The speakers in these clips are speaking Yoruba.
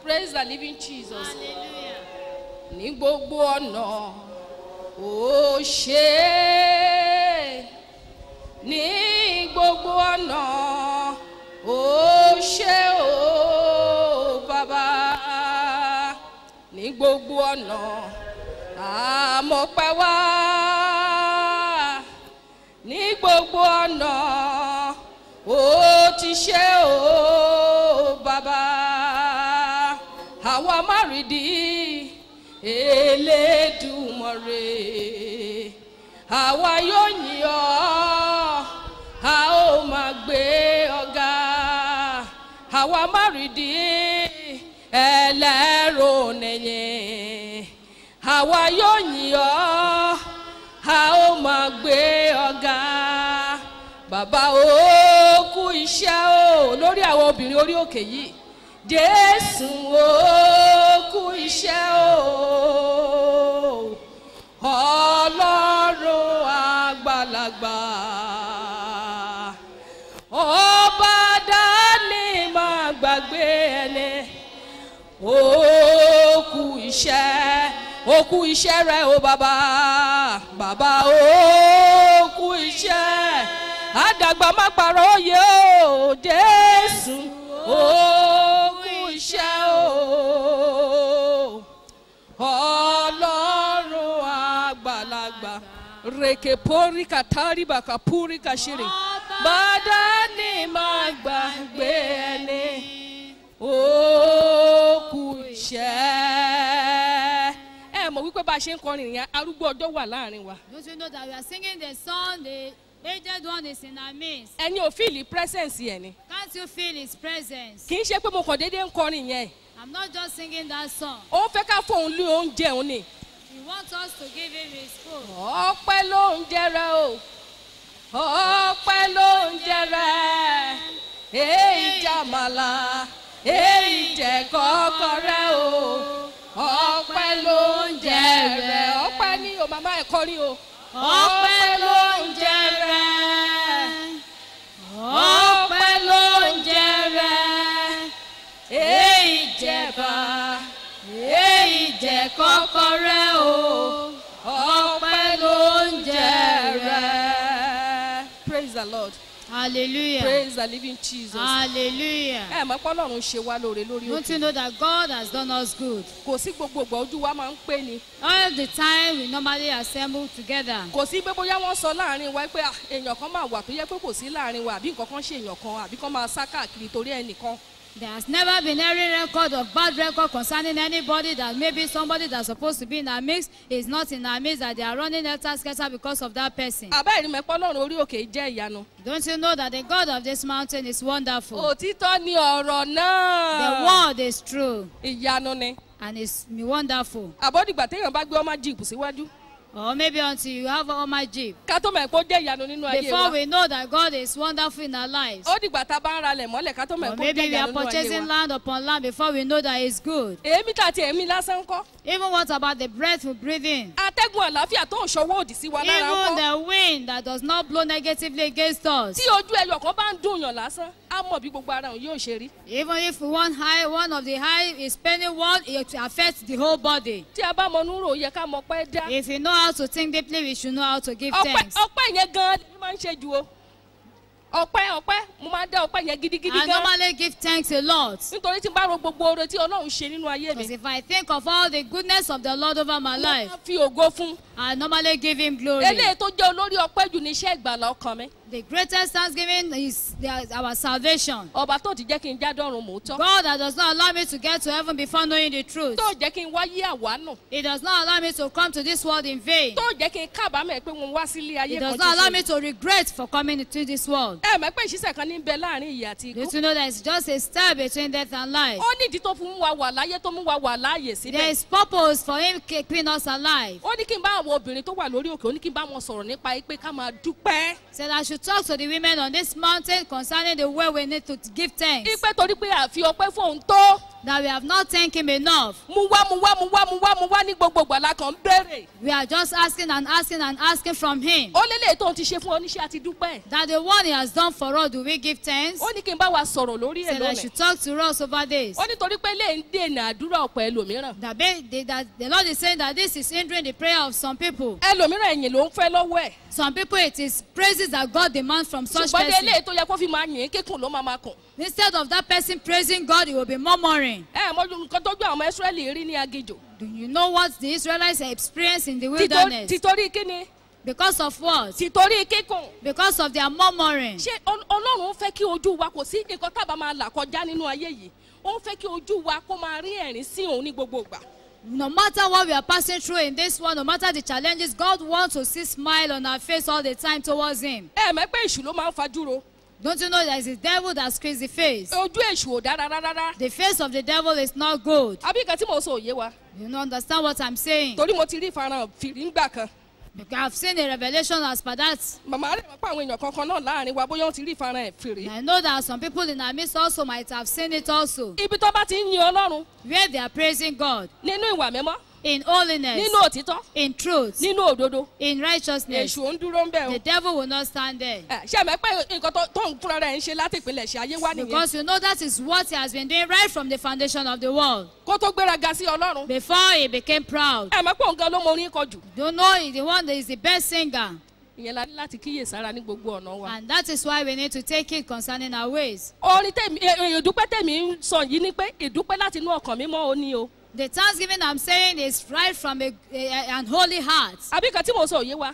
praise the living jesus Hallelujah. ní gbogbo ọ̀nà ó ṣe é ní gbogbo ọ̀nà ó ṣe ó bàbá ní gbogbo ọ̀nà àmọ̀pẹ́ wá ní gbogbo ọ̀nà ó ti ṣe ó bàbá àwa márìdí elédùmarè àwa yóò yìn ọ́ a ó máa gbé ọ̀gá àwa márìdí ẹlẹ́rọ nìyẹn àwa yóò yìn ọ́ a ó máa gbé ọ̀gá bàbá ó kú iṣẹ́ o lórí àwọn obìnrin orí òkè yìí jésù ó kú iṣẹ́ o ọlọ́run àgbàlagbà ọba dání máa gbàgbé ẹni ó kú iṣẹ́ ó kú iṣẹ́ rẹ o bàbá bàbá ó kú iṣẹ́ àdàgbà má parọ́ òye o jésù ó kú iṣẹ́ o ọlọ́run àgbàlagbà rèké pórí kàtàrí bàkà púrí kàṣírí bàdá ni máa gbàgbé ẹni ó kú iṣẹ́ ẹ mọ̀ wípé bá a ṣe ń kọrin ìyẹn arúgbó ọjọ́ wà láàrin wa Don't you know that we are singing the song, the aged one is in our midst? ẹni ò fíìlì presence yẹn ni Can't you feel his presence? kì í ṣe pé mo kàn déédéé ń kọrin yẹn I'm not just singing that song. ó fẹ́ ká fóun lé oúnjẹ òun ni He wants us to give him his food. ọpẹ́ ló ń jẹrẹ o ọpẹ́ ló ń jẹrẹ èyí jàmàlà èyí jẹ kọkọrẹ o ọpẹ́ ló ń jẹrẹ ọpẹ́ ní o màmá ẹ kọrin o ọpẹ́ ló ń jẹrẹ ọpẹ́ ló ń jẹrẹ èyí jẹba èyí jẹ kọkọrẹ o ọpẹ́ ló ń jẹrẹ. praise the lord Hallelujah. praise the living jesus. Hallelujah. ẹ mọ̀ pé ọlọ́run ṣe wá lóore lórí Don't òkè you know that God has done us good? kò sí gbogbo ìgbà ojú wa máa ń pé ni All the time we normally assemble together. kò sí pé bóyá wọ́n sọ láàrin wa pé ah, èèyàn kan máa wà tó yẹ pé kò sí láàrin wa àbí nǹkan kan ṣe èèyàn kan àbí kan máa sá káàkiri torí ẹnìkan There has never been any record of bad record concerning anybody that maybe somebody that's supposed to be in our midst is not in our midst that they are running helter skelter because of that person. àbá ìrìn mẹ́pọ́ ọlọ́run orí òkè jẹ́ ìyanu. Don't you know that the God of this mountain is wonderful? òtítọ́ ni ọ̀rọ̀ The náà word is true ìyanu ni and it's wonderful. àbọ̀dìgbà téèyàn bá gbé ọmọ jíìpù síwájú Or maybe until you have all my jeep. ká tó mọ̀ pé ó jẹ́ ìyanu nínú ayé Before wa we know that God is wonderful in our lives. ó dìgbà tá a bá ń ralẹ̀ mọ́lẹ̀ ká tó mọ̀ Or pé ó maybe jẹ́ we are ìyanu nínú ayé purchasing wa. land upon land before we know that it's good. èémí tàti èémí lásán ń kọ́ Even what about the breath we breathe in? atẹ́gùn àlàáfíà tó ń ṣọwọ́ òdì sí wa lára ń Even kọ́ the wind that does not blow negatively against us. tí ojú ẹyọ kan bá ń dùn yàn lásán á mọ̀ bí gbogbo ara òun yóò ṣe rí Even if one high, one of the high is spending one, it affects the whole body. tí a bá mọ núrò ó yẹ ká mọ pẹ́ dá If you know how to think deeply, we should know how to give ọpẹ́ thanks. ọpẹ́ yẹn gan-an ni máa ń ṣe ju o ọpẹ́ ọpẹ́ mo máa ń dá ọpẹ́ yẹn gidigidi I gan normally give thanks a lot. nítorí tí n bá ro gbogbo oore tí ọlọ́run ṣe nínú ayé mi Because if I think of all the goodness of the Lord over my mo life, máa fi ògo fún I normally give Him glory. eléyìí tó jẹ́ olórí ọpẹ́ jù ní iṣẹ́ ìgbàlá ọkàn mi The greatest thanksgiving is the- our salvation. ọba tó ti jẹ́ kí n jádọ́run mòótọ́ God that does not allow me to get to heaven before knowing the truth. tó jẹ́ kí n wáyé àwánù It does not allow me to come to this world in vain. tó jẹ́ kí n kábàámẹ̀ pé mo wá sílé ayé It kan does not allow me ṣoṣo to regret for coming into this world. ẹ mọ̀ pé ìṣiṣẹ́ kan ní bẹ láàrin ìyè àti ikú Don't you know that it's just a step between death and life? ó nídìí tó fún wa wà láyé tó mú wa wà láàyè There síbẹ̀ is purpose for Him keeping us alive. ó ní kí n bá àwọn obìnrin tó wà lórí òkè ó ní kí n bá wọn sọ̀rọ̀ nípa pé ká máa dúpẹ́ Said I should talk to the women on this mountain concerning the way we need to give thanks. ipe torí pé àfi ọpẹ́ fún òun tó that we have not thanked him enough. mu wá mu wá mu wá mu wá mu wá ní gbogbo ìgbàlá kan béèrè We are just asking and asking and asking from him ó lélẹ̀ tó ń ti ṣe fún oníṣẹ́ àti dúpẹ́ that the one he has done for us, do we give thanks? ó ní kí n bá wa sọ̀rọ̀ lórí ẹ̀ Said I lónìí should talk to us over this. ó nítorí pé lè ń dènà àdúrà ọ̀pọ̀ ẹlòmíràn That, be, the- that the Lord is saying that this is hindering the prayer of some people. ẹlòmíràn ẹ̀yìn ló ń fẹ́ lọ́wọ́ ẹ̀ Some people, it is praises that God demands from such ṣùgbọ́n dé person. eléyìí tó yẹ kó fi máa yìn ín kíkùn ló máa máa kùn Instead of that person praising God, he will be murmuring. ẹ mọ́jú nǹkan tó gbé àwọn ọmọ Ísírẹ́lì rí ní agijò Do you know what the Israelites experienced in the Tító- wilderness? títorí kíni Because of what? títorí kíkùn Because of their murmuring. ṣé Ọl- ọlọ́run fẹ́ kí ojú wa kò sí nǹkan tábà máa là kọjá nínú ayé yìí ó ń fẹ́ kí ojú wa kó máa rí ẹ̀rín sí òun ní gbogbo ìgbà No matter what we are passing through in this world, no matter the challenges, God wants to see smile on our face all the time towards Him. ẹ mọ̀ pé èṣù ló máa ń fajúro Don't you know that it's the devil that screens the face? ojú èṣù ò dára rárá The face of the devil is not good. àbí nǹkan tí mo sọ òye wa You don't understand what I'm saying? torí mo ti rí ìfarahàn fìrí ńgbà kan Because I've seen a revelation as per that. màmá rẹ̀ mọ̀ pé àwọn èèyàn kankan náà láàrin wa bóyá wọ́n ti rí ìfarahàn fìrí I know that some people in our midst also might have seen it also. ibi tó bá ti ń yin ọlọ́run Where they are praising God nínú ìwà mímọ́ in holiness, nínú òtítọ́ in truth, nínú òdodo in righteousness. èṣù ò ń dúró ń bẹ̀ o The devil will not stand there. Ẹ, ṣé mọ̀ pé nǹkan tó- tó ń fúnra rẹ̀ ń ṣe láti ìpínlẹ̀ ṣe ayé wá nìyẹn Because you know that is what he has been doing right from the foundation of the world. kó tó gbéraga sí ọlọ́run Before he became proud. ẹ mọ̀ pé òun gan ló mọ orin kọ jù Don't know he's the one that is the best singer. ìyẹn la ní láti kíyè sára ní gbogbo ọ̀nà wa. And that is why we need to take it concerning our ways. orin tèmi ẹ, ẹ, ìdúpẹ́ tèmi ń sọ yìí ni pé ìdúpẹ́ láti inú ọkàn mímọ́ ó ní o The thanksgiving I'm saying is right from a, a, an holy heart. àbí kan tí mo sọ òye wa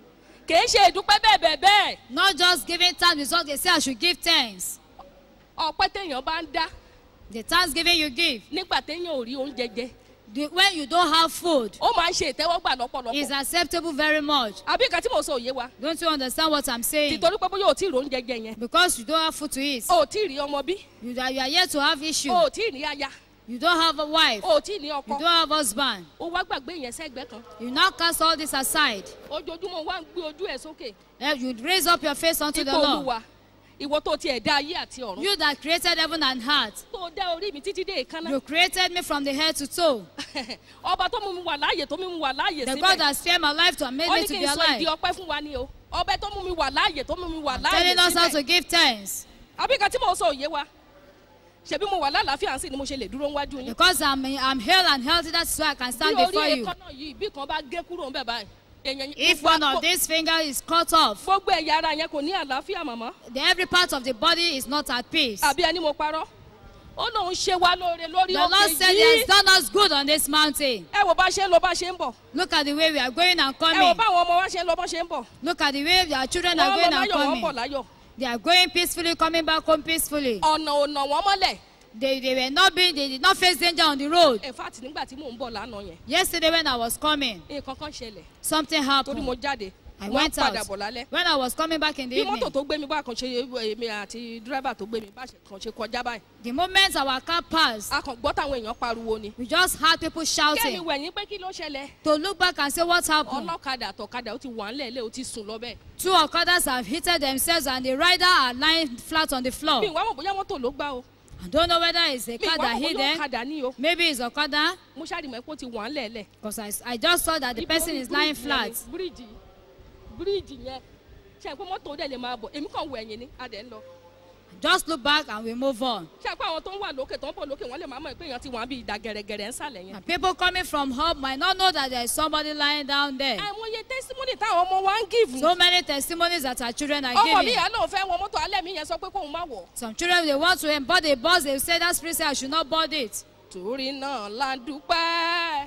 kìí ṣe ìdúpẹ́ bẹ́ẹ̀ bẹ́ẹ̀ bẹ́ẹ̀ Not just giving thanks because they say I should give thanks. ọpẹ́ téèyàn bá ń dá The thanksgiving you give, nígbà téèyàn ò rí oúnjẹ jẹ the, when you don't have food, ó máa ń ṣe ìtẹ́wọ́gbà is lọ́pọ̀lọpọ̀ acceptable very much. àbí kan tí mo sọ òye wa Don't you understand what I'm saying? tìtorí pé bóyá ò tí ì rí oúnjẹ jẹ yẹn Because you don't have food to eat. ò tí ì rí ọmọ bí You, are- you are yet to have issue. ò tí ì rí aya You don't have a wife. ò tí ì ní You ọkọ don't have husband. ó wá gbàgbé yẹn sẹ́gbẹ́ kan You now cast all this aside. ojoojúmọ́ wá ń gbé ojú ẹ̀ sókè Eh, You raise up your face unto the ipò Lord. olúwa ìwọ tó tiẹ̀ dá ayé àti ọ̀run You that created heaven and earth. tó dá orí mi títí dé ìkànnà You created me from the head to toe. ọba tó mú mi wà láàyè tó mú mi wà láàyè The God síbẹ̀ that spared my life to and made ó me ní to kí be n sọ ìdí alive. ọpẹ́ fún wa ni o ọbẹ̀ tó mú mi wà láàyè tó mú mi wà láàyè Telling us how to síbẹ̀ give thanks. àbí kan tí mo sọ òye wa ṣebí mo wà lálàáfíà sí ni mo ṣe lè dúró níwájú yín Because I'm, I'm hale and healthy, that's why I can bí stand orí before you. èékánná yìí bí kan bá gé kúrò ń bẹ̀ báyìí èèyàn If gbogbo- one of these fingers is cut off, gbogbo ẹ̀yà ara yẹn kò ní àlàáfíà màmá the every part of the body is not at peace. àbí ẹni mo parọ́ ó lóun ṣe wá lóore lórí The Lord òkè said He has yìí done us good on this mountain. ẹ wò bá ṣe ń lọ bá ṣe ń bọ̀ Look at the way we are going and ẹ wò coming. báwọn ọmọ wa ṣe ń lọ bá ṣe ń bọ̀ Look at the way our children are wọ́n going lọ and láyọ̀ wọ́n bọ̀ coming. láyọ̀ They are going peacefully, coming back home peacefully. ọ̀nà ò nà wọ́n mọ́lẹ̀ They, they were not being, they did not face danger on the road. in fact nígbà tí mò ń bọ̀ lánàá yẹn Yesterday when I was coming, nǹkan kan ṣẹlẹ̀ something torí happened. mo jáde I wọ́n went padà out. bọ̀ lálẹ́ When I was coming back in the bí mọ́tò evening, tó gbé mi bá kan ṣe èmi àti dírẹ́bà tó gbé mi bá ṣe kan ṣe kọjá báyìí the moment our car passed, a kàn gbọ́ táwọn èèyàn pariwo ni we just heard people kẹ́mi shouting wẹ̀yìn pé kí ló ṣẹlẹ̀ to look back and say what happened. ọlọ́kadà àtọ̀kadà ó ti wà ńlẹ̀ ilé ó ti sùn lọ bẹ́ẹ̀ Two Okadas have hit themselves and the rider are lying flat on the floor. mi ìwà mọ̀ bóyá mọ́tò ló gbá o I don't know whether it's a mi car ìwà that mọ̀ hit bóyá them. ọ̀kadà ní o Maybe it's Okada. mo ṣáà rí mọ̀ pé ó ti wà ńlẹ̀ ilẹ̀ Because I, I just saw that the person is lying flat. bíríìjì bíríìjì yẹn ṣe pé mọ́tò dẹ̀ lè máa bọ̀ èmi kàn wọ ẹ̀yìn ni a dẹ̀ ń lọ Just look back and we move on. ṣe pé àwọn tó ń wà lókè tó ń bọ̀ lókè wọ́n lè máa mọ̀ pé èèyàn ti wà bí ìdá gẹ̀rẹ́gẹ̀rẹ́ ń sàlẹ̀ yẹn And people coming from home might not know that there is somebody lying down there. àìmọye testimony táwọn ọmọ wa ń give So many testimonies that our children are ọmọ mi giving. yà lóun fẹ́ wọ mọ́tò alẹ́ mi yẹn sọ pé kóun má wọ̀ Some children they want to embody a bus, they say that spirit say I should not board it. torí náà la dúpẹ́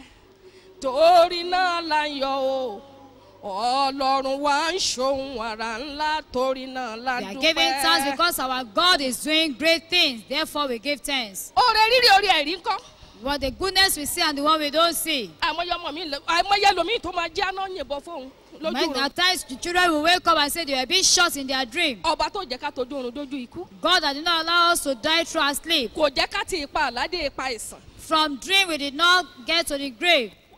torí náà la ń yọ̀ o ọlọ́run wa ń ṣohun àrà ńlá torí náà la They are dúpẹ́. giving thanks because our God is doing great things. Therefore, we give thanks. oore rírì orí ẹ̀rí ńkọ́ But the goodness we see and the one we don't see. àìmọye ọmọ mi lè- àìmọye lomi tó máa jẹ́ àná yìnbọn fóun lójú Many oorun at times, the children will wake up and say they were being shot in their dream. ọba tó jẹ́ ká tójú oorun dójú ikú God that did not allow us to die through our sleep. kò jẹ́ ká ti ipa àládé ipa ìsàn From dream, we did not get to the grave.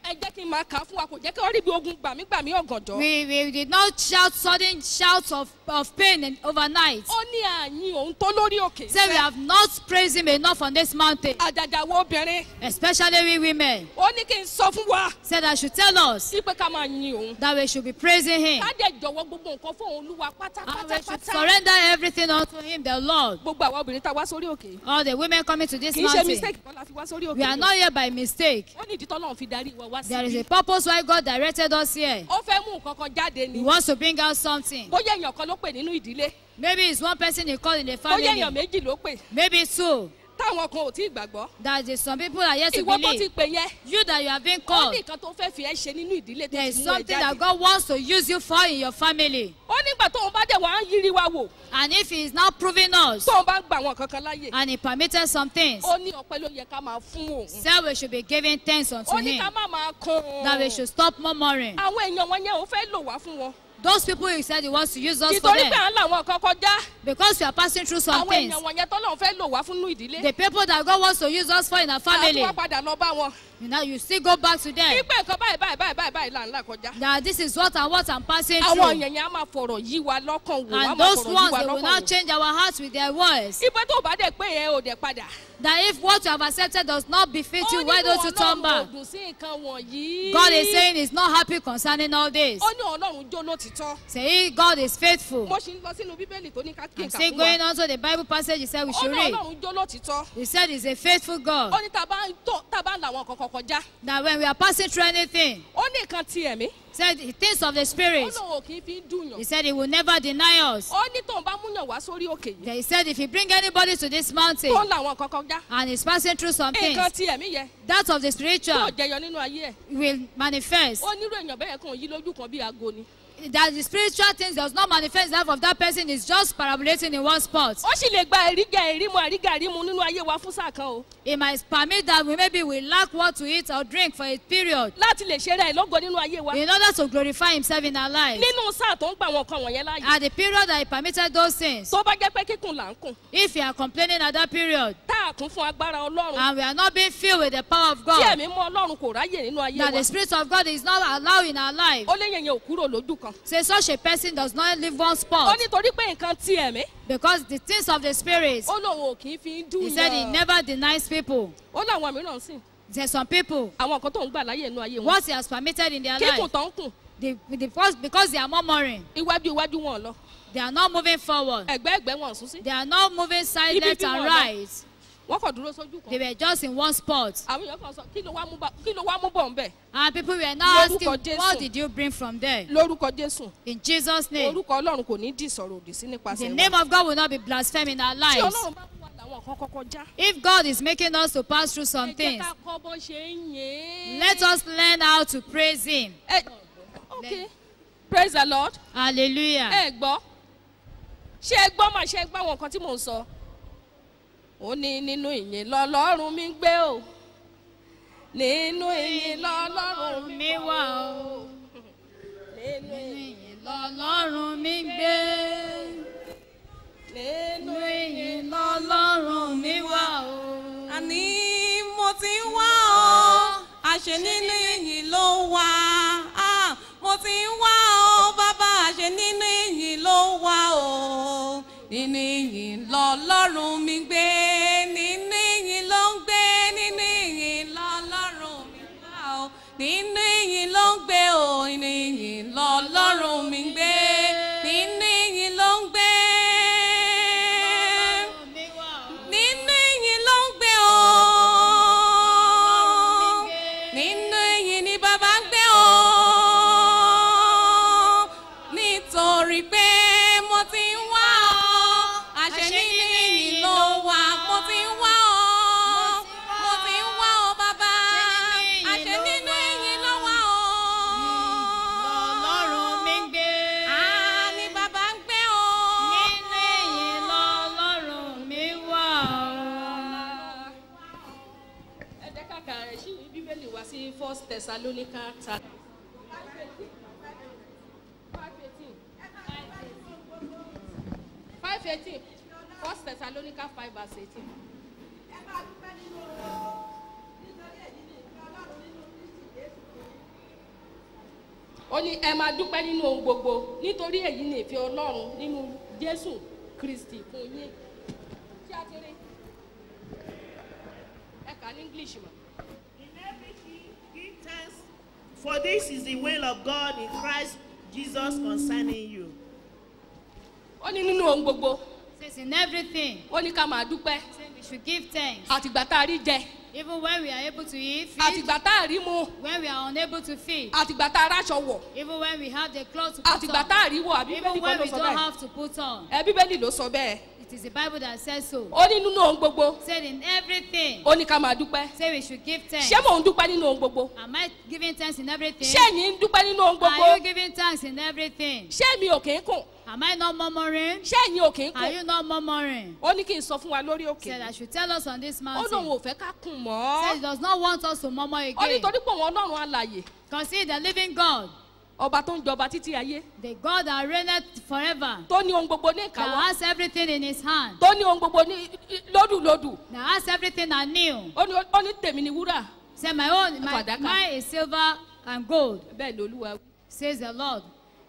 ẹ jẹ́ kí n máa kà á fún wa kò jẹ́ kí wọ́n rí bí ogun gbàmígbàmí ọ̀gànjọ́. We, we did not shout sudden shouts of, of pain in, overnight. ó ní àyìn òun tó lórí òkè. Say we have not praised him enough on this mountain, àjàjà wo obìnrin. especially we women. ó ní kí n sọ fún wa Said I should tell us sí pé ká máa yin òun. that we should be praising him. ká dẹ̀ jọ̀wọ́ gbogbo nǹkan fún òun olúwa And we should pátápátá. surrender everything unto him, the Lord. gbogbo àwọn obìnrin tá a wá sórí òkè. All the women coming to this kì í ṣe mountain. mistake kan la fi wá sórí òkè. We are not here by mistake. ó ní ìdí tọ́lọ́run fi darí wa wá There is síbí. a purpose why God directed us here. ó fẹ́ mú nǹkan kan jáde He ni. wants to bring out something. bóyá èèyàn kan ló pè nínú ìdílé. Maybe it's one person he called in the bóyá èèyàn family. méjì ló pè. Maybe two. táwọn kan ò tí ì gbàgbọ́. That is some people are yet to ìwọ tó ti believe. pè yẹn. You that you have been ó called. ní nǹkan tó fẹ́ fi ẹ́ ṣe nínú ìdílé tó There ti is mú ẹ something that jáde. God wants to use you for in your family. ó nígbà tóun bá dẹ̀ wá ń yiri wa wò. And if He is now proving us tóun bá ń gbà wọn kankan láàyè. and He permitted some things, ó ní ọpẹ́ ló yẹ ká máa fún òun. say we should be giving thanks unto ó ní Him. ká má máa kún That we should stop murmuring. àwọn èèyàn wọn yẹn ò fẹ́ lò wá fún wọn. Those people He said He wants to use us for nítorí pé them. à ń làwọn kan kọjá. Because we are passing through some àwọn things. èèyàn wọn yẹn tọ́lọ́run fẹ́ lò wá fún inú ìdílé. The people that God wants to use us for in our family, àtúwá padà lọ bá wọn. you know, you still go back to them. pípẹ́ nǹkan báyìí báyìí báyìí báyìí báyìí là ń là kọjá. That this is what and what I'm passing àwọn through. èèyàn yẹn á máa fọ̀rọ̀ yí wa lọ́kàn wò á And máa those fọ̀rọ̀ yí ones, wa they will lọ́kàn now wò. change our hearts with their words. ìpè tó bá dẹ̀ pé yẹn ò dẹ̀ padà. That if what you have accepted does not befit you, why don't you turn back? ọlọ́run ò dùn sí nǹkan wọ̀nyí. God is saying He's not happy concerning all this. ó ní ọlọ́run jó lótìtọ́. Say God is faithful. mo ṣì ń lọ sínú bíbélì tó ní ká kí I'm n kà still fún going wa. on to the Bible passage He said we ó should ní read. ọlọ́run jó lótìtọ́. He said He's a faithful ó God. ní tá a bá ń tó tá a bá ń làwọn kankan kọjá. That when we are passing through anything, ó ní nǹkan ti ẹ̀mí. said the things of the ó Spirit, lóun ò kì í fi ń dùnyàn. He said He will never deny us. ó ní tóun bá múyàn wá sórí òkè yìí. That He said if He bring anybody to this mountain tó ń làwọn kankan já. and is passing through some things, nǹkan ti ẹ̀mí yẹn. that of the yóò spiritual jẹyọ nínú ayé ẹ̀. will manifest. ó nírú èèyàn bẹ́ẹ̀ kàn yí lójú kan bí aago ni. That the spiritual things does not manifest the life of that person is just parabolating in one spot. ó sì lè gba ẹ̀rígà ẹ̀rímu àrígà ẹ̀rímu nínú ayé wa fún sáà kan o. It might permit that we maybe we lack what to eat or drink for a period láti lè ṣe rẹ̀ lógo nínú ayé wa. in order to glorify Himself in our lives. nínú sáà tó ń gbà wọn kan wọ̀nyẹn láàyè. At the period that He permitted those things, tó bá jẹ́ pé kíkùn là ń kùn. if you are complaining at that period tá a kún fún agbára ọlọ́run. and we are not being filled with the power of tí God, ẹ̀mí mú ọlọ́run kò ráyè nínú ayé that wa. the Spirit of God is not allowed in our life, ó léyìn yẹn ò kúrò lójú kan. say such a person does not leave one ó spot nítorí pé nǹkan ti ẹ̀mí. because the things of the Spirit, ó lóun ò kì í fi ń dùn He said He yàn. never denies people. ó láwọn mìíràn sìn. There's some people, àwọn nǹkan tó ń gbà láyè nínú ayé wọn. what He has permitted in their kíkùn life, tó ń kùn. they, they, because, because they are murmuring, iwájú iwájú wọn lọ. they are not moving forward. ẹ̀gbẹ́ ẹ̀gbẹ́ wọn sún sí. They are not moving side Ibi left tí and wọ́n lọ. right. wọ́n kàn dúró sójú They kan. were just in one spot. àwọn èèyàn kan sọ kí ló wá mú bá- kí ló wá mú bọ̀ ń bẹ̀. And people were now asking, Lórúkọ Jésù. what did you bring from there? lórúkọ jésù. In Jesus' name. orúkọ ọlọ́run kò ní dì sọ̀rọ̀ òdì sí The nípasẹ̀ name wọn. of God will not be blasphemed in our tí lives. ọlọ́run bá mú wa làwọn kan kọ́kọ́ já. If God is making us to pass through some ẹ jẹ́ things, ká kọ́ bó ṣe ń yé. let us learn how to praise Him. ẹ ok praise the lord. Hallelujah. ẹ gbọ́ ṣé ẹ gbọ́ mà ṣe ẹ gbọ́ àwọn nǹkan tí mò ń sọ. ó ní nínú ìyìn lọ́lọ́run mi ń gbé o nínú ìyìn lọ́lọ́run mi mi wà o. nínú ìyìn Lọ́lọ́run mi gbé. nínú Nínú ìyìn lọ́lọ́run mi wà o. àní mo ti ń wá ọ àṣẹ nínú ìyìn ló wà á mo ti ń wá ọ bàbá àṣẹ nínú ìyìn ló wà o nínú ìyìn lọ́lọ́run mi gbé nínú ìyìn ló ń gbé nínú ìyìn lọ́lọ́run mi wà o nínú ìyìn ló ń gbé o nínú ìyìn lọ́lọ́run mi gbé nínú ìyìn ló ń gbé nínú ìyìn ló ń gbé o nínú ìyìn ni bàbá ń gbé o nítorí pé mo ti ń wá ọ àṣẹ nínú ìyìn ló wà mo ti ń wá ọ mo ti ń wá ọ bàbá àṣẹ nínú ìyìn ló wà ọ. Lọ́lọ́run mi gbé. Ah, ni bàbá ń gbé o. Nínú ìyìn lọ́lọ́run mi wà o. ẹ jẹ́ ká ka ẹ̀ sí bíbélì wá sí first thessalonica ta. five eighteen first thessalonica five verse eighteen. ó ní ẹ máa dúpẹ́ nínú ohun gbogbo nítorí èyí ni ìfẹ́ ọlọ́run nínú jésù kristi fún yín ṣé a ti rí ẹ kà ní english mọ̀. In everything, give thanks, for this is the will of God in Christ Jesus concerning you. ó ní nínú ohun gbogbo Says in everything, ó ní ká máa dúpẹ́ say we should give thanks. àtìgbà tá a rí jẹ Even when we are able to eat, feed, àtìgbà tá a rí mu when we are unable to feed, àtìgbà tá a ráṣọ wọ̀ even when we have the clothes to put àtìgbà on, tá a rí wọ̀ àbí even bíbélì kan when ló we sọ don't bẹ́ẹ̀ have to put on. ẹ bíbélì ló sọ bẹ́ẹ̀ It is the Bible that says so. ó ní nínú ohun gbogbo Said in everything, ó ní ká máa dúpẹ́ say we should give thanks. ṣé mò ń dúpẹ́ nínú ohun gbogbo Am I giving thanks in everything? ṣé ẹ̀yin ń dúpẹ́ nínú ohun gbogbo Are you giving thanks in everything? ṣé mi ò kì í kùn Am I not murmuring? ṣé ẹ̀yin ò kì í Are kùn you not murmuring? ó ní kí n sọ fún wa lórí òkè Said I should tell us on this ó lóun mountain. ò fẹ́ ká kùn Said mọ́ he does not want us to murmur ó ní again. torí pé òun ọlọ́run alàyè Consider the living God, ọba tó ń jọba títí ayé the God that reigneth forever, tó ní ohun gbogbo ní that ìkáwọ́ has everything in his hand, tó ní ohun gbogbo ní lódùlódù that has everything anew. ó ní ó ní tèmi ní wúrà Say, my own, my, Fàdákà. mine is silver and gold, bẹ́ẹ̀ lolúwa wí. says the Lord.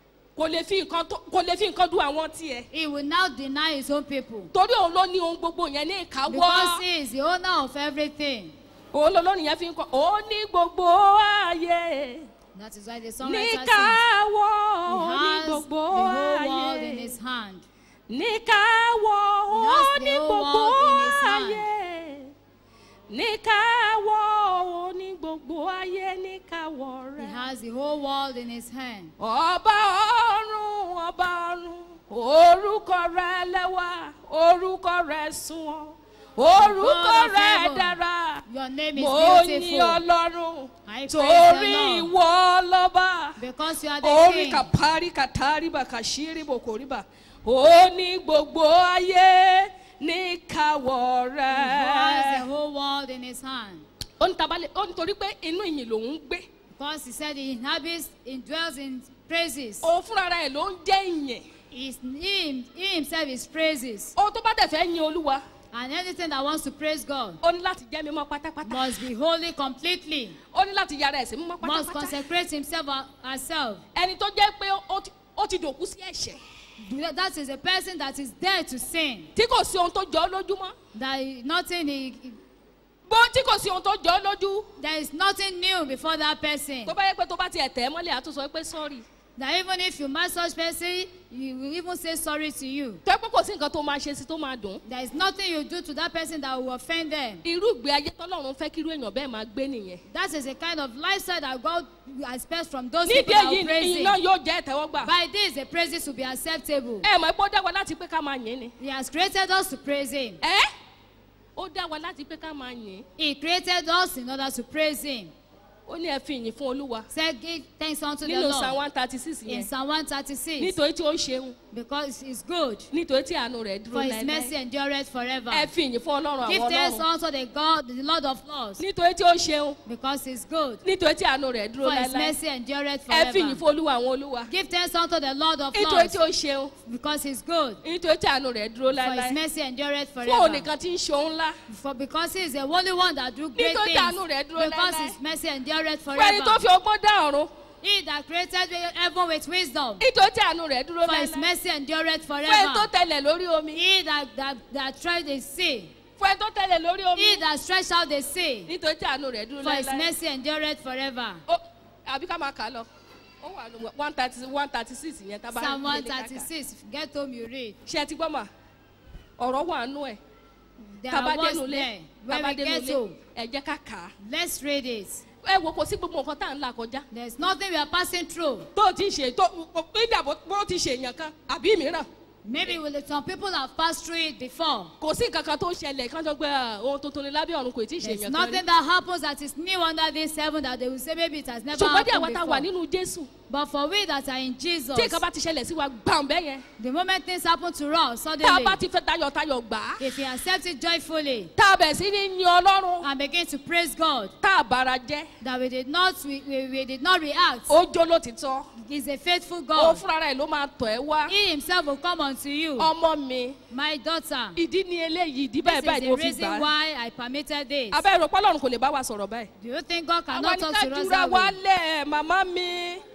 kò lè fi nǹkan tó- kò lè fi nǹkan dún àwọn tiẹ̀ He will now deny his own people. torí òun ló ní ohun gbogbo yẹn ní Because ìkáwọ́ he is the owner of everything. òun lolórin yẹn fi ń kọ́ ó ní gbogbo ayé That is why the ní songwriter sings. káwọ́ He ó ní has the gbogbo whole world in ayé his hand. ní káwọ́ ó has ní the whole gbogbo world in his hand. ayé ní káwọ́ ó ní gbogbo ayé ní káwọ́ He rẹ̀. has the whole world in his hand. ọba ọ̀run ọba ọ̀run orúkọ rẹ lẹ́wà orúkọ rẹ sunwọ̀n orúkọ God of rẹ heaven, dára Your name is mo ní beautiful. ọlọ́run I praise torí the Lord. ìwọ lọ́ba Because you are the orí king. kàpárí kàtàríbà kàṣírí bòkòríbà ó ní gbogbo ayé ní káwọ́ He has the rẹ. whole world in his hand. ó ní tabalẹ̀ ó ní torí pé inú ìyìn lòún ń gbé Because he said he inhabits, he dwells in praises. òun fúnra rẹ̀ ló ń jẹ́ ìyìn. He's, he, he himself is praises. ohun tó bá dẹ̀ fẹ́ yin olúwa And anything that wants to praise God ó ní láti jẹ́ mímọ́ pátápátá must be holy completely. ó ní láti yára ẹ̀sìn mímọ́ Must pátápátá consecrate himself or herself. ẹni tó jẹ́ pé ó ti- ó ti dòkú sí ẹ̀ṣẹ̀ That is a person that is there to sin. tí kò sí ohun tó jọ ọ́ lójúmọ́ That is nothing, he, bó tí kò sí ohun tó jọ ọ́ lójú there is nothing new before that person. tó bá yẹ pé tó bá tiẹ̀ tẹ̀ ẹ́ mọ́lẹ̀ àtúnṣe pé sọ́ọ̀rì That even if you match such person, he will even say sorry to you. tó yẹ pé kò sí nǹkan tó máa ṣe sí tó máa dùn There is nothing you do to that person that will offend them. irú ìgbé ayé tọ́lọ́run fẹ́ kírú èèyàn bẹ́ẹ̀ máa gbé nìyẹn That is a kind of lifestyle that God expects from those nídìí people that èyí will praise ìyìn náà Him. yóò jẹ́ ìtẹ́wọ́gbà By this, the praises will be acceptable. ẹ mọ̀ pé ó dá wa láti pé ká máa yìn ni He has created us to praise Him. ẹ ó dá wa láti pé ká máa yìn He created us in order to praise Him. ó ní ẹ fi ìyìn fún olúwa Say, give thanks unto the nínú psalm Lord. one thirty six In yẹn Psalm 136. nítorí tí ó ṣeun Because He's good. nítorí tí àánú rẹ̀ dúró For His mercy láéláé endureth forever. ẹ fi ìyìn fún ọlọ́run Give àwọn thanks ọlọ́run unto the God, the Lord of Lords. nítorí tí ó ṣeun Because He's good. nítorí tí àánú rẹ̀ dúró For His láéláé mercy endureth ẹ fi ìyìn forever. fún olúwa àwọn olúwa Give thanks unto the Lord of nítorí Lords. tí ó ṣeun Because He's good. nítorí tí àánú rẹ̀ dúró For His láéláé mercy endureth fún òun forever. nìkan tí ń ṣe òun ńlá For because He is the only one that do great Nítorí things. àánú rẹ̀ dúró Because láéláé. His mercy endureth fún ẹni tó forever. fi ọgbọ́n dá ọ̀run He that created heaven with wisdom. nítorí tí àánú rẹ̀ dúró For His láéláé mercy endureth fún ẹni tó forever. tẹlẹ̀ lórí omi He that that that tried the sea. fún ẹni tó tẹlẹ̀ lórí omi He that stretched out the sea. nítorí tí àánú rẹ̀ dúró For His láéláé mercy endureth forever. Ó- àbí ká máa kà á lọ ó wà ní one thirty one thirty six yẹn tá a bá Psalm nílé ká kà. 136. If you get home, you read. ṣe ti gbọ́ mà ọ̀rọ̀ wà nú ẹ̀ There tá a bá are words dénú ilé there. tá a When bá we dénú get ilé home, ẹ jẹ́ ká kà á let's read it. ẹ wo kò sí gbogbo nǹkan tá à ń là kọjá There's nothing we are passing through. tó o ti ṣe tó ìdà bó bó ti ṣe èèyàn kan àbí mìíràn Maybe will- some people have passed through it before. kò sí nǹkan kan tó ń ṣẹlẹ̀ kán tó gbé "Ah, ohun tuntun ni lábẹ́ ọ̀run kò tí ì ṣe There's èèyàn kan rí nothing that happens that is new under this heaven that they will say maybe it has never ṣùgbọ́n dí àwa happened tá a wà before. nínú jésù But for we that are in Jesus, tí nǹkan bá ti ṣẹlẹ̀ sí wa gbàm bẹ́ẹ̀ yẹn the moment things happen to us tá a suddenly, bá ti fẹ́ tayọ̀tayọ̀ gbà á if we accept it joyfully tá a bẹ̀ sí ní yin ọlọ́run and begin to praise God, tá a bára jẹ́ that we did not we, we, we did not react, ó jó lótìtọ́ He's a faithful ó God. fúnra rẹ̀ ló máa tọ̀ ẹ́ wá He Himself will come unto you, ọmọ mi my daughter. ìdí ni eléyìí ìdí This báyìí is báyìí ni the mo fi gbà reason á why I permitted this. abẹ́ ìrọ̀pọ̀ ọlọ́run kò lè bá wa sọ̀rọ̀ báyìí Do you think God àwa cannot ní talk ká to us jura that way? wálẹ̀ màmá mi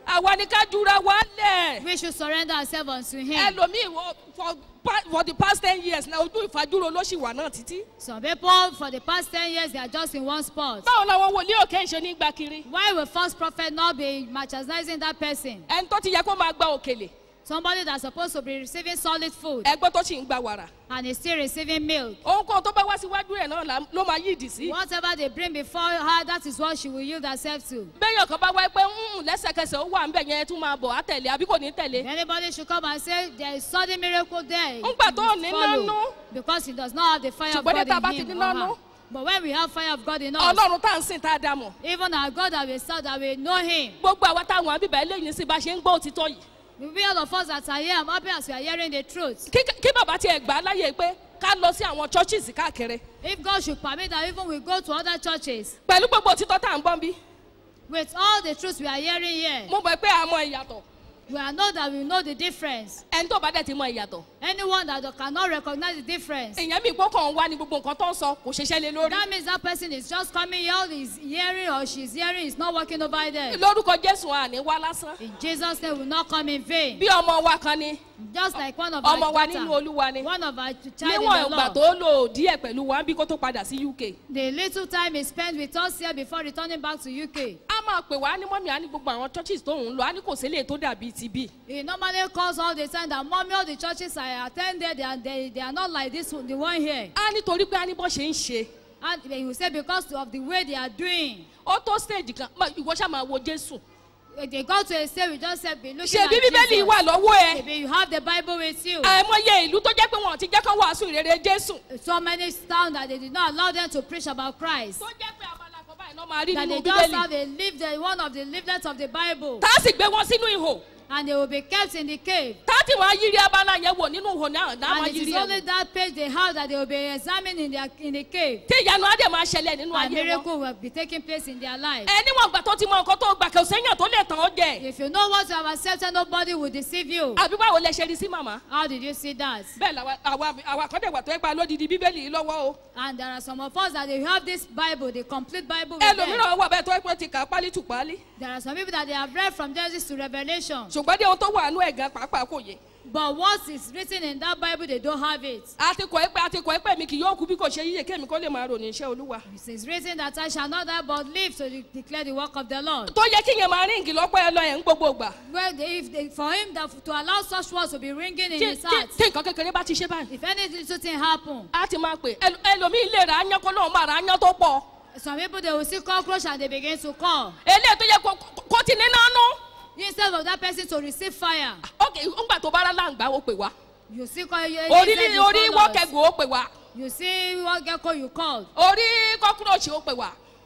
àwa ni ká jura wálẹ̀ We should surrender ourselves unto Him. ẹlòmíì wọ- for pa- for the past ten years na ojú ìfajúro ló ṣì wà náà títí. Some people, for the past 10 years, they are just in one spot. báwo làwọn wòlíì òkè ń ṣe ní gba kiri Why will false prophet not be marginalizing that person? ẹni tó ti yẹ kó máa gba òkèlè Somebody that's supposed to be receiving solid food ẹgbẹ́ tó sì ń gba wàrà and is still receiving milk. ohunkóhun tó bá wá síwájú ẹ̀ náà là- ló máa yídì sí. Whatever they bring before her, that is what she will yield herself to. bẹ́ẹ̀yàn kan bá wáyé pé "Mm, lẹ́sẹ̀kẹsẹ̀ ó wà ń bẹ̀ yẹn tún máa bọ̀ á tẹ̀lé àbí kò ní If tẹ̀lé. anybody should come and say there is sudden miracle there, Ńgbà you tó must ní follow, nánú. because he does not have the fire of Ṣùgbọ́n ní tá a God bá in ti him ní or nánú. her. But when we have fire of God in us, ọlọ́run tá à ń sìn tá a dá mọ̀. even our God that we serve, that we know him, gbogbo àwa táwọn àbíbẹ̀ eléyìí sí bá ṣe ń gbọ́ òtítọ́ yìí. we all of us that are here, I'm happy as we are hearing the truth. kí kí bàbá tiẹ̀ gbà á láyè pé ká lọ sí àwọn churches káàkiri. If God should permit that even we go to other churches, pẹ̀lú gbogbo òtítọ́ tá à ń gbọ́n bí. with all the truths we are hearing here, mo mọ̀ pé a mọ ìyàtọ̀. we are know that we know the difference. ẹni tó bá dẹ̀ ti mọ ìyàtọ̀. Anyone that cannot recognize the difference, èèyàn mi gbọ́ kàn wá ní gbogbo nǹkan tó ń sọ kò ṣeṣẹ́ lé lórí. that means that person is just coming here, is hearing or she's hearing, is not working over there. lórúkọ jésù àní wá lásán. In Jesus' name, will not come in vain. bí ọmọ wa kan ni Just like one of ọmọ our wa daughter, nínú olúwa ni. one of our child in níwọ̀n the ìgbà Lord. tó lò díẹ̀ pẹ̀lú wa bí kó tó padà sí uk. The little time he spent with us here before returning back to UK. a máa pè wá ní mọ́mí a ní gbogbo àwọn churches tó ń lọ a ní kò sílé tó dàbí ti bí. He normally calls all the time that mommy, all the churches I attended, they are, they, they are not like this, one- the one here. a nítorí pé a ní bọ́ ṣe ń ṣe. And he will say because of the way they are doing. ó tó stage kan má- ìwọ ṣáà máa wo jésù. They got to a stage we just said, be looking ṣe at bí bíbélì Jesus. wà lọ́wọ́ ẹ. Maybe you have the Bible with you. àìmọye ìlú tó jẹ́ pé wọn ò ti jẹ́ kán wàásù ìrere jésù. So many towns that they did not allow them to preach about Christ. tó jẹ́ pé abala kan báyìí náà máa rí That they nínú just bíbélì. have a leaflet, one of the leaflets of the Bible. tá a sì gbé wọn sínú ihò. And they will be kept in the cave. tá a ti máa yiri abala yẹn wò nínú ihò náà náà máa And it yiri is ẹ̀ only wò. that page they have that they will be examined in, their, in the cave. tí ìyanu á dẹ̀ máa ṣẹlẹ̀ nínú And ayé wọn. miracle will be taking place in their life. ẹ níwọ̀n ìgbà tó ti mọ nǹkan tó gbà kò séyàn tó lè tàn ọ́ jẹ. If you know what you have accepted, nobody will deceive you. àbí báwo lẹ ṣe rí sí màmá. How did you see that? bẹ́ẹ̀ làwa àwa àwa kan dẹ̀ wà tó ẹ pa lódìdí bíbélì yìí lọ́wọ́ o. And there are some of us that they have this Bible, the complete Bible with them. ẹlòmíràn wà bẹ́ẹ̀ tó ẹ pé ti kà á pálí tù pálí. There are some people that they have read from Genesis to Revelation. ṣùgbọ́n dé ohun tó wà nú ẹ̀ gan pàápàá kò yé. But what is written in that Bible, they don't have it. a ti kọ̀ ẹ́ pé a ti kọ̀ ẹ́ pé mi kì yóò kú bí kò ṣe yíyẹ kémi kó lè máa ròyìn iṣẹ́ olúwa. It is written that I shall not die but live to de- declare the work of the Lord. tó yẹ kí yẹn máa ríǹgì lọ́pọ̀ ẹ lọ ẹ̀ ń gbogbo gbà. Well, they, if they, for him that, to allow such words to be ringing in tí his tí- heart, tí nǹkan kékeré bá ti ṣe báyìí. if any little thing happen, a ti máa pè ẹl- ẹlòmíì lè ra aáyán kó lóun máa ra aáyán tó pọ̀. some people they will see cockroach and they begin to call. eléyìí tó yẹ kó- kó- kó ti ní nánú. Instead of that person to receive fire, ok ńgbà tó bá rá láǹgbá ó pè wá. you see co- you, orí instead ní you orí call us. wọ́kẹ̀gùn ó pè wá. You see what gecko you called. orí kọ́kúròṣì ó pè wá.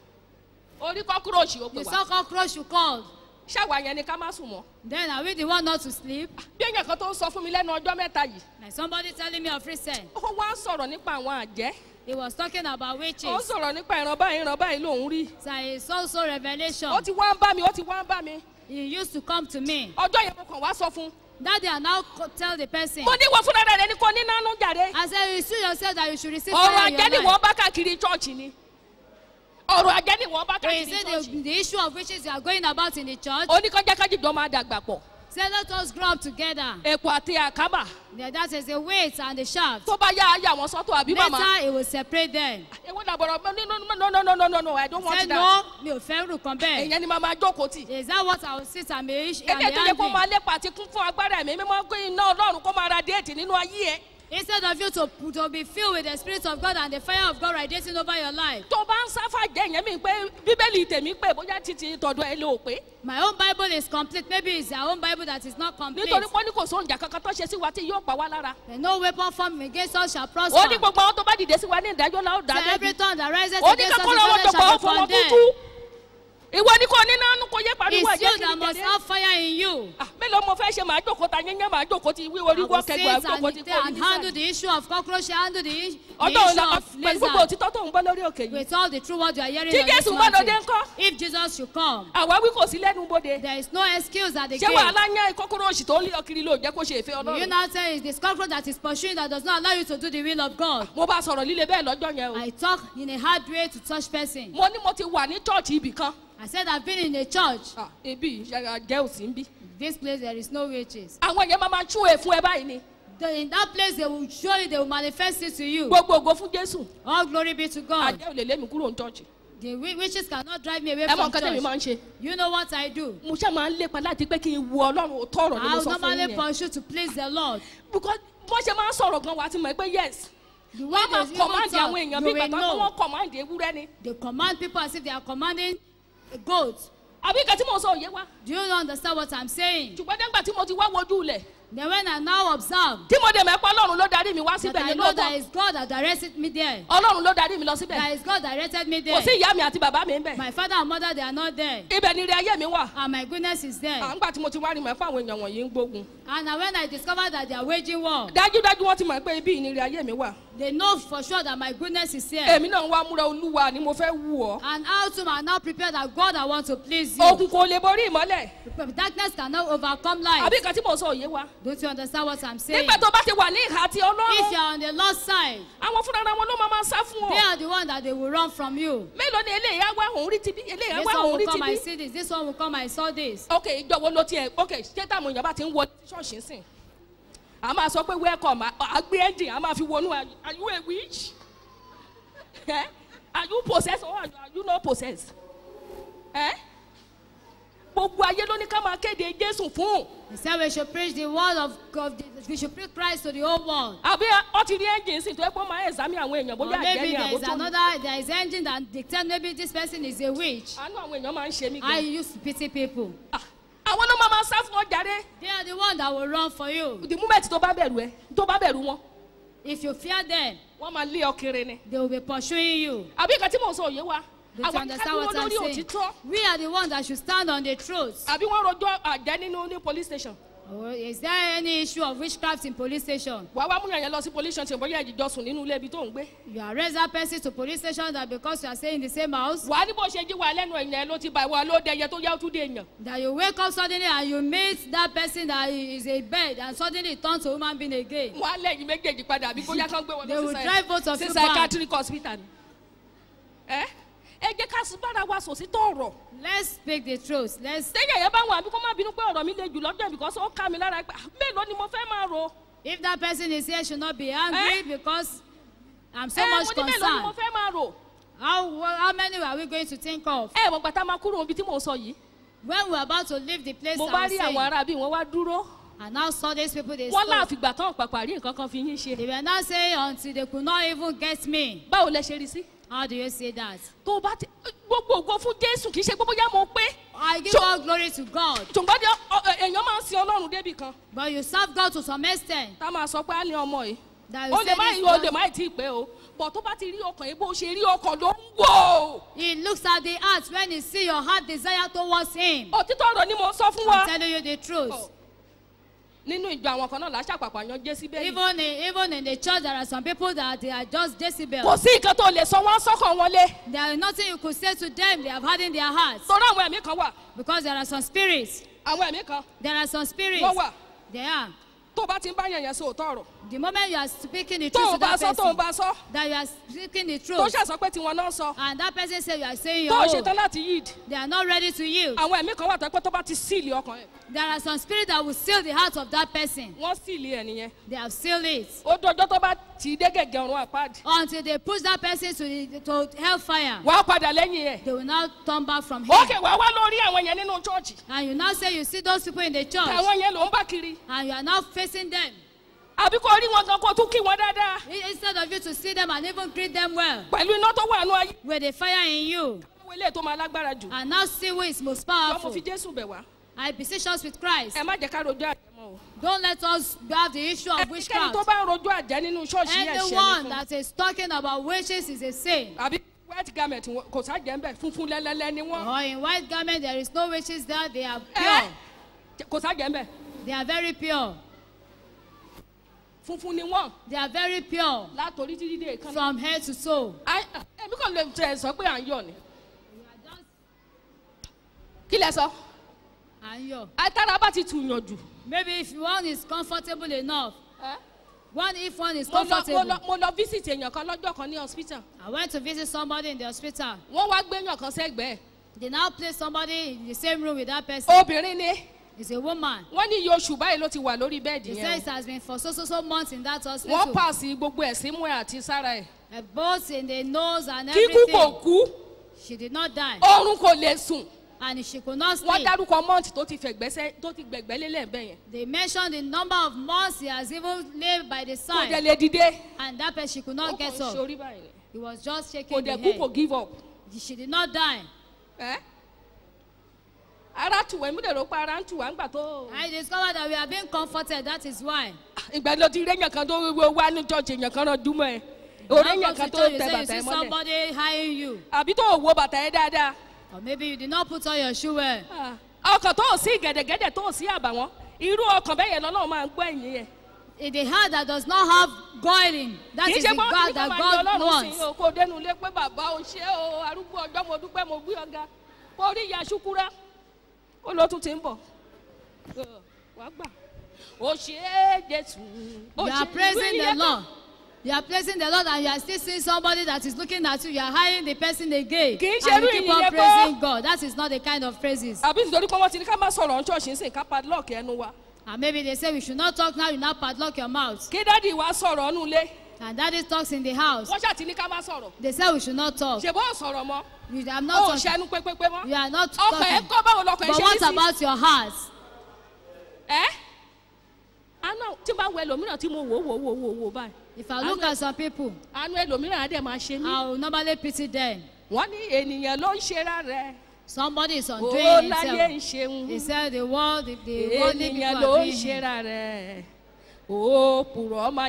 orí kọ́kúròṣì ó pè You wá. saw cockroach you called. ṣáwa yẹn ni ká má sùn mọ́. Then are we the one not to sleep? bí èèyàn kan tó ń sọ fún mi lẹ́nu ọjọ́ mẹ́ta yìí. Like somebody telling me of recent. ó wá ń sọ̀rọ̀ nípa àwọn àjẹ́. He was talking about ó ń witches. sọ̀rọ̀ nípa ìran báyìí ìran báyìí lòún rí. So it's also revelation. ó ti wá ń bá mi ó ti wá ń bá mi. He used to come to me. ọjọ́ yẹn mo kàn wá sọ fún. That day I now co- tell the person. mo ní wọ fúnra rẹ̀ ní kò ní nánú jàre. I said, you see yourself that you should receive ọ̀rọ̀ fire in àjẹ́ ni your wọ́n life. bá káàkiri chọ́ọ̀chì ni. ọ̀rọ̀ àjẹ́ ni wọ́n bá So he káàkiri said chọ́ọ̀chì. the, the issue of witches you are going about in the church. oníkanjákájì jọ máa dàgbà pọ̀. Say let us grow up together. èpò àti àkábà. Yeah, that is the weight and the shaft. tó bá yá ayé àwọn sọ́tò àbí màmá. Later it will separate them. èwo làbọ̀rọ̀ no no no no no no no I don't want Say that. no, mi ò fẹ́ rù kan bẹ́ẹ̀. èèyàn ni màá máa jókòó tì. Is that what I will sit and be and ebi be ètò yẹ kó máa angry? lépa àti kún fún agbára ẹ̀mí mímọ́ pé iná ọlọ́run kó máa ra déètì nínú ayé ẹ̀. Instead of you to, to be filled with the spirit of God and the fire of God radiating over your life. tó bá ń sáfà jẹ́ ìyẹn mi pé bíbélì tèmi pé bóyá títí tọ̀dọ̀ ẹ ló pé. My own Bible is complete. Maybe it's their own Bible that is not complete. nítorí pé ó ní kò sóhun ìjà kankan tó ṣe sí wa tí yóò pa wá lára. And no weapon formed against us shall ó ní prosper. gbogbo àwọn tó bá dìde sí wa ní ìdájọ́ la ó dá So every lẹ́bi. tongue that rises ó ní against us kakọ́ in lọ́wọ́ judgment gbogbo ó shall be fọwọ́ condemned. tútú. ìwọ ni kò ní nánú kò yé pariwo It's ẹ̀jẹ̀ you that must kiri have fire in you. Ah, mélòó mo fẹ́ ṣe màá jókòó ta yẹn yẹn màá jókòó ti wí I orí will wọ́ sit kẹgbẹ́ àjókòó ti and, kó and orí handle nísàlẹ̀. the issue of cockroach, handle the, i- the ọdún issue ọ̀la of pẹ̀lú gbogbo lizard. òtítọ́ tó ń gbọ́ lórí òkè yìí. With all the true word you are hearing Tí on this Jésù bá lóde mountain. ńkọ́? If Jesus should come, àwa wí kò sí lẹ́nu bodè. there is no excuse at the ṣé gate. wàhálà yẹn ìkókóró òsì tó ń lé ọkiri ló jẹ́ kó ṣe ìfẹ́ Do you ọlọ́run. now say it's the cockroach that is pursuing that does not allow you to do the will of God? mo bá sọ̀rọ̀ líle bẹ́ẹ̀ lọ́jọ́ yẹn o. I talk in a hard way to touch person. mo ní mo ti wà ní chọ́ọ̀chì ibì kan. I I said I've been in a church. Ah, ibi ìyára jẹ́ òsì ń bí. This place there is no witches. àwọn yẹn máa máa tú ẹ̀ fún ẹ báyìí ni. The- in that place they will surely they will manifest it to you. gbogbo ògo fún jésù. All glory be to God. àjẹ́ ò lè lé mi kúrò ní church. The wi- witches cannot drive me away ẹ mọ from nǹkan tẹ́mi máa church. ń ṣe. You know what I do? mo ṣáà máa ń lépa láti pé kí n wo ọlọ́run òótọ́ ọ̀rọ̀ ni I mo will sọ fún normally yín yẹn. pursue to please the Lord. because bó ṣe máa ń sọ̀rọ̀ gan wa ti mọ̀ pé yes. The way wọ́n máa they even command talk, àwọn èèyàn you bí will gbàgbọ́ pé know. wọ́n command ewúrẹ́ ni. They command people as if they are commanding a goat. àbí nǹkan tí mo sọ òye wa. Do you understand what I'm saying? ṣùgbọ́n nígbà tí mo ti wá wojú ilẹ̀ Then when I now observe tí mo dẹ̀ mẹ́pọ̀ ọlọ́run ló darí mi wá that síbẹ̀ I yẹn know that lóòótọ́ it's God that directed me there. ọlọ́run ló darí mi lọ síbẹ̀ That is God directed me kò sí there. ìyá mi àti bàbá mi ń bẹ̀ My father and mother they are not there. ibẹ̀ ni ire ayé mi wà And my goodness is à there. ń gbà tí mo ti wá rí mọ̀ fún àwọn èèyàn wọ̀nyí ń gbógun And now when I discovered that they are waging war, dájúdájú wọ́n ti mọ̀ pé ibi ìnire ayé mi wà they know for sure that my goodness is here. èmi náà ń wá múra olúwa ni mo fẹ́ wù ọ́ And how to are now prepared that God I want to please you. òkun kò lè borí ìmọ́lẹ̀ Darkness cannot overcome light. àbí nǹkan tí mo sọ òye wa Don't you understand what I'm saying? nígbà tó bá ti wà ní ìhà ti If ọlọ́run you are on the Lord's side, àwọn fúnra wọn ló máa máa sá fún they ọ are the one that they will run from you. mélòó ni eléyìí á wá òun rí tibí eléyìí á This wá one òun will rí come, I tibí see this. This one will come, I saw this. ok ìjọwọ́ ló tiẹ̀ ok ṣé táwọn èèyàn bá ti ń wọ ṣọ́ọ̀ṣì sìn a máa sọ pé welcome a- a gbé engine a máa fi wọnú are are you a witch Eh? are you possessed or are you not possessed Eh? gbogbo ayé ló ní ká máa kéde jésù fún He said we should preach the word of God. We should preach Christ to the whole world. àbí ọ ti rí engine sí tó ẹ pé ó máa ẹ̀sámi àwọn èèyàn Or bóyá àjẹ́ maybe ni there is àbótó another, there is engine that dictates maybe this person is a witch. àánú àwọn èèyàn máa ń ṣe mí I gan used to pity people. Ah, àwọn ló máa máa sá fún ọ jàre They are the one that will run for you. the moment tó bá bẹ̀rù ẹ tó bá bẹ̀rù wọn If you fear them, wọ́n máa lé ọ kiri ni they will be pursuing you. àbí nǹkan tí mò ń sọ òye wa Don't you àwọn understand akẹ́kọ̀ọ́ what I'm lórí saying? òtítọ́ We are the ones that should stand on the truth. àbí wọ́n rojọ́ àjẹ́ nínú ní police station Oh, is there any issue of witchcraft in police station? wàá wá múyàn yẹn lọ sí police station bóyá ìjọ sùn nínú ilé ibi tó ń gbé You arrest that person to police station that because you are staying in the same house, wàá ní bó ṣe jí wa lẹ́nu ẹ̀yìn ẹ̀ ló ti bá wa ló dẹyẹ tó yá ó tún dé èèyàn that you wake up suddenly and you meet that person that is a bird and suddenly it turns to human being again. wọ́n á lẹ́yìn méjèèjì padà àbí bóyá kán gbé wọn They lọ will sí drive both of sí you back. psychiatric hospital ni ẹ ẹ jẹ́ ká sí bára wa sòsí tó ọ̀rọ̀ Let's speak the truth. Let's. sẹ́yìn ẹ̀yẹ bá wọn àbí kó má bínú pé ọ̀rọ̀ mi le jù lọ́jọ́ because ó ká mi lára pé ah, mélòó ni mo fẹ́ máa ro If that person is here, should not be angry Eh? because I'm so ẹ much mo ní mélòó ni mo concerned. fẹ́ máa ro How how many are we going to think of? ẹ mọ̀ gbàtà máa kúrò níbi tí mò ń sọ yìí When we're about to leave the place, mo I bá was rí àwọn saying, ará bí wọ́n wá dúró and now saw these people they wọ́n spoke. láàfìgbà tán pàpà rí nǹkan kan fi yín ṣe They were now saying until they could not even get me. báwo lẹ ṣe rí sí. How do you say that? tó o bá ti gbogbo ògo fún jésù kì í ṣe gbogbo yá mo pé I give So- all glory to God. ṣùgbọ́n dé ọ- ọ- èèyàn máa ń sin ọlọ́run débì kan But you serve God to some extent. tá a máa sọ pé á ní ọmọ yìí That ó you lè say má this yí o lè one, má tí ì pé o bọ̀ tó bá ti rí ọkàn yìí bó ṣe rí ọkàn ló ń wò He looks at the heart when he see your heart desire towards him. òtítọ́ ọ̀rọ̀ ni mo sọ fún wa I'm telling you the truth. Oh. nínú ìjọ àwọn kan náà làṣàpàpà yan jésìbẹ́lì Even in, even in the church, there are some people that they are just decibels. kò sí nǹkan tó lè sọ wọ́n sọ́kàn wọn lé There is nothing you could say to them. They have had in their hearts. torí àwọn ẹ̀mí kan wà Because there are some spirits. àwọn ẹ̀mí kan There are some spirits. wọ́n wà There are. tó o bá ti ń bá yẹn yẹn sọ òótọ́ ọ̀rọ̀ The moment you are speaking the tó truth o to bá that sọ tó o person, bá sọ that you are speaking the tó truth, ṣàṣọ pé tiwọn náà sọ and that person say you are saying tó your o own, ṣetán láti yíìd they are not ready to yield. àwọn ẹ̀mí kan wà tó pé tó bá ti síìlì ọkàn ẹ̀ There are some spirits that will seal the heart of that person. wọ́n síìlì ẹ̀ nìyẹn They have sealed it ó dọjọ́ tó bá tì í dé gẹ̀gẹ̀ ọ̀run àpáàdì until they push that person to the, to hellfire. wàá padà lẹ́yìn ẹ̀ They will now turn back from here. ókè wàá wá lórí àwọn yẹn nínú chọ́ọ̀chì And you now say you see those people in the church, àwọn yẹn ló ń bá kiri and you are now facing them. àbí kò rí wọn gan kó tún kí wọn dáadáa I- Instead of you to see them and even greet them well, pẹ̀lú iná tó wà nù ayé with the fire in you, àwọn eléyìí tó máa lágbára jù and now see who is most wọ́n mo powerful. fi jésù bẹ̀ wá I beseech us with Christ. ẹ má jẹ́ ká rojọ́ àjẹ́ mọ́ o Don't let us have the issue of ẹnikẹ́ni tó witchcraft. bá ń rojọ́ àjẹ́ nínú ṣọ́ọ̀ṣì yẹn ṣẹ́ Anyone ni fún that is talking about witches is a sin. àbí white garment wọn- kò sájẹ́ ń bẹ̀ funfun lẹ́lẹ́lẹ́ ni wọ́n Or in white garment, there is no witches there. They are ẹ́ pure. kò sájẹ́ ń bẹ̀ They are very pure. funfun ni wọ́n They are very pure látòrí títí dé ìkànnì. from head to toe. ẹ̀mí kàn lè tẹ̀ sọ pé à ń yọ̀ ni kí lẹ sọ And you. àtàrà bá ti tùyàn jù. Maybe if one is comfortable enough, ẹ́ one if one is mo lọ mo comfortable. lọ mo lọ visit èèyàn kan lọ́jọ́ kan ní hospital I went to visit somebody in the hospital. wọ́n wá gbéyàn kan sẹ́gbẹ̀ẹ́ They now place somebody in the same room with that person. obìnrin ni It's a woman. wọ́n ní iye oṣù báyìí ló ti wà lórí bẹ́ẹ̀dì They say yẹn it has been for so so so months in that o. wọ́n hospital. pàṣẹ gbogbo ẹ̀ sí mú ẹ̀ àti sára ẹ̀ Uh, both in the nose and kíkú kò everything. kú She did not die. oorun kò lè sùn And she could not wọ́n stay. dárúkọ mọ́ǹtì tó ti fẹ̀gbẹ́sẹ́ tó ti gbẹ̀gbẹ́ lélẹ̀ bẹ́ẹ̀ yẹn They mentioned the number of months he has even lived by the kò dẹ̀ side. lè dìde And that person she could ó not kàn get ń up. ṣorí báyìí ni. He was just kò shaking the dẹ̀ kú kò head. give up. She did not die. ẹ́ ara tù wá ìmúdèrò pa ara ń tù wá ńgbà tó. I discovered that we are being comforted. That is why. ìgbà ló ti réyàn kan tó wíwọ wá ní church èèyàn kan náà dúmọ̀ ẹ̀ Now òréyàn come kan to tó church, you tẹ say you bàtà see ẹ̀ mọ́lẹ̀ somebody eyeing you. àbí tó wo bàtà ẹ̀ dáadáa Or maybe you did not put on your shoe well. Ah, ọkàn tó ò sí gẹ̀dẹ̀gẹ̀dẹ̀ tó ò sí àbàwọ́n irú ọkàn bẹ́ẹ̀ yẹn lọ́nà máa ń gbọ́ ẹ̀yìn yẹn. In the heart that does not have goiling, that kì í is ṣe the pé wọ́n God ní ká that máa yọ God ọlọ́run sí wants. o kó dénú ilé pé bàbá o ṣé o arúgbó ọjọ́ mo dúpẹ́ mo gbé ọ̀gá kó rí ìyá ṣúkúrá ó ló tún ti ń bọ̀ Ọ̀, wàá gbà ó ṣe é jésù ó You ṣe are é praising the wíyẹ Lord. You are praising the Lord and you are still seeing somebody that is looking at you. You are hiring the person again. Kì í And ṣe you irú keep ìyẹn on kọ́. praising God. That is not the kind of praises. àbí nítorí pé wọ́n ti ní ká má sọ̀rọ̀ ṣọ́ọ̀ṣì ń sìn ká padlock ẹnu wa And maybe they say we should not talk now, you now padlock your mouth. kí dádì wa sọ̀rọ̀ ọ̀nù ilé And daddy talks in the house. wọ́n ṣàtì ní ká má sọ̀rọ̀ They say we should not talk. ṣe bó sọ̀rọ̀ mọ́ You are ó not talking. ṣẹnu pépépé mọ́ You are not ọkàn ẹ̀ talking. kọ́ báwo lọkàn ẹ̀ But ṣe what ní sí about your heart? ẹ́ àná tí bá wo ẹlòmíràn tí mo wò wò wò wò wò báyìí If I look at some people, àánú ẹlòmíràn á dẹ̀ máa ṣe mí. I will normally pity them. wọ́n ní ènìyàn ló ń ṣera rẹ̀ Somebody is ó undoing láyé ń himself. ṣeun He said the world, the, the worldly people ènìyàn are ló ń doing him. ṣera rẹ̀ ó pùrọ̀ ọmọ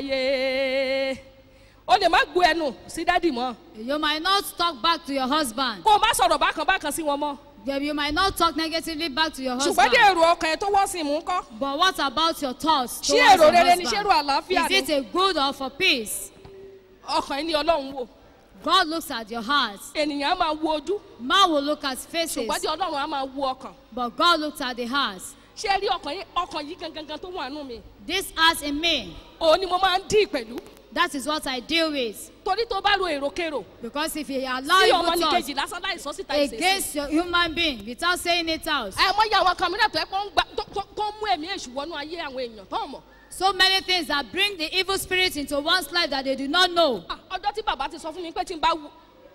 ayé ó lè má gbó ẹnu sí dádì mọ́ You might not talk back to your husband. kó o má sọ̀rọ̀ bákan bákan sí wọn mọ́ Yeah, You might not talk negatively back to your ṣùgbọ́n husband. dé èrò ọkàn ẹ̀ tó wọ́n sì mú kọ́ But what about your thoughts ṣé towards èrò your rere ni ṣé èrò husband? àlàáfíà Is ni it a good or for peace? ọkàn ẹ̀ ní ọlọ́run wò God looks at your heart. ènìyàn á máa wo ojú Man will look at faces, ṣùgbọ́n tí ọlọ́run á máa wo ọkàn but God looks at the heart. ṣé ẹ rí ọkàn yìí ọkàn yìí gangan tó wà nù mí This heart in me, òun ni mo máa ń dì pẹ̀lú that is what I deal with. torí tó bá ro èròkèrò Because if you allow sí evil ọmọ ní thoughts kejì lásán láì sọ síta ìṣesí. against your human being without saying it out, àìmọye àwọn kan mìíràn tó ẹ pọ́n ń gbà tó- tó- tó ń mú ẹ̀mí èṣù wọnú ayé àwọn èèyàn tó mọ̀. so many things that bring the evil spirit into one's life that they do not know. Ah, ọjọ́ tí bàbá ti sọ fún mi pé tí n bá wu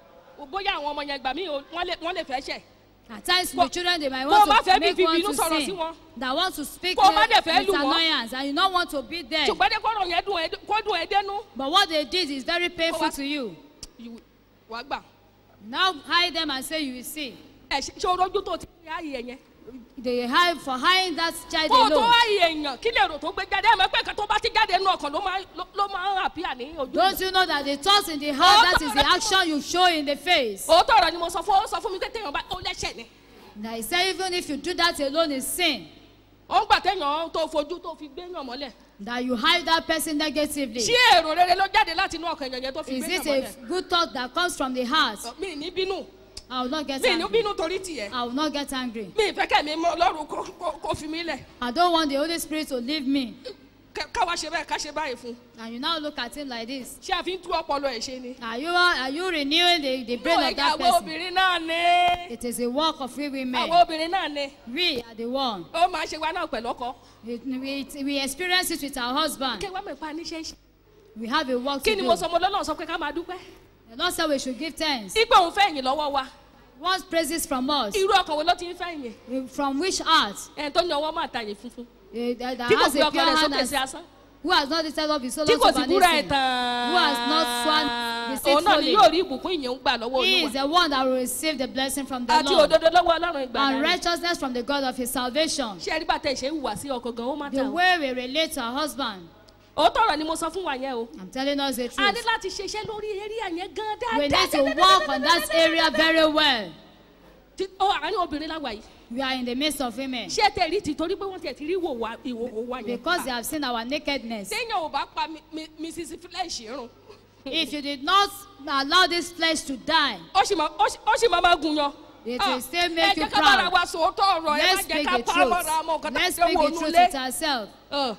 bóyá àwọn ọmọ yẹn gbà mí o, wọ́n lè wọ́n lè fẹ́ ṣẹ̀. At times, Bó- the children they might bó o bá want fẹ́ to bí make fi one ìbínú to sọ̀rọ̀ sí sin, wọn. that want to speak Bó o bá with, dẹ̀ fẹ́ with lù wọ́n. annoyance, and you don't want to be there. ṣùgbọ́n dé kọ́rọ̀ yẹn dùn ẹ́ kó dùn ẹ́ dénú. But what they did is very painful what? to you. You- wàá gbà Now hide them and say you will see. ẹ ṣe ṣe orójú tó ti rí ààyè ẹ̀ yẹn. They hide for hiding that child kó o tó alone. ààyè èèyàn kí lè rò tó gbé jáde ẹ̀ mọ̀ pé nǹkan tó bá ti jáde nínú ọkàn ló máa ló- ló máa ń àpíà ní ojú. Don't you know that the thoughts in the heart, that is the action you show in the face. òótọ́ ọ̀rọ̀ ni mo sọ fún ó sọ fún mi pé téèyàn bá ó lẹ́sẹ̀ ni. Now he said even if you do that alone is sin. ó ń gbà téèyàn tó fojú tó fi gbé yàn mọ́lẹ̀. That you hide that person negatively. ṣé èrò rere ló jáde láti inú ọkàn èèyàn yẹn tó fi Is gbé it yàn a mọ́lẹ̀. good thought that comes from the heart? mi ní bínú I will not get mi ní angry. bínú torí tiẹ̀ I will not get angry. mi ìfẹ́ kẹ́mi mọ́ ọlọ́run kó- kó- kó fi mí lẹ̀ I don't want the Holy Spirit to leave me. Ká- káwa ṣe báyìí ká ṣe báyìí fún un. And you now look at him like this. ṣé a fi ń tú ọpọlọ ẹ̀ ṣe ni. Are you are you renewing the, the brain Inú of that ẹ̀ka àwọn person? obìnrin náà ni It is a work of we women. àwọn obìnrin náà ni We are the one. ó máa ṣe wa náà pẹ̀lú ọkọ. We, we, we experience it with our husband. kí wọ́n mọ̀ pa níṣẹ́ ṣe. We have a work kí to ni do. mo sọ mo lọ́nà sọ pé ká máa dúpẹ́. The Lord said we should give thanks. ìgbà òun fẹ́ yìn lọ́wọ́ wa What praises from us? irú ọkàn wo ló ti ń fẹ́ yìn. From which heart? ẹ̀ tó ní ọwọ́ máa tàyè funfun. Eh, That, that tí kò has gbé a ọkọ pure rẹ̀ hand sókè and sí asán. who has not lifted up his soul tí unto kò sì búra ẹ̀ vanity? tán. Who has not sworn òun náà ni deceitfully? yóò rí ìbùkún ìyẹn ń gbà lọ́wọ́ He is olúwa. the one that will receive the blessing from the àti Lord òdodo lọ́wọ́ ọlọ́run ìgbà and náà. righteousness from the God of his salvation. ṣé ẹ rí bàtà ìṣe ń wà sí ọkọ gan ó má ta The o. way we relate to our husband. òótọ́ ọ̀rọ̀ ni mo sọ fún wa yẹn o. I'm telling us the a ní truth. láti ṣiṣẹ́ lórí area yẹn gan dáadáa. We need to work on that area very well. Tí- ó àárín obìnrin láwa yìí. We are in the midst of women. ṣé tẹ rí ti torí pé wọ́n tiẹ̀ ti rí ìwò wa ìwò wa yẹn. Because they have seen our nakedness. téèyàn ò bá pa mi- mi- mrs flesh run. If you did not allow this flesh to die, ó sì máa ó sì- ó sì máa máa gun yan. It Ah, will still make ẹ you jẹ́ ká bára proud. wa sòótọ́ ọ̀rọ̀ ẹ má let's jẹ́ speak ká the pa truth. mọ́ra mọ́ nǹkan tá a Let's ṣe speak wò the truth nulẹ̀. with ourselves.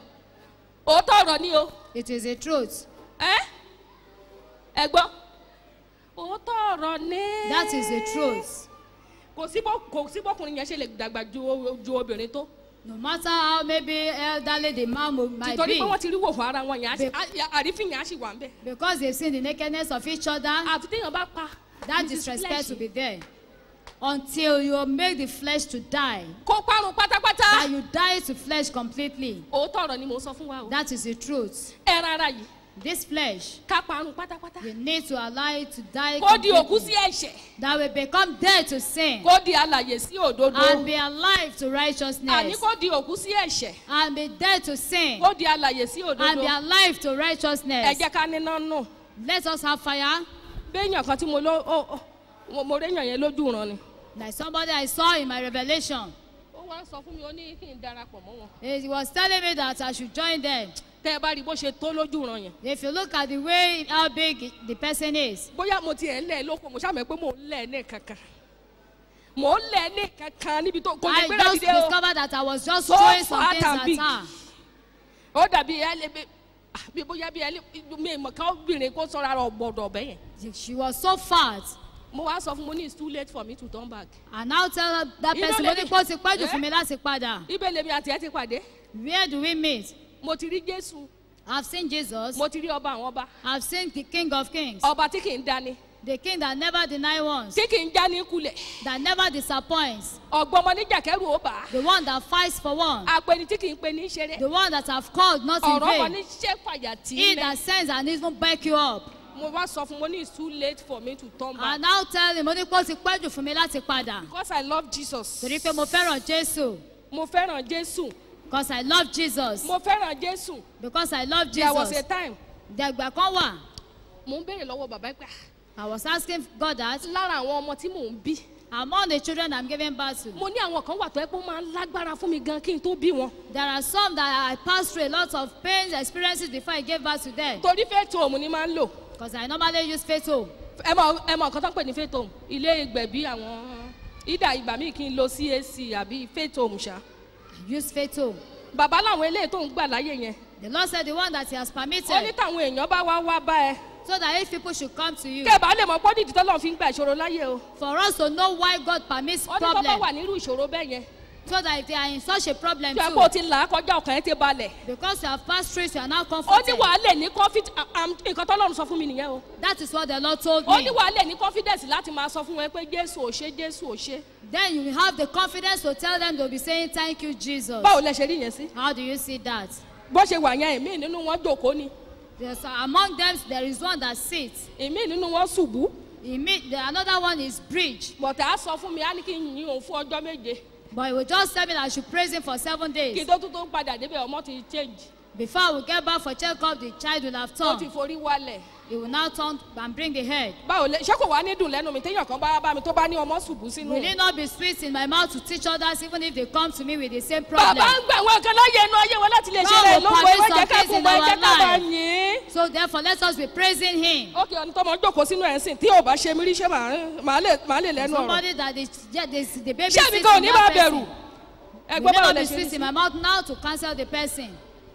òótọ́ ọ̀rọ̀ ni o. It is the truth. ẹ ẹ gbọ́ òótọ́ ọ̀rọ̀ ni. That is the truth. kò sí bó kò sí bọ́kùnrin yẹn ṣe lè dàgbà ju o- ju obìnrin tó No matter how maybe elderly the man mo- might títorí be, pé wọ́n ti rí wò fún ara wọn yẹn á sì- Be- á- àrífín yẹn á sì wà ń bẹ̀. because they've seen the nakedness of each other, àfi téèyàn bá pa that Mrs. disrespect Flesh, will be there. Until you make the flesh to die, kó parun that pátápátá. you die to flesh completely. òótọ́ ọ̀rọ̀ ni mò ń sọ fún wa o. That is the truth. ẹran ara yìí This flesh, ká parun pátápátá. we need to allow it to die kó di òkú sí completely. ẹ̀ṣẹ̀ That we become dead to sin kó di alàyè sí òdodo. and be alive to àní righteousness kó di òkú sí ẹ̀ṣẹ̀ and be dead to sin kó di alàyè sí and be òdodo. alive to ẹ righteousness. jẹ́ ká níná nù. Let us have fire. béèyàn kan tí mo ló ó- ó- mo- mo réyàn yẹn lójú ran ni. Like somebody I saw in my revelation. ó wá ń sọ fún mi ó ní kí n darapọ̀ mọ́ wọn. He was telling me that I should join them. tẹ́ ẹ bá rí bó ṣe tó lójú ran yẹn. If you look at the way how big the person is, bóyá mo tiẹ̀ ń lẹ̀ lóko mo ṣàmì pé mò ń lẹ̀ ní kankan. mò ń lẹ̀ ní kankan níbi tó kò lè I gbéra just dìde o. discovered that I was just So throwing some fat things and at big. her. ó dàbí ẹ lè bí bí bóyá bí ẹ lè mi ìmọ̀ ká obìnrin kó sọ̀rọ̀ ara ọ̀gbọ̀dọ̀ ọ̀bẹ yẹn. She was so fat. mo wá sọ fún mo ní it's too late for me to turn back. And now tell her, that You know, person, mo ní lady- pé ó ti pẹ́ jù Eh? fún mi láti padà. ibẹ̀ lèmi àti ẹ ti pàdé. Where do we meet? mo ti rí jésù I've seen Jesus. mo ti rí ọba àwọn ọba I've seen the King of Kings. ọba tí kì í dání The King that never deny once. tí kì í já ní kulẹ̀ That never disappoints. ọ̀gbọ́n ọmọ níjàkẹ́rù ó bà á The one that fights for one. apẹni tí kì í pe ní ṣeré The one that have called not in ọ̀rọ̀ ọmọ vain. ní ṣẹ́ fàyà tí He í that lẹ̀ sends and even back you up. mo wá sọ fún mo ní it's too late for me to turn back And now tell him, mo ní pé ó ti pẹ́ jù fún mi láti padà. because I love Jesus Torí pé mo fẹ́ràn Jésù. mo fẹ́ràn Jésù Because I love Jesus. mo fẹ́ràn Jésù Because I love there was a Jesus. time Dẹ̀gbà kan wà. mo ń béèrè lọ́wọ́ bàbá pé I was asking God that lára àwọn ọmọ tí mò ń bí among the children I'm giving birth to, mo ní àwọn kan wà tó ẹ pé ó máa ń lágbára fún mi gan kí n tó bí wọn there are some that I passed through a lot of pains, experiences before I gave birth to them. torí fẹ́ẹ̀tì òun ni máa ń lò Because I normally use faith home. ẹ mọ ẹ mọ nǹkan tó ń pè ní faith home ilé ìgbẹ̀bí àwọn ìdá ìgbà míì kí n lo CAC àbí faith home ṣá I use faith home. bàbá làwọn eléyìí tó ń gbà láyè yẹn The Lord said the one that He has ó ní permitted táwọn èèyàn bá wá wá bá ẹ so that if people should come to you kẹ́ ẹ bá lè mọ pọ́dìdì tọ́lọ́ fi ń gba ìṣòro láyé o for us to know why God permits ó ní kọ́ bá problem wà nírú ìṣòro bẹ́ẹ̀ yẹn so that if they are in such a problem tí a kò too ti là á kọjá ọkàn ẹ ti balẹ̀ because you have passed through it you are now ó ní comforted wàá lè ní confid am- nǹkan tọ́lọ́run sọ fún mi nìyẹn o that is what the Lord told ó me ní wàá lè ní confidence láti máa sọ fún wọn pé Jésù ò ṣe Jésù ò ṣe then you will have the confidence to tell them to be saying thank you Jesus báwo lẹ ṣe rí yẹn sí how do you see that bó ṣe wà yẹn ìmí nínú wọn jòkó ni There's, among them there is one that sits ìmí nínú wọn ṣubú Imme- the another one is bridge bọ̀tà á sọ fún mi á ní kí n yin òun fún ọjọ́ méje but he will just tell me that I should praise him for seven kí days n tó tún tó padà débẹ̀ ọmọ ti change before we get back for check up the child will have ó ti turned forí wálẹ̀ he will now turn and bring the head báwo lẹ ṣé kò wá ní dùn lẹ́nu mi téèyàn kan bá bá mi tó bá ní ọmọ ṣubú sínú will it not be sweet in my mouth to teach others even if they come to me with the same bàbá problem ń gbà wọn kan láyé inú ayé wọn láti lè ṣe God rẹ̀ will lóko permit ẹ má some jẹ́ ká things kún in mọ́ ẹ our jẹ́ ká máa life. yìn so therefore let us be praising him ókè ọ̀nà tọmọ jókòó sínú ẹ̀ ń sìn tí ò bá ṣe mí rí ṣé màá- màá lè màá lè lẹ́nu ọ̀rọ̀ somebody that is yeah, the, the baby ṣé sits mi in kan ò ní máa that bẹ̀rù person ẹ will gbọ́ báwo not lẹ be ṣe rí sweet sí in my mouth now to cancel the person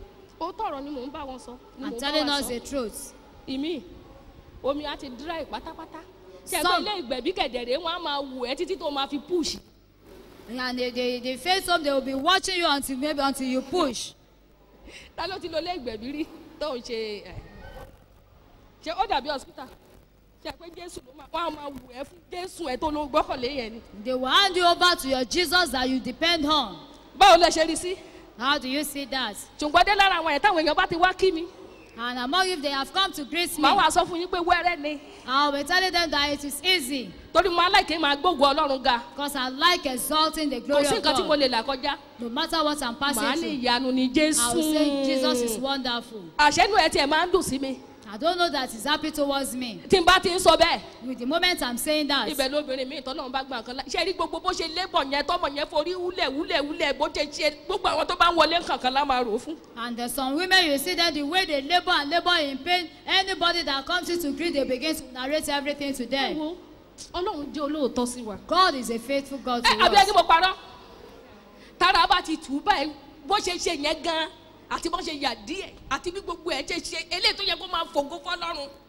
ó tọ̀rọ̀ ni mò ń bá wọn sọ ni mò and ń bá telling wa us sọ the truth ìmí omi á ti dry pátápátá ṣe ẹgbẹ́ Some- ilé ìgbẹ̀bí kẹ̀dẹ̀rẹ̀ wọn á máa wù ẹ́ títí tó máa fi push and they they they face home they will be watching you until maybe until you push ta ló ti lo ilé ìgbẹ̀bí rí tó ń ṣe ẹ̀ ṣe ó dàbí hospital ṣe pé jésù ló máa wọn á máa wù ẹ́ fún jésù ẹ̀ tó ló gbọ́kànlé yẹn ni they will hand you over to your Jesus that you depend on báwo lẹ ṣe rí sí how do you see that ṣùgbọ́n dé lára àwọn ẹ̀ táwọn èèyàn bá ti wá kí mi and among you they have come to greet me màá wá sọ fún yín pé wẹ́rẹ́ ni I will be telling them that it is easy torí mo aláìké máa gbógun ọlọ́run ga because I like exalting the kò glory sí of nǹkan tí mo God lè là kọjá no matter what I'm màá passing ní through ìyanu ni jésù I will say Jesus is wonderful àṣẹnu ẹ tiẹ̀ máa ń dùn sí mi I don't know that he's happy towards me tí n bá ti ń sọ bẹ́ẹ̀ with the moment I'm saying that ibẹ̀ lóbìnrin mi ìtọ́nà bá gbà kan lá ṣe rí gbogbo bó ṣe lébọ̀ yẹn tọ́mọ yẹn forí wúlẹ̀ wúlẹ̀ wúlẹ̀ bó ṣe ṣe gbogbo àwọn tó bá ń wọlé kankan lá máa rò ó fún. and there's some women you see them the way they labour and labour in pain anybody that comes in to greet they begin to narrate everything to ẹ them wo ọlọ́run jẹ́ olóòótọ́ sí wa. God is a faithful God to ẹ àbí ẹni us mo parọ́ tára bá ti tù ú báyìí bó ṣe ṣe yẹn gan àti bó ṣe yà díẹ̀ àti bí gbogbo ẹ̀ ṣe ṣe eléyìí tó yẹ kó máa fògo fọlọ́run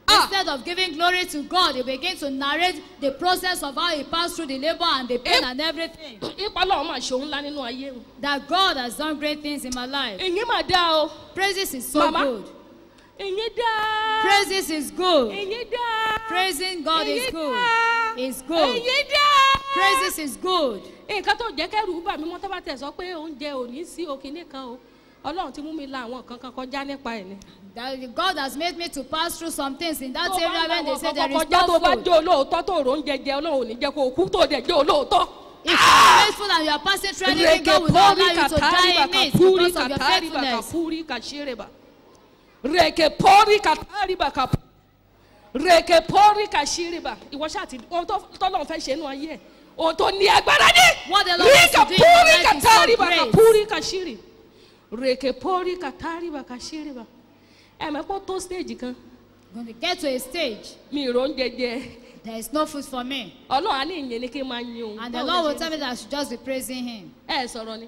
Ah. Instead of giving glory to God, he begin to narrate the process of how he passed through the labor and the pain Eh. and everything. ipa ọlọ́run máa ṣe òun ńlá nínú ayé wọn. That God has done great things in my life. ìyẹn máa dá o Praises is so Mama. good. ìyẹn dá Praises is good. ìyẹn dá Praising God is ìyẹn good. dá Is good. ìyẹn dá. Praises is good. nǹkan tó jẹ́ kẹ́rù bà mí mọ́ tó bá tẹ̀ sọ pé oúnjẹ ò ní sí òkìní kan o ọlọ́run ti mú mi la àwọn nǹkan kan kọjá nípa ẹ̀ ni. That God has made me to pass through some things in that tó bá area ń when they àwọn say there nǹkan is kọjá tó no bá food. jẹ́ olóòótọ́ tó rò oúnjẹ jẹ ọlọ́run ò ní jẹ́ kó o kú tó dẹ̀ jẹ́ olóòótọ́. If you are faithful and you are passing through anything, God will not allow you to die in it puri because of your katari baka faithfulness. puri kashireba. Reke pori katari baka pu- reke pori kashireba. Ìwọ ṣáà ti ohun tó tọ́lọ́run fẹ́ ṣe nínú ayé ẹ̀. Ohun tó ní agbára ní. What the Lord wants Rika to do in your puri life is so katari baka great. puri kashiri. Reke pori katari baka shireba. Ẹ mọ̀ pé ó tó stage kan. When we get to a stage, Mi ì róúnjẹ jẹ. there is no food for me. Ọlọ́run á ní ìyẹn ni kí n máa yin òun. And the Báwo Lord lẹ will ṣe tell ń me that I should just be praising Him. ẹ sọ̀rọ̀ ni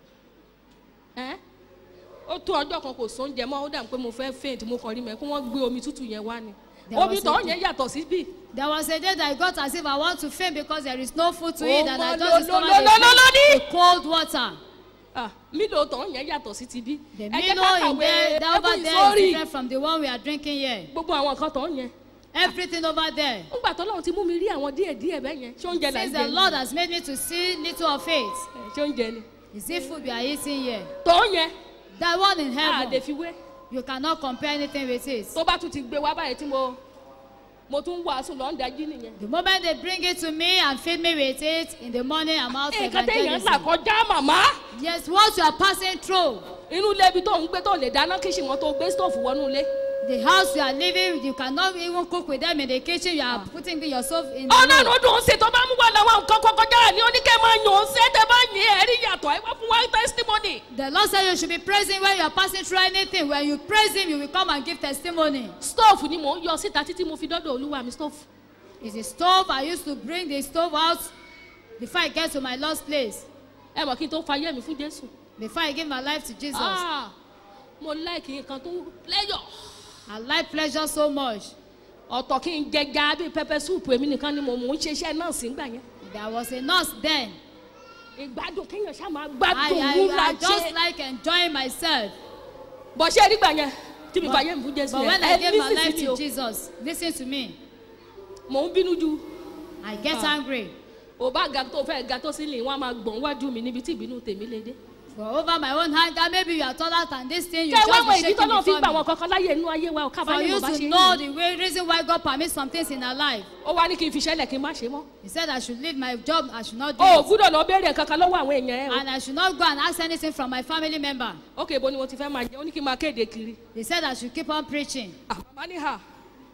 ẹ́ ó tó ọjọ́ kan kò sóúnjẹ mọ́ ó dà pé mo fẹ́ faint mo kàn rí mẹ́ kí wọ́n gbé omi tútù yẹn wá ni There omi was tó a- yẹn yàtọ̀ sí bí. There was a day that I got as if I want to faint because there is no food to Oh, eat and I my just Lord, discovered Lord, Lord, Lord, a, Lord. a cold water. mílò tó yẹn yàtọ̀ sí ti bí. The ẹ jẹ́ Milo ká in kàwé there, that over ẹkún there is ìsórì different from the one we are drinking here. gbogbo àwọn nǹkan tó yẹn. Everything over there. ńgbà tó lọ́run ti mú mi rí àwọn díẹ̀ díẹ̀ bẹ́ẹ̀ yẹn ṣé oúnjẹ là ń Since jẹ the ni? Lord has made me to see little of it, Ẹ, ṣé oúnjẹ ni. is it food we are eating here? tó yẹn That one in a lè heaven, fi wé you cannot compare anything with it. tó bá tún ti gbé wá báyìí tí mo mo tún wàásù lọ́n dájú nìyẹn. The moment they bring it to me and feed me with it, in the morning I'm out nǹkan téèyàn là evangelism. kọjá màmá. Yes, what you are passing through, inú ilé ibi tó ń gbé tó lè dáná kí ṣìwọ́n tó gbé stóòfù wọnú ilé. the house you are living, you cannot even cook with them in the kitchen. You are putting yourself in the ọlọ́run room. dùn sí tó bá mú wà láwọn nǹkan kọkọjá ní oníkẹ́ máa yàn ó sẹ́tẹ̀ bá yìn ẹ̀ rí yàtọ̀ ẹ wá fún wa testimony. The Lord said you should be praising when you are passing through anything. When you praise Him, you will come and give testimony. stóòfù ni mò ń yọ síta títí mo fi dọ́dọ̀ olúwa mi stóòfù. It's the stove. I used to bring the stove out before I get to my lost place. ẹ mọ̀ kí n tó fayé mi fún jésù. Before I give my life to Jesus. Ah, mo láìkì nǹkan tó lẹ́yọ̀. I like pleasure so much. ọ̀tọ̀ kí n jẹja bíi pẹpẹ súùpù èmi nìkan ni mo mò ń ṣiṣẹ́ náà sí gbà yẹn. There was a nurse then. ìgbádùn kéèyàn ṣá máa I, gbádùn I, múra I just jẹ. like enjoying myself. bọ̀ ṣé rí gbà yẹn tí mi fayé mi fún jésù But yẹn when I ẹ gave my lísì life sí mi to o Jesus, listen to me. mò ń bínú ju. I get Ah. angry. ò bá ga tó fẹ́ ga tó sílẹ̀ wọ́n á máa gbọ̀n wájú mi níbi tí ìbínú tèmi lè dé. For over my own anger, maybe you are taller than this thing. You kẹ́ ẹ wá just mọ be ìdí shaking tọ́lọ́ fi before gbà me. wọn kankan láyé inú ayé wa ò For kábàáyé you mo bá ṣe to é know yìí. the way, reason why God permits some things in our life. ó wá ní kí n fi ṣẹlẹ̀ kí n má ṣe mọ́. He said I should leave my job, I should not do o ò it. gbúdọ̀ lọ béèrè kankan lọ́wọ́ àwọn èèyàn ẹ o. And I should not go and ask anything from my family member. ókè ibo ni mo ti fẹ́ máa jẹ ó ní kí n máa kéde kiri. He said I should keep on preaching. Ah, màmá ní hà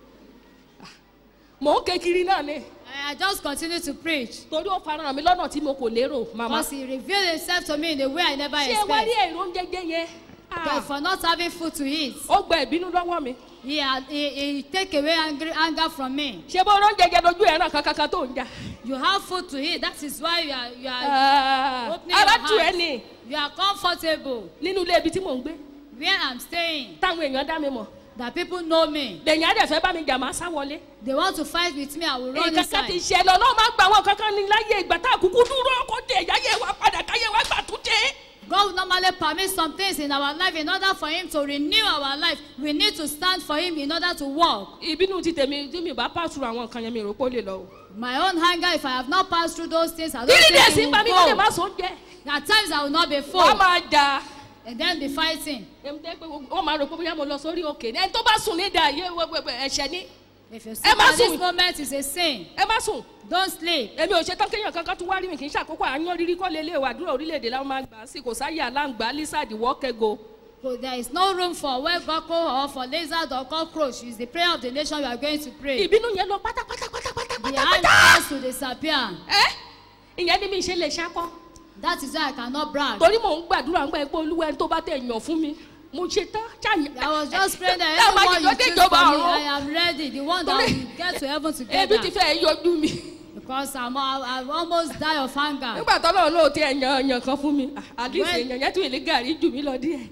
Ah, mò ń ké kiri náà ni I I just continue to preach. torí ó farahàn mi lọ́nà tí mo kò lérò màmá. Because he revealed himself to me in a way I never ṣé ẹ wá rí expect. èrò oúnjẹ yẹn. Ah, But for not having food to eat, ó gba ìbínú lọ́wọ́ mi. he, had, he, he take away angry, anger from me. ṣé bó oúnjẹ jẹ lójú ẹ̀ràn kankan tó ń jà. You have food to eat. That is why you are, you are Ah, opening ara your tù ẹ́ heart. ni You are comfortable nínú ilé ibi tí mò ń gbé where I'm staying. táwọn èèyàn dá mi mọ̀. That people know me. lẹ́yìn á dẹ̀ fẹ́ bá mi jà máa sá wọlé. They want to fight with me. I will run nǹkan kan ti inside. ṣẹlẹ̀ ọlọ́run máa gba àwọn kankan ní láyé ìgbà tá a kúkú dúró kó tẹ̀ yáyé wa padà káyé wa gbà tún tẹ̀. God will normally permit some things in our life in order for Him to renew our life. We need to stand for Him in order to walk. ìbínú ti tèmi tí mi bá pàṣẹ àwọn nǹkan yẹn mi rò pé ó lè lọ o. My own hunger, if I have not passed through those things, I don't ìdí dẹ̀ think sí it gbà mí will kó lè má go. so jẹ. At times I will not be full wọ́n máa jà. and then be fighting. èmi tẹ́ pé wọ́n máa rò pé bóyá mo lọ sórí òkè ní ẹni tó bá sùn ní ìdá yé wẹ́wẹ́wẹ́ ẹ̀ṣẹ̀ ní. If you Ẹ sleep má at this sùn. moment, it's a sin. ẹ má sùn. Don't sleep. èmi ò ṣe tán kéèyàn kankan tún wá rí mi kì í ṣàkókò àyàn rírí kọ́ lélẹ̀ wà dúró orílẹ̀-èdè láwọn máa gbà á sí kò sáyé aláǹgbá lísàdì wọ́kẹ́go. So there is no room for where gecko or for lizard or cockroach. It's the prayer of the nation you are going to pray. ìbínú yẹn lọ pátápátá pátápátá The pátápátá. anger has to disappear. ẹ ìyẹn ni mi ṣe lè ṣakọ. That is why I cannot brag. torí mò ń gbàdúrà ńgbà pé olúwa ẹni tó bá tẹ̀ yàn fún mi mo ṣe tán ṣàyàn. I was just praying that Ẹ má anyone you jẹ́ choose ìjọba for me, ọ̀run. I am ready. The one that Torí- will get to heaven ebi together. ti fẹ́ yọjú mi. Because I'm, I've almost died of hunger. nígbà tó lọ́run ló ti ẹ̀yàn ẹ̀yàn kan fún mi àdìsí When- èèyàn yẹn tún ìlú gàrí jù mí lọ díẹ̀.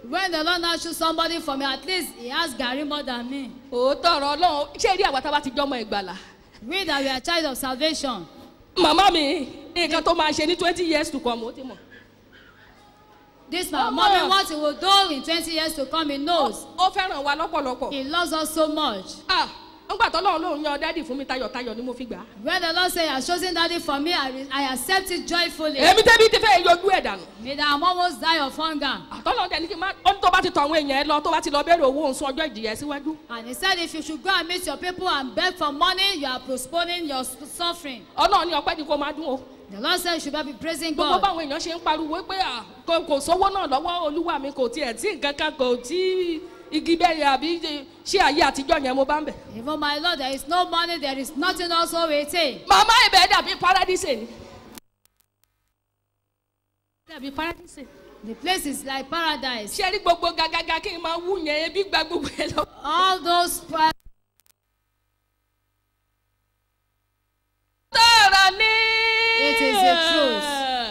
When the Lord now choose somebody for me, at least he has Gary more than me. òótọ́ ọ̀rọ̀ ọlọ́run ṣé rí àwa tá a bá ti jọmọ ìgbàlà. We that we are child of salvation. màmá mi nǹkan tó máa ṣe ní twenty years to come ó ti mọ̀. This my Oh, mommy, ma. what he will do in 20 years to come, he knows. ó fẹ́ràn wa lọ́pọ̀lọpọ̀. He loves us so much. ah ńgbà tó lọ́run lòun yan dádì fún mi tayọ̀tayọ̀ ni mo fi gbà á. When the Lord say, He has chosen daddy for me, I, re- I accept it joyfully. èmi tẹ́bi ti fẹ́ yọjú ẹ̀ dànù. May that I'm almost die of hunger. àtọ́lọ́ dẹni kí n má ó ní tó bá ti tọ àwọn èèyàn ẹ lọ tó bá ti lọ bẹ̀rẹ̀ owó òun sún ọjọ́ ìjìyà síwájú. And he said, if you should go and meet your people and beg for money, you are postponing your s- suffering. ọlọ́run ní ọpẹ́ ni kó máa dún o. The Lord said, you should be praising gbogbo God. báwọn èèyàn ṣe ń pariwo pé à, kò kò sówó náà lọ́wọ́ olúwa mi kò tiẹ̀ tí nǹkan kan kò tí igi bẹ́ẹ̀ àbí ṣé ayé àtijọ́ yẹn mo bá ń bẹ̀. Even my Lord, there is no money, there is nothing also waiting. màmá ibẹ̀ dàbí paradise ni. dàbí paradise. The place is like paradise. ṣé rí gbogbo gàgàgà kí n máa wú yẹn ebi gba gbogbo ẹ lọ. All those pri- tọ̀rọ̀ ni. It is the truth.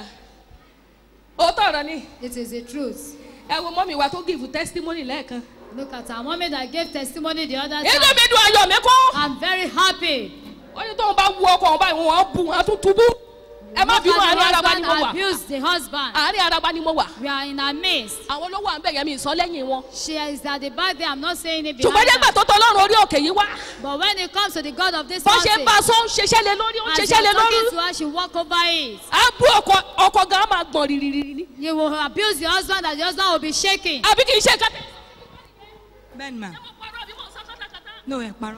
ó tọ̀rọ̀ ni. it is the truth. ẹ wo mọ́mí wa tó give testimony lẹ́ẹ̀kan. Look at our mommy that gave testimony the other inú time. mi dùn ayọ̀ mi kú. I'm very happy. ó ní tóun bá wú ọkọ̀ ọ̀hún báyìí wọ́n bu wọn tún túbú. ẹ má Look bínú at àárín the araba ni mo husband wà. abused the husband. àárín araba ni mo wà. We are in our midst. àwọn olówó à ń bẹ̀yẹ̀ mi ìsọ lẹ́yìn wọn. She is at the back there. I'm not saying it ṣùgbọ́n behind nígbà her. tó tọ́ lọ́rùn orí òkè yìí wá. But when it comes to the God of this bó ṣe ń mountain, bá a sọ ó ń ṣiṣẹ́ lé lórí ó ń as ṣiṣẹ́ lé you're talking lórí. to her, she walk over it. á bú ọkọ̀ ọkọ̀ gan á máa gbọ̀n rìrìrì ni. You will abuse your husband and the husband will be shaking. àbí kì í ṣe kátẹ́. bẹ́ẹ̀ni mà no ẹ̀ parọ́.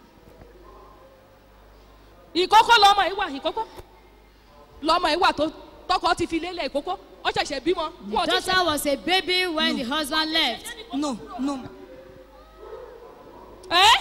ìkókó lọmọ yìí wà ìkókó lọmọ yìí wà tó tọkọ ti fi lélẹ̀ ìkókó ó ṣẹ̀ṣẹ̀ bímọ. The wọn ò tí daughter was a baby when the husband left. no no ẹ́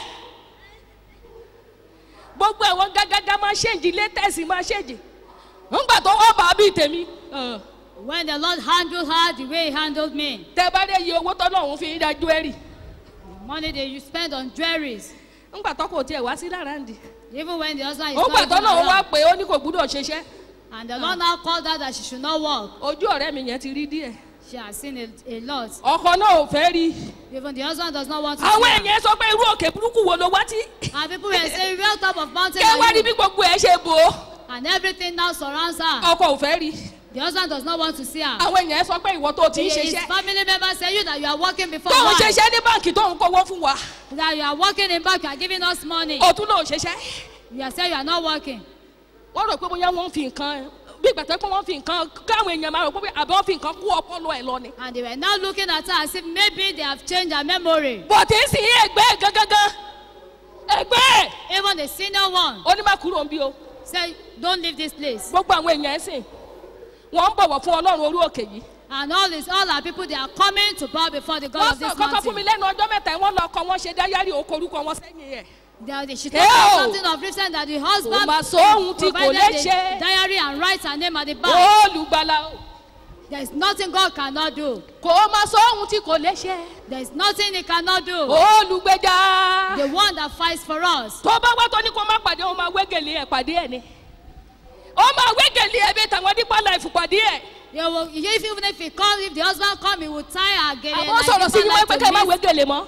gbogbo ẹ̀wọ̀n gágágá máa ṣèǹjì létẹ̀sì máa ṣèǹjì ńgbà tó wọ́n bá bíi tèmi ẹ̀, When the Lord handled her the way he handled me, tẹ bá dé iye owó tọ́lọ́hún fi ń dájú ẹ̀rì the money that you spend on jewelries, ńgbà tó kò tiẹ̀ wá sí lára ǹdí even when the husband is ó gbà not even tọ́lọ́hún wá around, pé ó ní kò gbúdọ̀ ṣiṣẹ́ and the Lord now called her that she should not work, ojú ọ̀rẹ́ mi yẹn ti rí díẹ̀ she has seen a, a lot. ọkọ náà ò fẹ́ rí Even the husband does not want to àwọn see her. èèyàn sọ pé irú òkè burúkú wo ló wá tí And people were saying, real top of mountain, kẹ́ wá are rí bí you?" gbogbo ẹ̀ ṣe bò ó and everything now surrounds her. ọkọ ò fẹ́ rí The husband does not want to see her. àwọn èèyàn sọ pé ìwọ tó ti ń His ṣiṣẹ́ family members say you that you are working before tóun wife, ṣiṣẹ́ ní báǹkì tóun kówó fún wa that you are working in bank, you are giving us money. òtún náà ṣiṣẹ́ You are saying you are not working. wọ́n rò pé bóyá wọ́n fi nǹkan bí ìgbà tó pé wọ́n fi nǹkan káwọn èèyàn máa rò pé àbí wọ́n fi nǹkan kú ọpọlọ ẹ̀ lọ ni. And they were now looking at her as if maybe they have changed her memory. bọ̀dé sì ń ẹgbẹ́ gangan ẹgbẹ́ Even the senior one onímọ̀kúrò ń bí o said, Don't leave this place. gbogbo àwọn èèyàn ẹ̀ sìn wọ́n ń bọ̀wọ̀ fún ọlọ́run orí òkè yìí. And all this, all our people, they are coming to bow before the God wọ́n of this sọ kọ́kọ́ fún mi mountain. lẹ́nu ọjọ́ mẹ́ta yìí, wọ́n lọ kọ́ wọ́n ṣe dáyárì oko orúkọ wọn sẹ́yìn ẹ̀. They, they, she Hey, told us oh. something of recent that the Kò husband mà sóhun tí kò provided lè the ṣe. diary and writes her name at the back. olùgbàlà o. There is nothing God cannot do. kò mà sóhun tí kò lè ṣe. There is nothing He cannot do. olùgbèjà. The one that fights for us. tó bá wá tó ní kó má pàdé ó máa wégele ẹ̀ pàdé ẹ̀ ni. ó máa wégele ẹ̀ bí tàwọn dípọ̀ láìfù pàdé ẹ̀. You will, if, even if he comes, if the husband come, he will tie her again. àwọn sọ̀rọ̀ sí yín wọ́n pé ká ẹ má wégele mọ́.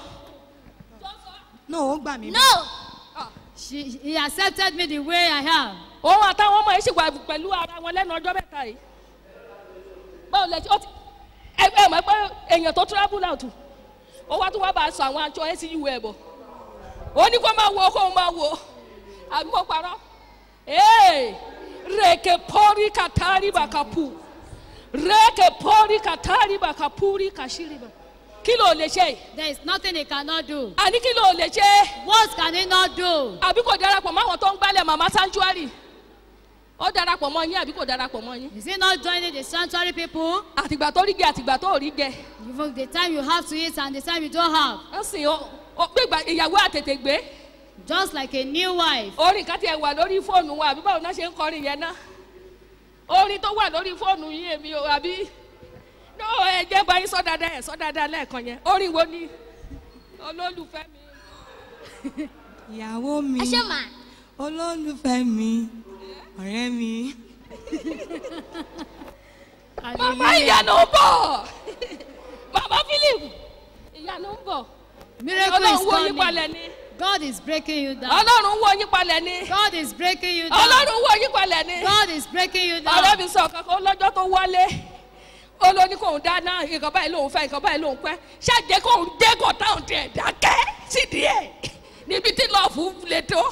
no ó gbà mí. She, he accepted me the way I am. òun àtàwọn ọmọ yìí sì wà pẹ̀lú ara wọn lẹ́nu ọjọ́ mẹ́ta yìí. báwo lẹ ó ti ẹ ẹ mọ̀ pé èèyàn tó travel out ó wá tó wá bá a sọ àwọn aṣọ SU ẹ̀ bọ̀ ó ní kó máa wo kó máa wo àbí mo parọ́ ee rèké pọ́rí kàtàrí bàkàpù rèké pọ́rí kàtàrí bàkàpùrí kàṣírí bà kí ló lè ṣe There is nothing he cannot do. àní kí ló lè ṣe What can he not do? àbí kò darapọ̀ mọ́ àwọn tó ń gbálẹ̀ màmá sanctuary ó darapọ̀ mọ́ yín àbí kò darapọ̀ mọ́ yín Is he not joining the sanctuary people? àtìgbà tó rí jẹ àtìgbà tó rí jẹ Even the time you have to eat and the time you don't have. ó sì ó ó gbégbá ìyàwó àtètè gbé Just like a new wife. orin kan tiẹ̀ wà lórí fóònù wa àbí báwo náà ṣe ń kọrin yẹn náà orin tó wà lórí fóònù yín èmi ò àbí no ẹ jẹ́ báyìí sọ dáadáa ẹ̀ sọ dáadáa lẹ́ẹ̀kan yẹn orin wo ni olólùfẹ́ mi ìyàwó mi olólùfẹ́ mi ọ̀rẹ́ mi. màmá ìyànà bọ̀ màmá fílì believe ìyanu ń bọ̀ Miracle is ọlọ́run wo yín coming. palẹ̀ ni God is breaking you down. ọlọ́run wo yín palẹ̀ ni God is breaking you down. ọlọ́run wo yín palẹ̀ ni God is breaking you ọ̀rẹ́ down. mi sọ kankan lọ́jọ́ tó wọlé ó ló ní kóun dáná nǹkan báyìí lòun fẹ́ nǹkan báyìí lòun pẹ́ ṣáàjẹ́ kóun dé kò táwọn tiẹ̀ dákẹ́ sídìí ẹ̀ níbi tí lọ́ọ̀fù lè tó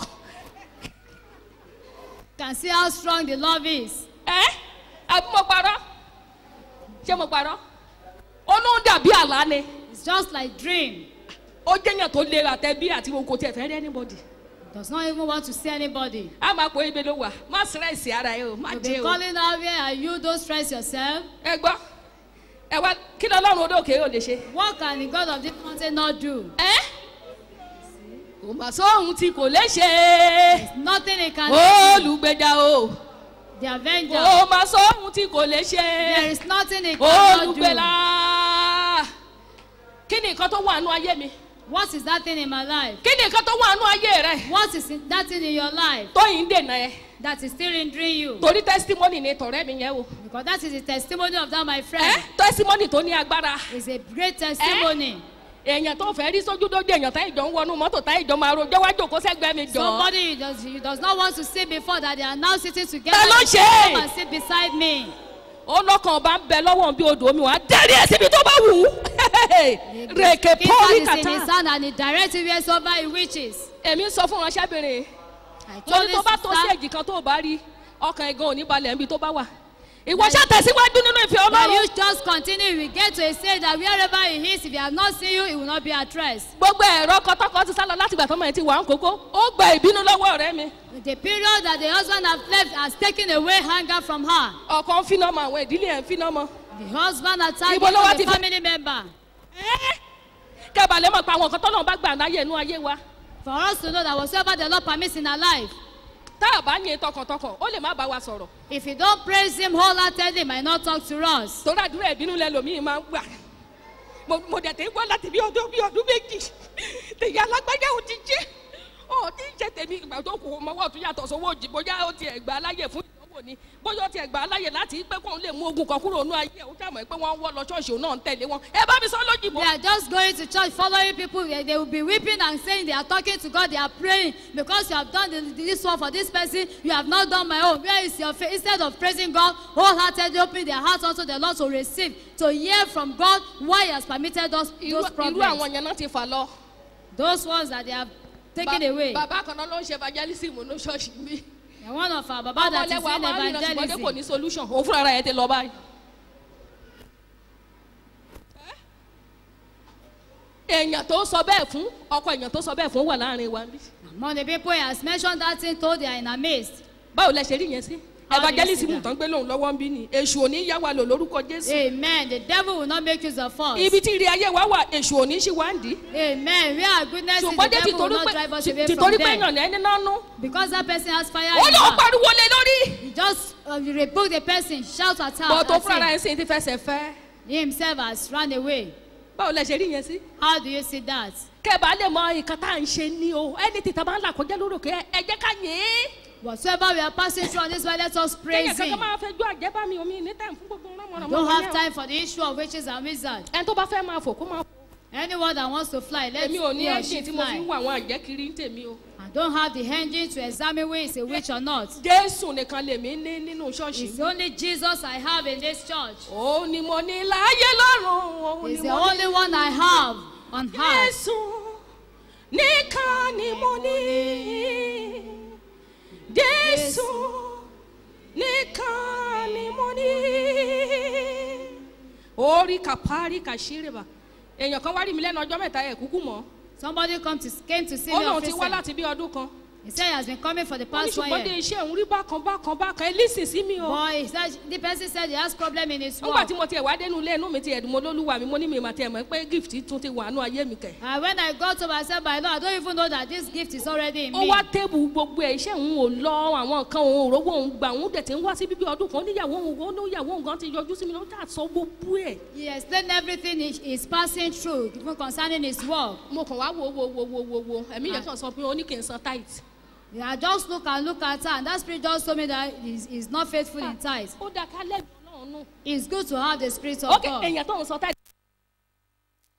Can see how strong the love is. ẹ́ àbí mo parọ́ ṣé mo parọ́ ó ló ń dàbí àlá ni It's just like dream. ó jẹ́yàn tó lera tẹ́bí àti wọn kò tiẹ̀ fẹ́ rí anybody Does not even want to see anybody. a máa pò ibi ló wà má sírẹ́sì ara ẹ o má You jẹ́ be o calling out where are you? Don't stress yourself. ẹ gbọ́ ẹ wá kí ni ọlọ́run odókè yóò lè ṣe. What can the God of this mountain not do? ẹ́ kò mà sóhun tí kò lè ṣe Nothing he can do. olùgbèjà o The avenger. kò mà sóhun tí kò lè There ṣe is nothing he cannot olùgbèlà do. kí ni nǹkan tó wà nù ayé mi What is that thing in my life? kí ni nǹkan tó wà nù ayé rẹ What is in- that thing in your life tó yìí ń dènà ẹ that is still hindering you? torí testimony ni tọ̀rẹ́ mi yẹn o Because that is the testimony of that, my ẹ friend. testimony tó ní agbára It's a great testimony. èèyàn tó fẹ́ rí sójú dójú èèyàn tá ìjọ ń wọnú mọ́tò tá ìjọ máa rojọ́ wájú kó sẹ́gbẹ́ mi jọ Somebody you does, you does not want to see before that they are now sitting together. Ta ló They ṣe? should Come and sit beside me. ó lọ́kàn bá ń bẹ lọ́wọ́ bí odò omi wà á dẹ́rì ẹ̀ síbi tó bá wù ú rèké King pọ́lì God is in his kàtà hand and he directs you wheresoever he wishes. èmi ń sọ fún ránṣẹ́bìnrin I told torí this tó bá tó sí sister èjì kan tó bá rí ọkàn ẹ̀gán ò ní balẹ̀ níbi tó bá wà ìwọ ṣá tẹ̀síwájú nínú ìfẹ́ that ọlọ́run you just continue. We get to a stage that wherever he is, if he has not seen you, he will not be at rest. gbogbo ẹ̀rọ kọtọ́kọ ti sálọ láti ìgbà tó mọ̀ ẹ́ ti wà ń kókó ó gba ìbínú lọ́wọ́ ọ̀rẹ́ mi The period that the husband has left has taken away anger from her. ọkọ ń finá mọ àwọn ìdílé ẹ̀ ń finá mọ The husband attacked Ibo ló wá the ti fẹ́- family member. kẹbàlẹ́ mọ̀ pé àwọn nǹkan tọ́lọ́run bá gbà láyé inú ayé wa For us to know that whatsoever the Lord permits in our life, tá a bá yin tọkàntọkàn ó lè má bá wa sọ̀rọ̀ if you don't praise him wholeheartedly, he might not talk to us. torí àdúrà ìbínú lẹ́lòmíì máa ń gbà mo mo dẹ̀ tẹ́ gbọ́ láti bí ọdún bí ọdún méjì tèyí alágbájá ò ti jẹ́ ò ti jẹ́ tèmi ìgbà tó kù ọmọwọ́ tó yàtọ̀ sówó òjì bóyá ó tiẹ̀ gbà á láyè fún ìdánwò ni bóyá ó tiẹ̀ gbà á láyè láti pé kóun lè mú ogun kan kúrò nínú ayé ó jàmọ̀ pé wọ́n ń wọ́ lọ ṣọ́ọ̀ṣì òun náà ń tẹ̀lé wọn ẹ bá mi sọ lójìbò. They are just going to church, following people. They they will be weeping and saying they are talking to God. They are praying because you have done the- this one for this person. You have not done my own. Where is your faith? Instead of praising God, wholeheartedly opening their hearts unto the Lord to receive, to hear from God why He has permitted us irú those irú problems. àwọn yẹn náà ti fà lọ. Those ones that they have taken Ba- away. bàbá kan náà ló ń ṣe evangelism ní ṣọ́ọ̀ṣì mi. And one of our Baba that is ọmọlẹ́wà in máa ń rìnà ṣùgbọ́n dé kò evangelism. ní solution òun fúnra rẹ̀ ti lọ báyìí. èèyàn tó sọ bẹ́ẹ̀ fún ọkọ èèyàn tó sọ bẹ́ẹ̀ fún wà láàrin wa níbí. Among the people he has mentioned that thing, told they are in a midst. báwo lẹ ṣe rí yẹn sí. How do you evangelism see that? tán gbé lóun lọ́wọ́ ń bí ni èṣù òní yá wa lò lórúkọ jésù. Amen. The devil will not make use of us. ibi tí ire ayé wa wà èṣù òní ṣì wá ń dì. Amen. We are goodness. The ṣùgbọ́n dé devil will tìtorí not drive pé us away tìtorí from pé them. èèyàn ní ẹni nánú. Because that person has fire ó in lóun her. pariwo lé lórí. You just uh, you rebuke the person, shout at her. bọ́ tó at fúnra rẹ̀ him. ń sìn ti fẹsẹ̀ fẹ́. He himself has run away. báwo lẹ ṣe rí yẹn sí. How do you see that? kẹbàá lè mọ nǹkan tá à ń ṣe ní o ẹni tí tàbá ń là kọjá lórúkẹ ẹ jẹ́ ká yìn ín. Whatsoever we are passing through on this way, let us kéèyàn praise kankan him. máa fẹ́ gbọ́ àjẹbá mi omi ní tẹ̀ fún gbogbo ránmọ̀ránmọ̀ Don't have wọ̀nyẹn o. time for the issue of witches and wizards. ẹni tó bá fẹ́ máa fò kó máa fò. Anyone that wants to fly, let èmi ò ní he or ẹ́ńjìn she tí mo fi fly. ń wọ àwọn àjẹ́ kiri ń tèmi o. I don't have the engine to examine who is a witch or not. jésù nìkan lèmi ní nínú ṣọ́ọ̀ṣì It's mi. only Jesus I have in this church. ó ní mo ní láyé lọ́rùn. ó He's ní the mo ní only one I have on earth. jésù nìkan ni mo ní. jésù nìkan ni mo ní. orí kàpárí kàṣírìbà èèyàn kan wá rí mi lẹ́nu ọjọ́ mẹ́ta ẹ̀ kúkú mọ́ Somebody come to, came to see ó me lóun on ti wá FaceTime. láti bí ọdún kan He said he has been coming for the ó ní past one ṣùgbọ́n dé year. iṣẹ́ òun rí bákan bákan bákan ẹ lísìn sí mi o But he said, the person said he has problem in his nígbà work. tí mo tiẹ̀ wá dénú ilé inú mi ti ẹ̀dùn mo lólúwa mi mo ní mi mà tiẹ̀ mọ̀ pé gift tún ti wà nú ayé mi kẹ̀. And when I got home, I said, my Lord, I don't even know that this gift is already in ó me. wá tébù gbogbo ẹ̀ iṣẹ́ òun ò lọ àwọn nǹkan òun òrówó òun gbà òun dẹ̀ ti ń wá sí bíbí ọdún kan níyàwó òun ó níyàwó òun gan ti yọjú sí mi ló dà sọ gbogbo ẹ̀. He explained everything he is passing through, even concerning his work. mo kàn wá wo wo wo wo wo wo ẹ̀mí yẹn kàn sọ pé ó ní kí n san tight. I just look and look at her, and that spirit just told me that he's, he's not faithful in tithes. ó dá ká lẹ́bi ọlọ́run nù. It's good to have the spirit of ok God. èèyàn tó ń san tight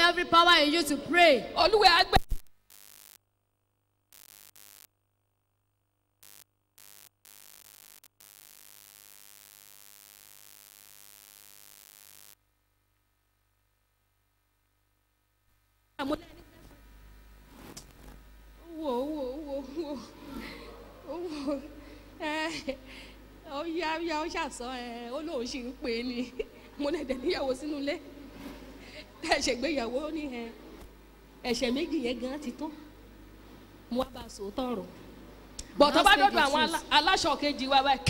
every power in you to pray. olúwa á gbé. wo wo wo wo wo ẹ ó yá yá ó ṣàṣọ ẹ ó lóun ṣì ń pè é ni mo lè dẹ̀ níyàwó sínú ilé ẹ ṣègbéyàwó ní ẹ ẹ̀ṣẹ̀ méjì yẹn gan ti tán mo wá bá a sòótọ́ ọ̀rọ̀ bọ̀tọ́ bá dọ́dọ̀ àwọn alá- aláṣọ kejì wa báyìí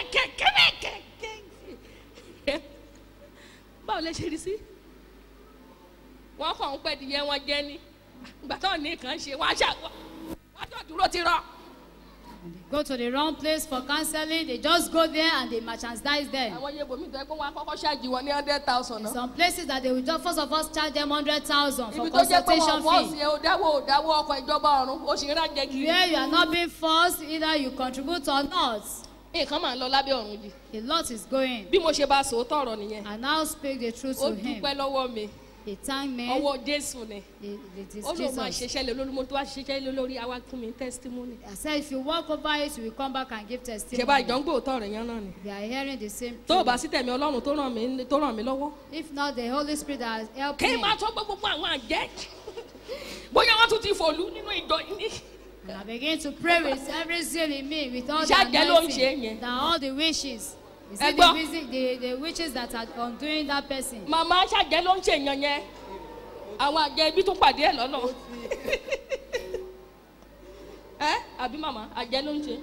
kẹ́kẹ́kẹ́kẹ́kẹ́ báwo lẹ ṣe rí sí wọn kàn ń pẹ́ di yẹn wọn jẹ́ ní ìgbà táwọn ní kàn ṣe wọn á ṣà wọn á jọ dúró ti rọ. Go to the wrong place for counseling. They just go there and they merchandise them. àwọn yẹn bòmí tó yẹ kó wọn á kọ́kọ́ ṣáàjì wọn ní hundred thousand náà. Some places that they will just first of all charge them hundred thousand for ibi tó jẹ́ pé wọn consultation fọ́ọ̀sì fee. ẹ ò dáwọ́ ò dáwọ́ ọkọ̀ ìjọba ọ̀run ó sì ń rájẹ kiri. Where you are not being forced, either you contribute or not. nǹkan máa ń lọ lábẹ́ ọ̀run yìí A lot is going. bí mo ṣe bá sòótọ́ ọ̀rọ̀ nìyẹn I now speak the truth ó to him. dúpẹ́ lọ́wọ́ mi He thanked me. ọwọ́ jésù ni It, it is ó lóun máa Jesus. ṣiṣẹ́ lé lórí mo tó wá ṣiṣẹ́ lé lórí àwa fún mi testimony. I said, if you walk over it, you will come back and give ṣe bá testimony. ìjọ ń gbòòtọ́ rẹ̀ yẹn náà ni. We are hearing the same tó o thing. bá sí tẹ̀mí ọlọ́run tó ràn mí tó ràn mí lọ́wọ́. If not, the Holy Spirit has helped kí n me. máa tọ́ gbogbo àwọn àjẹ́ bóyá wọ́n tún ti fòlú nínú ìjọ yìí ní. And I begin to pray with every zeal in me, with all the Iṣẹ́ àjẹ́ ló ń ṣe anointing, yẹn. that all the wishes. Is Ẹ it the, gbọ́. wisi- the, the witches that are undoing that person? màmá ṣàjẹ́ ló ń ṣe èèyàn yẹn àwọn àjẹ́ ibi tún pàdé ẹ̀ lọ́nà. ẹ àbí màmá àjẹ́ ló ń ṣe.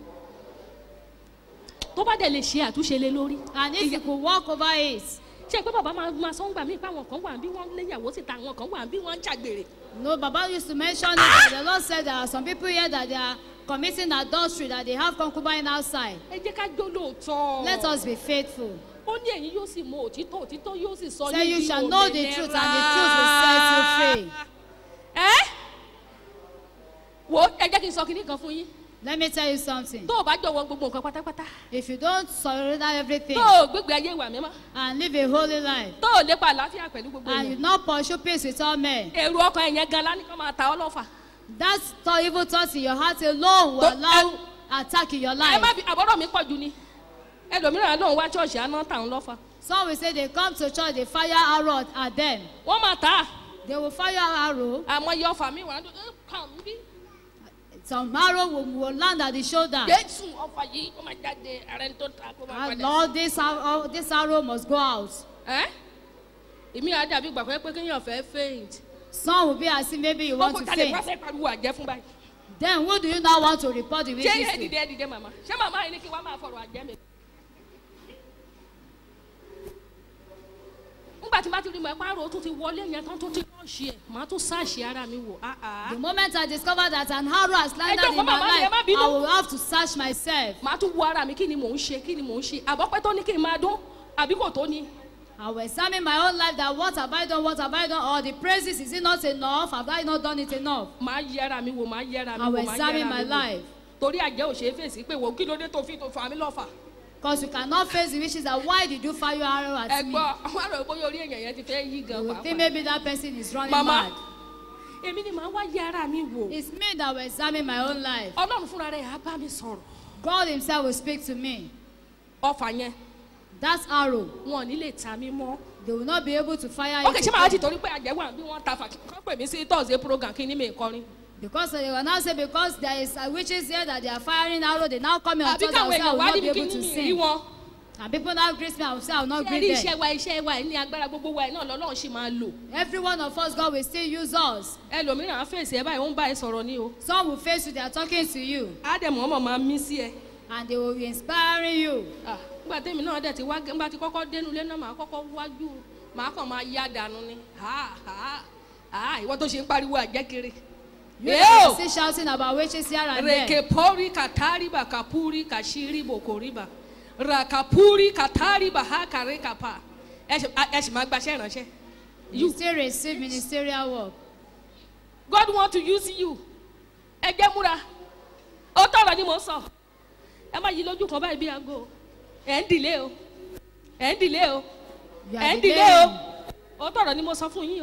tó bá dẹ̀ lè ṣe àtúnṣe lé lórí. And if you could walk over it, ṣé pé bàbá máa máa sọ ń gbà mí pé àwọn kan wà bí wọ́n léyàwó síta àwọn kan wà bí wọ́n ń ṣàgbèrè. no, Baba used to mention it. that The Lord said there are some people here that they are committing adultery, that they have concubine outside. ẹ jẹ́ ká jó lóòótọ́. Let us be faithful. ó ní ẹ̀yin yóò sì mọ òtítọ́ òtítọ́ yóò sì sọ Say yín you di shall know the òmìnira. truth, and the truth will set you free. ẹ wo ẹ jẹ́ kí n sọ kinní kan fún yín Let me tell you something. tó o bá jọ̀wọ́ gbogbo nǹkan pátápátá If you don't surrender everything tó o gbégbé ayé wà mímọ́ and live a holy life, tó o lépa àlàáfíà pẹ̀lú gbogbo and you èèyàn not pursue peace with all men, èrò ọkàn ẹ̀yẹn gan lánìí kan máa ta ọ́ lọ́fà. that thought, evil thoughts in your heart alone will Don't- allow attack in your ẹ má life. fi àbọ̀rọ̀ mi pọ̀ jù ni ẹlòmíràn lòun wá ṣọ́ọ̀ṣì àná tàn lọ́fà Some will say they come to church, they fire arrow at them. wọ́n máa tà á They will fire arrow. àmọ́ iye ọfà mi wà á dùn ẹ́ kàn mí bí Some arrow will, will land at the shoulder. jésù ọfà yìí ó máa jáde ààrẹ tó ta kó máa And padà. Lord, this arrow, this arrow must go out. ẹ́ èmi á dàbí gbà pé pé kéèyàn fẹ́ faint. Some will be as if maybe you want kókó to ta lè wá faint. fẹ́ pariwo àjẹ́ fún báyìí. Then who do you now want to report the ṣé witches ẹ to? dìde ẹ dìde màmá ṣé màmá yìí ní kí wàá máa fọ̀rọ̀ àjẹ́ mi. nígbà tí n bá ti rí mọ̀ ẹ́ pààrọ̀ tó ti wọlé yẹn tán tó ti rọ́ọ̀ṣì ẹ̀ màá tún sáàṣì ara mi wò. ah, ah. The moment I discovered that an arrow has landed Ẹ in jókòó, my màmá mi, ẹ life, má bínú. I will have to search myself. màá tún wo ara mi kí ni mò ń ṣe kí ni mò ń ṣe àbọ̀pẹ́ tó ní kí n máa dún àbí kò tó ni. I will examine my own life that what have I done, what have I done, or the praises, is it not enough? Have I not done it enough? màá yẹ ara mi wò màá yẹ ara mi I will wò màá yẹ examine ara my mi wò. life. torí àjẹ́ ò ṣe é fèsì pé wò kí ló dé tó fi tó fà mí lọ́fà. Because you cannot face the wishes that why did you fire arrow ẹ at me? gbọ́ àwọn àrò bóyá orí èèyàn yẹn ti fẹ́ yí gan You will think pàápàá. maybe that person is running màmá mad. èmi ni màá wá yẹ ara mi wò. It's me that will examine my own life. ọlọ́run fúnra rẹ̀ á bá mi sọ̀rọ̀. God Himself will speak to me. ọfà yẹn That arrow, wọn ò ní lè ta mí mọ́. they will not be able to fire ok it ṣé màá ti again. torí pé àjẹ́ wà bí wọ́n ta fà kí wọ́n pè mí sí thursday program kí ni mi kọrin. Because they will now say because there is a witches here that they are firing arrow, they now come in on àbí Thursday, I will káwọn say I èèyàn will wá not be níbi kí able to ni mi rí sing. wọn. And people now greet me, I will say I will not ṣé rí greet iṣẹ́ them. wa iṣẹ́ wa ní agbára gbogbo wa náà lọ́lọ́run ṣì máa lò. Every one of us, God will still use us. ẹlòmíràn á fèsì ẹ báyìí ó ń bá ẹ sọ̀rọ̀ ní o. Some will face you, they are talking to you, ádámù ọmọ máa mí sí ẹ. and they will be inspiring you. Ah, nígbà tẹ́mi náà dẹ̀ ti wá nígbà tí kọ́kọ́ dénú ilé náà màá kọ́kọ́ wájú màá kàn máa yá dànù ni. Ah, ah, ah, ìwọ tó ṣe ń pariwo àjẹkiri. You Yo! can still shouting about witches here and there. rekepori katariba kapuri kashiri bokoriba rakapuri katariba hakarekapa ẹ ṣì ẹ ṣì máa gbaṣẹ́ ìránṣẹ́. You still receive ministerial work. God want to use you ẹ jẹ́ múra ó tọrọ ni mo sọ ẹ má yí lójú kan báyìí bí aago ẹ̀ ń dìlé o ẹ̀ ń dìlé o You ẹ̀ are ń dìlé o delaying. ó tọrọ ni mo sọ fún yín o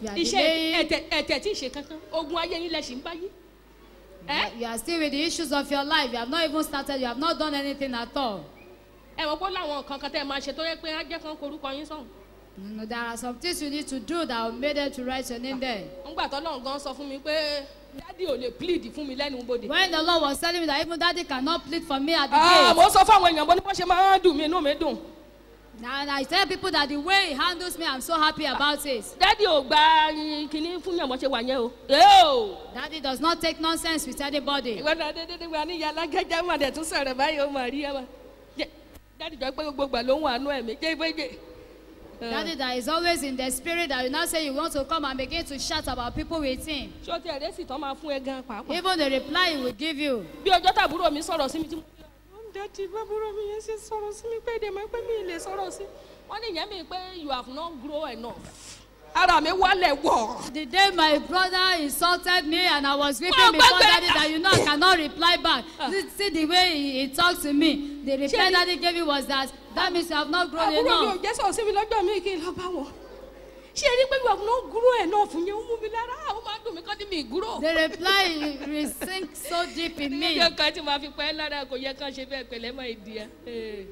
You are iṣẹ́ delaying. ẹ̀tẹ̀ ẹ̀tẹ̀ tí ì ṣe kankan ogun ayé yín lẹ̀ ṣì ń báyé. ẹ You are still with the issues of your life. You have not even started. You have not done anything at all. ẹ mọ̀ pé láwọn nǹkan kan tẹ́ ẹ máa ṣe tó yẹ pé á jẹ́ kán korúkọ yín sọ̀hún. You know, there are some things you need to do that will make them to write your name there. ńgbà tó lọ́n gan sọ fún mi pé dádì ò lè plead fún mi lẹ́nu bodè. When the Lord was telling me that even daddy cannot plead for me at the Ah, gate. mo sọ fún àwọn èèyàn bó ní wọ́n ṣe máa ń dùn mí inú mi dùn. And I tell people that the way he handles me, I'm so happy about it. dádì ò gba kinní fún yàn bó ṣe wà yẹn o. Eo! Daddy does not take nonsense with anybody. ìwọ náà dédé wà ní yàrá gẹ́gẹ́ mà dẹ̀ tún sọ̀rọ̀ báyìí ó mà rí ẹ mà. Jẹ́- dádì jọ pé gbogbo gbà ló ń wà nú ẹ̀mí jẹ́ ìfẹ́jẹ́. Daddy that is always in the spirit that you now say you want to come and begin to shout about people with him. ṣé o ti ẹ̀rẹ́ sì tán máa fún ẹ gan pàápàá. Even the reply he will give you. bí ọjọ́ tàbúrò mi sọ̀rọ̀ sí mi tí mo rí ọ̀hún dẹ́tí bábúrò mi yẹn ṣe sọ̀rọ̀ sí mi pé èdè mọ́ pé mi ì lè sọ̀rọ̀ sí wọ́n ní ìyẹn mi pé you have not grown enough ara mi wálẹ̀ wọ̀. The day my brother insulted me and I was weeping Oh, before God, daddy God. that you know I cannot reply back. See, see the way he, he talked to me. The reply Ṣé- daddy gave me was that that means you have not grown àbúrò mi ò enough. jẹ́ sọ̀rọ̀ sí mi lọ́jọ́ mi kí n lọ bá wọn. ṣé ẹ rí pé you have not grown enough yẹn ó mú mi lára ó máa dùn mí kọ́ ní mi grow. The reply re- sink so deep in me. níjọ́ kan tí màá fi pẹ́ lára kò yẹ kán ṣe bẹ́ẹ̀ pẹ̀lẹ́ mọ́ ìdí ẹ.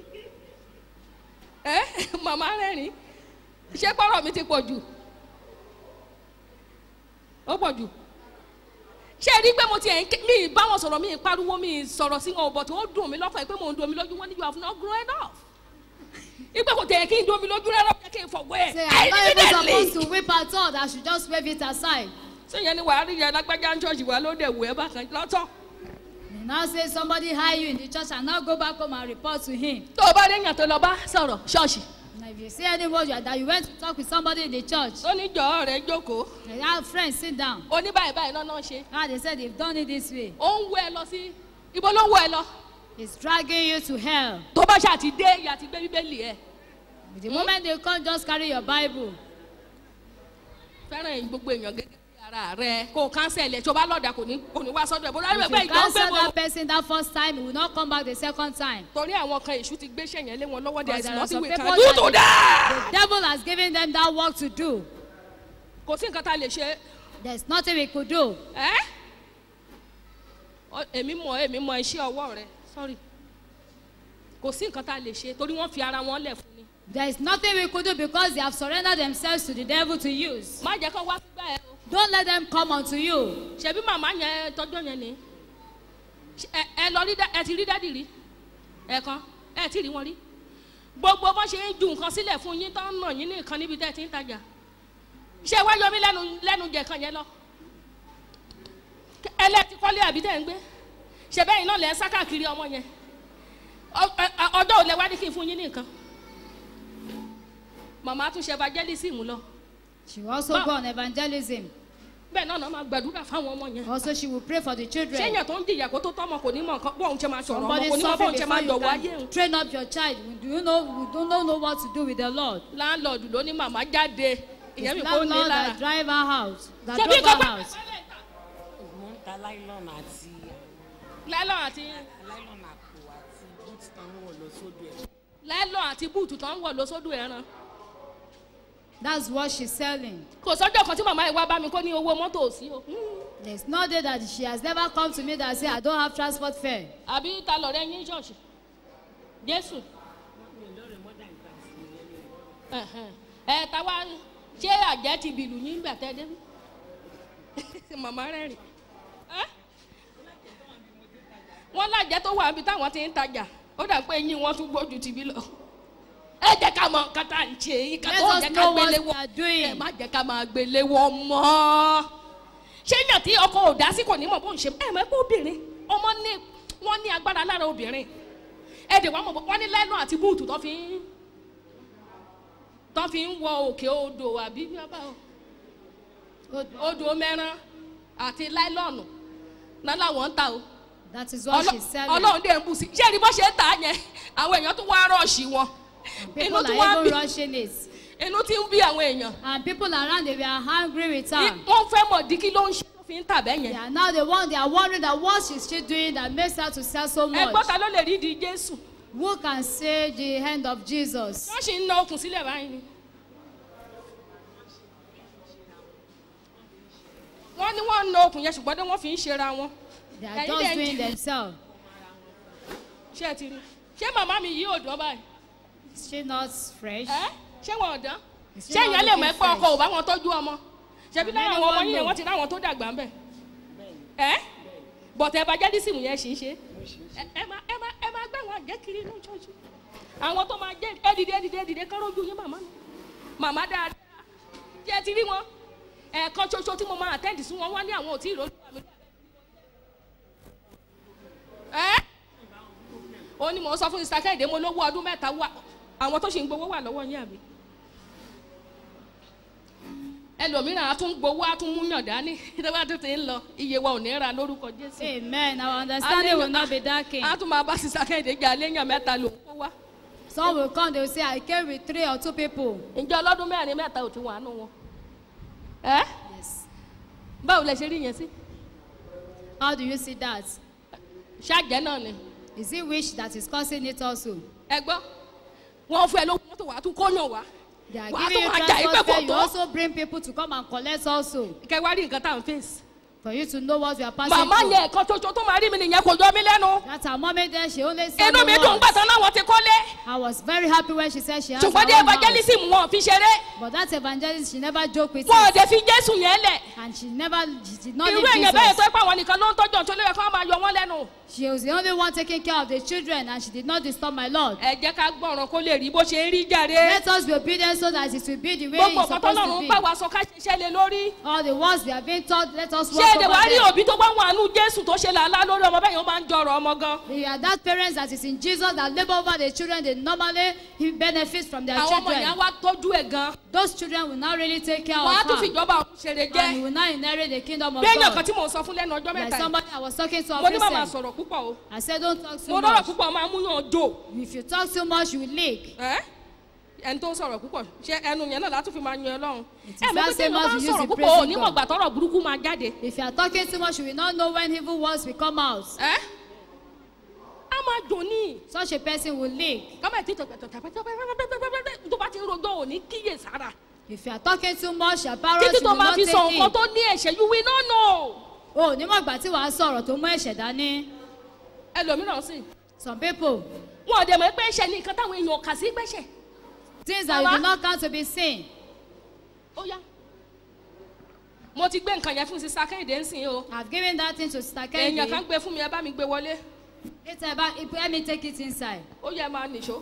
ẹ màmá rẹ́rìn ṣé pọ́rọ̀ mi ti pọ̀ jù ó pọ̀ jù ṣé ẹ rí pé mo ti ẹ̀ ń ké mi ì bá wọn sọ̀rọ̀ mi ì pariwo mi ì sọ̀rọ̀ sí wọn but ó dùn mí lọ́kàn yìí pé mò ń dùn mí lójú wọn ní you have not grown enough ipe kò tẹ̀ kí n dùn mí lójú rárá ó yẹ kí n fọ̀gbọ́ ẹ̀ Say, I'm not even evidently supposed to weep at all. That I should just wave it aside. ṣé yẹn ni wàá rí yẹn lágbájá ń ṣọ́ọ̀ṣì wa ló dẹ̀ wù ẹ́ bákan lọ́tọ̀ You now say somebody hire you in the church and now go back home and report to him. tó o bá rí èèyàn tó lọ bá sọ̀rọ̀ ṣọ́ọ̀ṣì Now if you see anyone you are- that you went to talk with somebody in the church, ó ní jọ̀ọ́ rẹ̀ jókòó and your friend sit down. ó ní báyìí báyìí náà náà ṣe Ah, they said they've done it this way. ó ń wọ ẹ lọ sí ibo ló ń wọ ẹ lọ It's dragging you to hell. tó bá ṣe àti dé ìyá ti gbé bíbélì ẹ The moment they come, just carry your Bible. fẹ́ràn ẹ̀yin gbogbo èèyàn gẹ́gẹ́ bí ara rẹ kó o cancel ẹ̀ tó bá lọ́ọ̀dà kò ní kò ní wá sọ́dọ̀ ẹ̀ bó dájú If pé you ìjọ ń gbé cancel wọn. that person that first time, he will not come back the second time. torí àwọn kan èṣù ti gbéṣẹ́ yẹn lé wọn lọ́wọ́ there Because is there are nothing some we people can do to that that. the devil has given them that work to do. kò sí nǹkan tá a lè ṣe There's nothing we could do. ẹ́ Ọ- èmi mọ èmi mọ iṣẹ́ ọwọ́ rẹ sorry kò sí nǹkan tá a lè ṣe torí wọ́n fi ara wọn lẹ̀ fún ni There is nothing we could do because they have surrendered themselves to the devil to use. má jẹ́ kó wá sígbà ẹ o Don't let them come unto you. ṣebí màmá yẹn tọjọ́ yẹn ni Ṣé- ẹ ẹ lọ rí dá- ẹ ti rí dádì rí ẹ̀kan ẹ ti rí wọn rí gbogbo bó ṣe ń ju nǹkan sílẹ̀ fún yín tán nà yín ní nǹkan níbi tẹ́ ẹ ti ń tajà ṣé wá yọ mí lẹ́nu lẹ́nu jẹ kan yẹn lọ ẹlẹ́tì kọ́lé àbí tẹ́ ń gbé ṣe bẹ́ẹ̀ náà lẹ́ ń sá káàkiri ọmọ yẹn Ọ- ẹ- ẹ- ọjọ́ òlẹ̀ wá ní kí n fún yín ní nǹkan màmá tún ṣe evangelism lọ She will also Ba- go on evangelism. bẹ́ẹ̀ náà náà máa gbàdúrà fáwọn ọmọ yẹn Also, she will pray for the children. ṣéyàn tó ń jìyà kó tó tọ́mọ kò ní mọ nǹkan bóun ṣe máa sọ̀rọ̀ ọmọ Somebody kò ní mọ suffering bóun ṣe before máa you yọ̀wọ̀ ayé can òun. train up your child. Do you know? We don't know what to do with the Lord. láńlọ́ọ̀dù ló ní màmá jáde ìyẹn mi It's kò ní landlord lára. that drive our house. That ṣebí drove nǹkan our pẹ́ house. mo ń ta láìlọ́nà àti láìlọ́ọ̀ àti láìlọ́nà àpò àti búùtù tán wọ̀ lọ sódò ẹ̀. láìlọ́ọ̀ àti búùtù tó ń wọ̀ lóṣòdù ẹran. That's what she's selling. kò sọ́jọ́ kan tí màmá yìí wá bá mi kó ní owó mọ́tò ò sí o. There's no day that she has never come to me that say I don't have transport fare. àbí ta lọ̀rẹ́ yín ṣọ́ọ̀ṣì jésù. Ẹ̀hẹ̀n. ẹ ta wá ṣé àjẹ́ ti bìlù yín gbà tẹ́ débi. màmá rẹ̀ rìn. Ẹ́? wọ́n lájẹ́ tó wà níbi táwọn ti ń tajà ó dà pé eyín wọn tún gbójú tìbí lọ. ẹ jẹ́ ká mọ nǹkan tá à ń ṣe yín ká Let tó us jẹ́ ká know what gbélé we wọ́n are ẹ doing. má jẹ́ ká máa gbélé wọ́n mọ́ ṣé yàn tí ọkọ ò dá sí kò ní mọ̀ bó ń ṣe ẹ mọ̀ ẹ pé obìnrin ọmọ ní wọ́n ní agbára lára obìnrin ẹ dè wọ́n mọ̀ bó wọ́n ní lẹ́nu àti búùtù tó fi ń tó fi ń wọ òkè odò àbí bábà o odò mẹ́rán àti láìlọ́ọ̀nù náà làwọn ń ta o That is what Ọlọ́- she's selling. ọlọ́run dé ń bù sí ṣé ẹni bó ṣe ń tà á yẹn àwọn èèyàn tó wá rọ̀ọ̀ṣì wọn People inú tí wọ́n are bí even rushing it. inú tí ń bí àwọn èèyàn And people around they were angry with her. wọ́n fẹ́ mọ̀ dí kí ló ń ṣe tó fi ń tà bẹ́ẹ̀ They yẹn are now the one they are wondering that what is she doing that makes her to sell so ẹgbọ́n much. ta ló lè rí di jésù Who can say the hand of Jesus? wọ́n sì ń na okùn sílẹ̀ báyìí ni wọ́n ní wọ́n ń na okùn yẹn ṣùgbọ́n dé wọ́n fi ń ṣera wọn They are Ẹ̀yin just dẹ̀ ń doing jẹ- themselves. ṣé ẹ ti rí ṣé màmá mi yí òdò báyìí Is she not fresh? ẹ ṣé wọn ò dán Is she ṣé not ìyẹn lè mọ looking ẹpẹ ọkọ fresh? ò bá wọn tọ́jú ọmọ ṣebí lára Many àwọn ọmọ one yín yẹn know. wọ́n ti ráwọn tó dàgbà ń bẹ̀ ẹ bọ̀tẹ̀ evangelism yẹn ṣì ń ṣe Ẹ- ẹ máa ẹ máa ẹ máa gbé àwọn àjẹ́ kiri inú ṣọ́ọ̀ṣì àwọn tó máa jẹ́ ẹ dìde ẹ dìde ẹ dìde kán lójú yín màmá mi màmá dáadáa tí ẹ ti rí wọn ẹ̀ẹ̀kan ṣoṣo tí mo máa àtẹ́ǹdì sí wọn wá ní àwọn ò tí ì ròlú àmì ẹ ó ní mò ń sọ fún sista kẹ́hìndé mo lówó ọdún mẹ́ta wà àwọn tó ṣì ń gbowó wà lọ́wọ́ yín àbí ẹlòmíràn á tún gbowó á tún mú yàn dání tó bá tún ti ń lọ iye wa ò ní ra lórúkọ jésù Amen. Our understanding will not be darkened. á tún máa bá sista kẹ́hìndé jà léèyàn mẹ́ta ló ń kó wá Some will come, they will say, I came with three or two people. ǹjẹ́ ọlọ́dún mẹ́rin mẹ́ta ò ti wà nù wọn ẹ́ Yes. báwo lẹ ṣe rí yẹn sí How do you see that? ṣáàjẹ́ náà ni Is it wish that is causing it also? ẹ gbọ́ wọn fún ẹ lówó mọ́tò wàá tún kóyàn wá They are Wàá giving you tún máa jà yí pé transport kò fare. You tó. also bring people to come and collect also. kẹwàá rí nǹkan tá à ń fèsì For you to know what you are passing màmá through. yẹn ẹ̀kan ṣoṣo tó máa rí mi nìyẹn kò jọ mí lẹ́nu That's her moment there. She only said inú the mi dùn words. gbàtàn láwọn ti kọ́lé I was very happy when she said she has her ṣùgbọ́n dé own house. evangelism wọn fi ṣeré But that evangelist, she never joked with wọn ò it. dé fi jésù yẹn lẹ̀ And she never, she did not irú leave èèyàn bẹ́ẹ̀ tó Jesus. ẹ pé àwọn nìkan ló ń tọ́jú ọ̀tún lóye kí wọ́n máa yọ wọ́n lẹ́nu She was the only one taking care of the children and she did not disturb my Lord. ẹ jẹ́ ká gbọ́ràn kó lè rí bó ṣe ń rí jàre Let us be obedient so that it will be the way gbogbo it's nǹkan supposed tọ́lọ́run to ń be. bá wa sọ ká ṣiṣẹ́ lé lórí All the words we have been taught, let us ṣé work èdè wàá rí over them. òbí tó bá wà nù jésù tó ṣe làálàá lórí ọmọ bẹ́ẹ̀ yẹn ó máa ń jọrọ̀ ọmọ gan You are that parents that is in Jesus that labor over the children, they normally benefit from their àwọn ọmọ yẹn á children. wá tọ́jú ẹ̀ gan Those children will not really take care wọ́n á of tún her. fìjọba ọ̀hún ṣeré And jẹ́ you will not inherit the kingdom of bí èèyàn kan God. tí mò ń sọ fún lẹ́nu ọjọ́ Like mẹ́ta yìí somebody I was talking to mo ní màmá of sọ̀rọ̀ púpọ̀ o I said, don't talk mo too lọ́rọ̀ much. púpọ̀ máa mú yàn jò If you talk too much, you will leak. ẹ́ ẹni tó ń sọ̀rọ̀ púpọ̀ ṣé ẹnu yẹn náà látún fi máa yan ọlọ́run It is ẹ mọ̀ that pé tí same èèyàn bá as ń you use sọ̀rọ̀ the púpọ̀ praising ò ní God. mọ̀gbà tọ́rọ̀ burúkú máa jáde If you are talking too much, you will not know when evil words will come out. ẹ́ á máa jò ní Such a person will leak. kọ́mọ̀ ètò ìtọ̀pẹ̀tọ̀pẹ̀tọ̀pẹ̀tọ̀pẹ̀tọ̀pẹ̀tọ̀ tó bá ti ń rojọ́ ò ní kíyè sára If you are talking too much, your parents títí tó will máa not fi take sọ nǹkan it. tó ní ẹ̀ṣẹ̀ you will not know O ní mọ̀ ìgbà tí wàá sọ̀rọ̀ tó mú ẹ̀ṣẹ̀ dání. ẹlòmíràn sì Some people, wọn ò dẹ̀ mọ̀ pé ẹ̀ṣẹ̀ ní nǹkan táwọn èèyàn kà sí gbẹ̀ṣẹ̀ things that you Mama. do not count to be sin. ó yá mo ti gbé nǹkan yẹn fún sísá kẹ́hìndé ń sìn o I have given that thing to Sister èèyàn kan Kennedy. gbé fún mi ẹ bá mi gbé wọlé Later, about, let me take it inside. ó yẹ máa nìṣó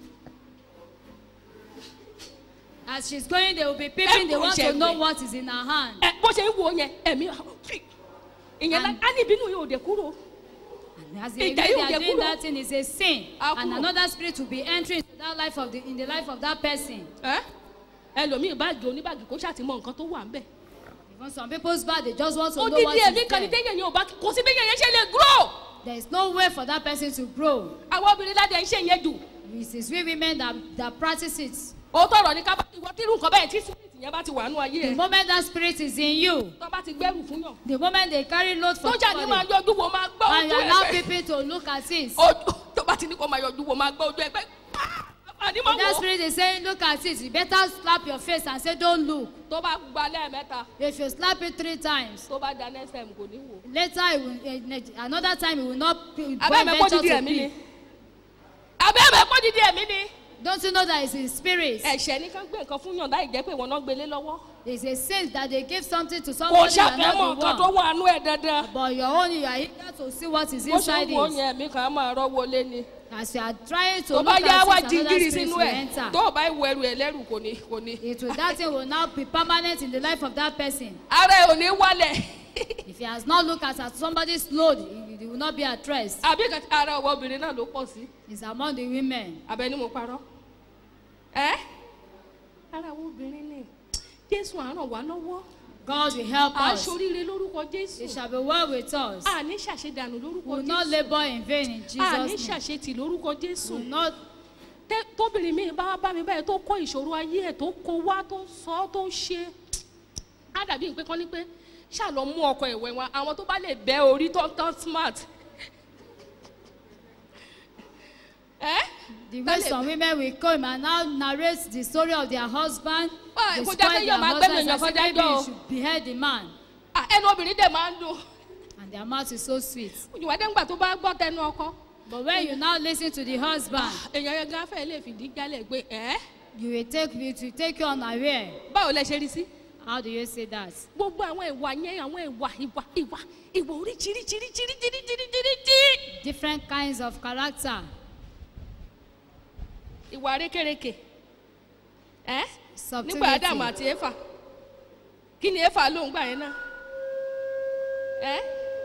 As she's going, they will be peeping. They Ẹ̀kọ́ want to ìṣẹ̀gbẹ̀. know what is in her hand. ẹ bó ṣe ń wo yẹn ẹ̀mí ìyẹn lá And- á ní ìbínú yóò dé kúrò And as they, Ìjà they yóò are jẹ doing kúrò. that thing is a sin. Á And kúrò. another spirit will be entering into that life of the, in the life of that person. ẹ ẹlòmíì báàgì oníbàgì kó ṣàtìmọ̀ nǹkan tó wà ń bẹ̀ Even some people's bad, they just want to ó know dídí what ẹ̀mí is kan ní there. téèyàn yẹn ò bá kò sí bí yẹn yẹn ṣe lè grow There is no way for that person to grow. àwọn obìnrin ládẹ ń ṣe yẹn jù It is we women that, that practice it. ó tọrọ ní kábà ìwọ tí irú nǹkan bẹ́ẹ̀ tí spirit yẹn bá ti wà nú ayé The ẹ moment that spirit is in you, tó bá ti gbẹ́rù fún yàn the moment they carry load for sójà ní máa somebody, yọjú wo máa gbọ́ and you ojú allow ẹ pé people to look at it, ojú tó bá ti ní kó máa yọjú wo máa gbọ́ ojú ẹ pé àní máa that wò ó spirit is saying, look at it. You better slap your face and say, don't look. tó bá gba lẹ́ẹ̀mẹ́ta If you slap it three times, tó bá da next time kò ní wò. later it will, eh, ne- another time it will not be abẹ́ mi kó venture dídí to ẹ̀mí ni be. abẹ́ mi kó dídí ẹ̀mí ni. Don't you know that it's in spirit? ẹ̀ṣẹ̀ ní ká gbé nǹkan fún yàn láì jẹ́ pé ìwọ náà gbélé lọ́wọ́. It's a sin that they give something to kò somebody you are ṣàfẹ́ mọ not the nǹkan tó one. wà nú ẹ̀ dandan. But your own, you are eager to see what is bó ṣe inside ń wo it. yẹn ẹ̀mí kan á máa rọ́wọ́ lé ni. As you are trying to tó look bá yá wá at it, another jíngìrì spirit sínú will ẹ̀ enter. tó o bá ìwọ ẹrù ẹ̀ lẹ́rù kò ní kò ní. It will, that thing will now be permanent in the life of that person. ara ẹ̀ ò ní wálẹ̀. If he has not looked at, at somebody's load, it, it will not be at rest. àbí kan ara ọwọ́ obìnrin náà ló pọ̀ sí. It's among the women. abẹ ni mo parọ́. ẹ́ ara àwọn obìnrin ni jésù á ràn wá lọ́wọ́. God will help à ń us. ṣoríire lórúkọ It jésù. shall be well with us. à ní ṣàṣedànù lórúkọ We will not jésù. labor in vain in à ní Jesus' name. ṣàṣetì lórúkọ We jésù. will not Tẹ́- tóbìnrin mi bá wá bá mi báyìí tó kó ìṣòro ayé ẹ̀ tó kó wá tó sọ ọ́ tó ṣe á dàbí pé kán ní pé ṣáà lọ mú ọkọ ìwẹ̀ wọn àwọn tó bá lè bẹ́ orí tó tán smart. ẹ́ The way some women will come and now narrate the story of their husband, Why, they kò spoil jẹ́ pé their yóò máa gbẹ́nu husbands èèyàn and say kọjá maybe jọ o. you should behead the man. Ah, ẹnu obìnrin dẹ̀ máa ń dùn and their mouth is so sweet. ìwádìí ńgbà tó bá gbọ́ tẹnu ọkọ But when you now listen to the husband, èèyàn yẹn gan fẹ́ lè fìdí jálẹ̀ pé ẹ́ you will take it will take you unaware. báwo lẹ ṣe rí sí. How do you say that? gbogbo àwọn ìwà yẹn àwọn ìwà ìwà ìwà ìwà oríṣiríṣiríṣiríṣiríṣiríṣi Different kinds of character. ìwà rékèrèkè ẹ Subtlety. nígbà ádámù àti éfà kí ni éfà ló ń gbà yẹn náà ẹ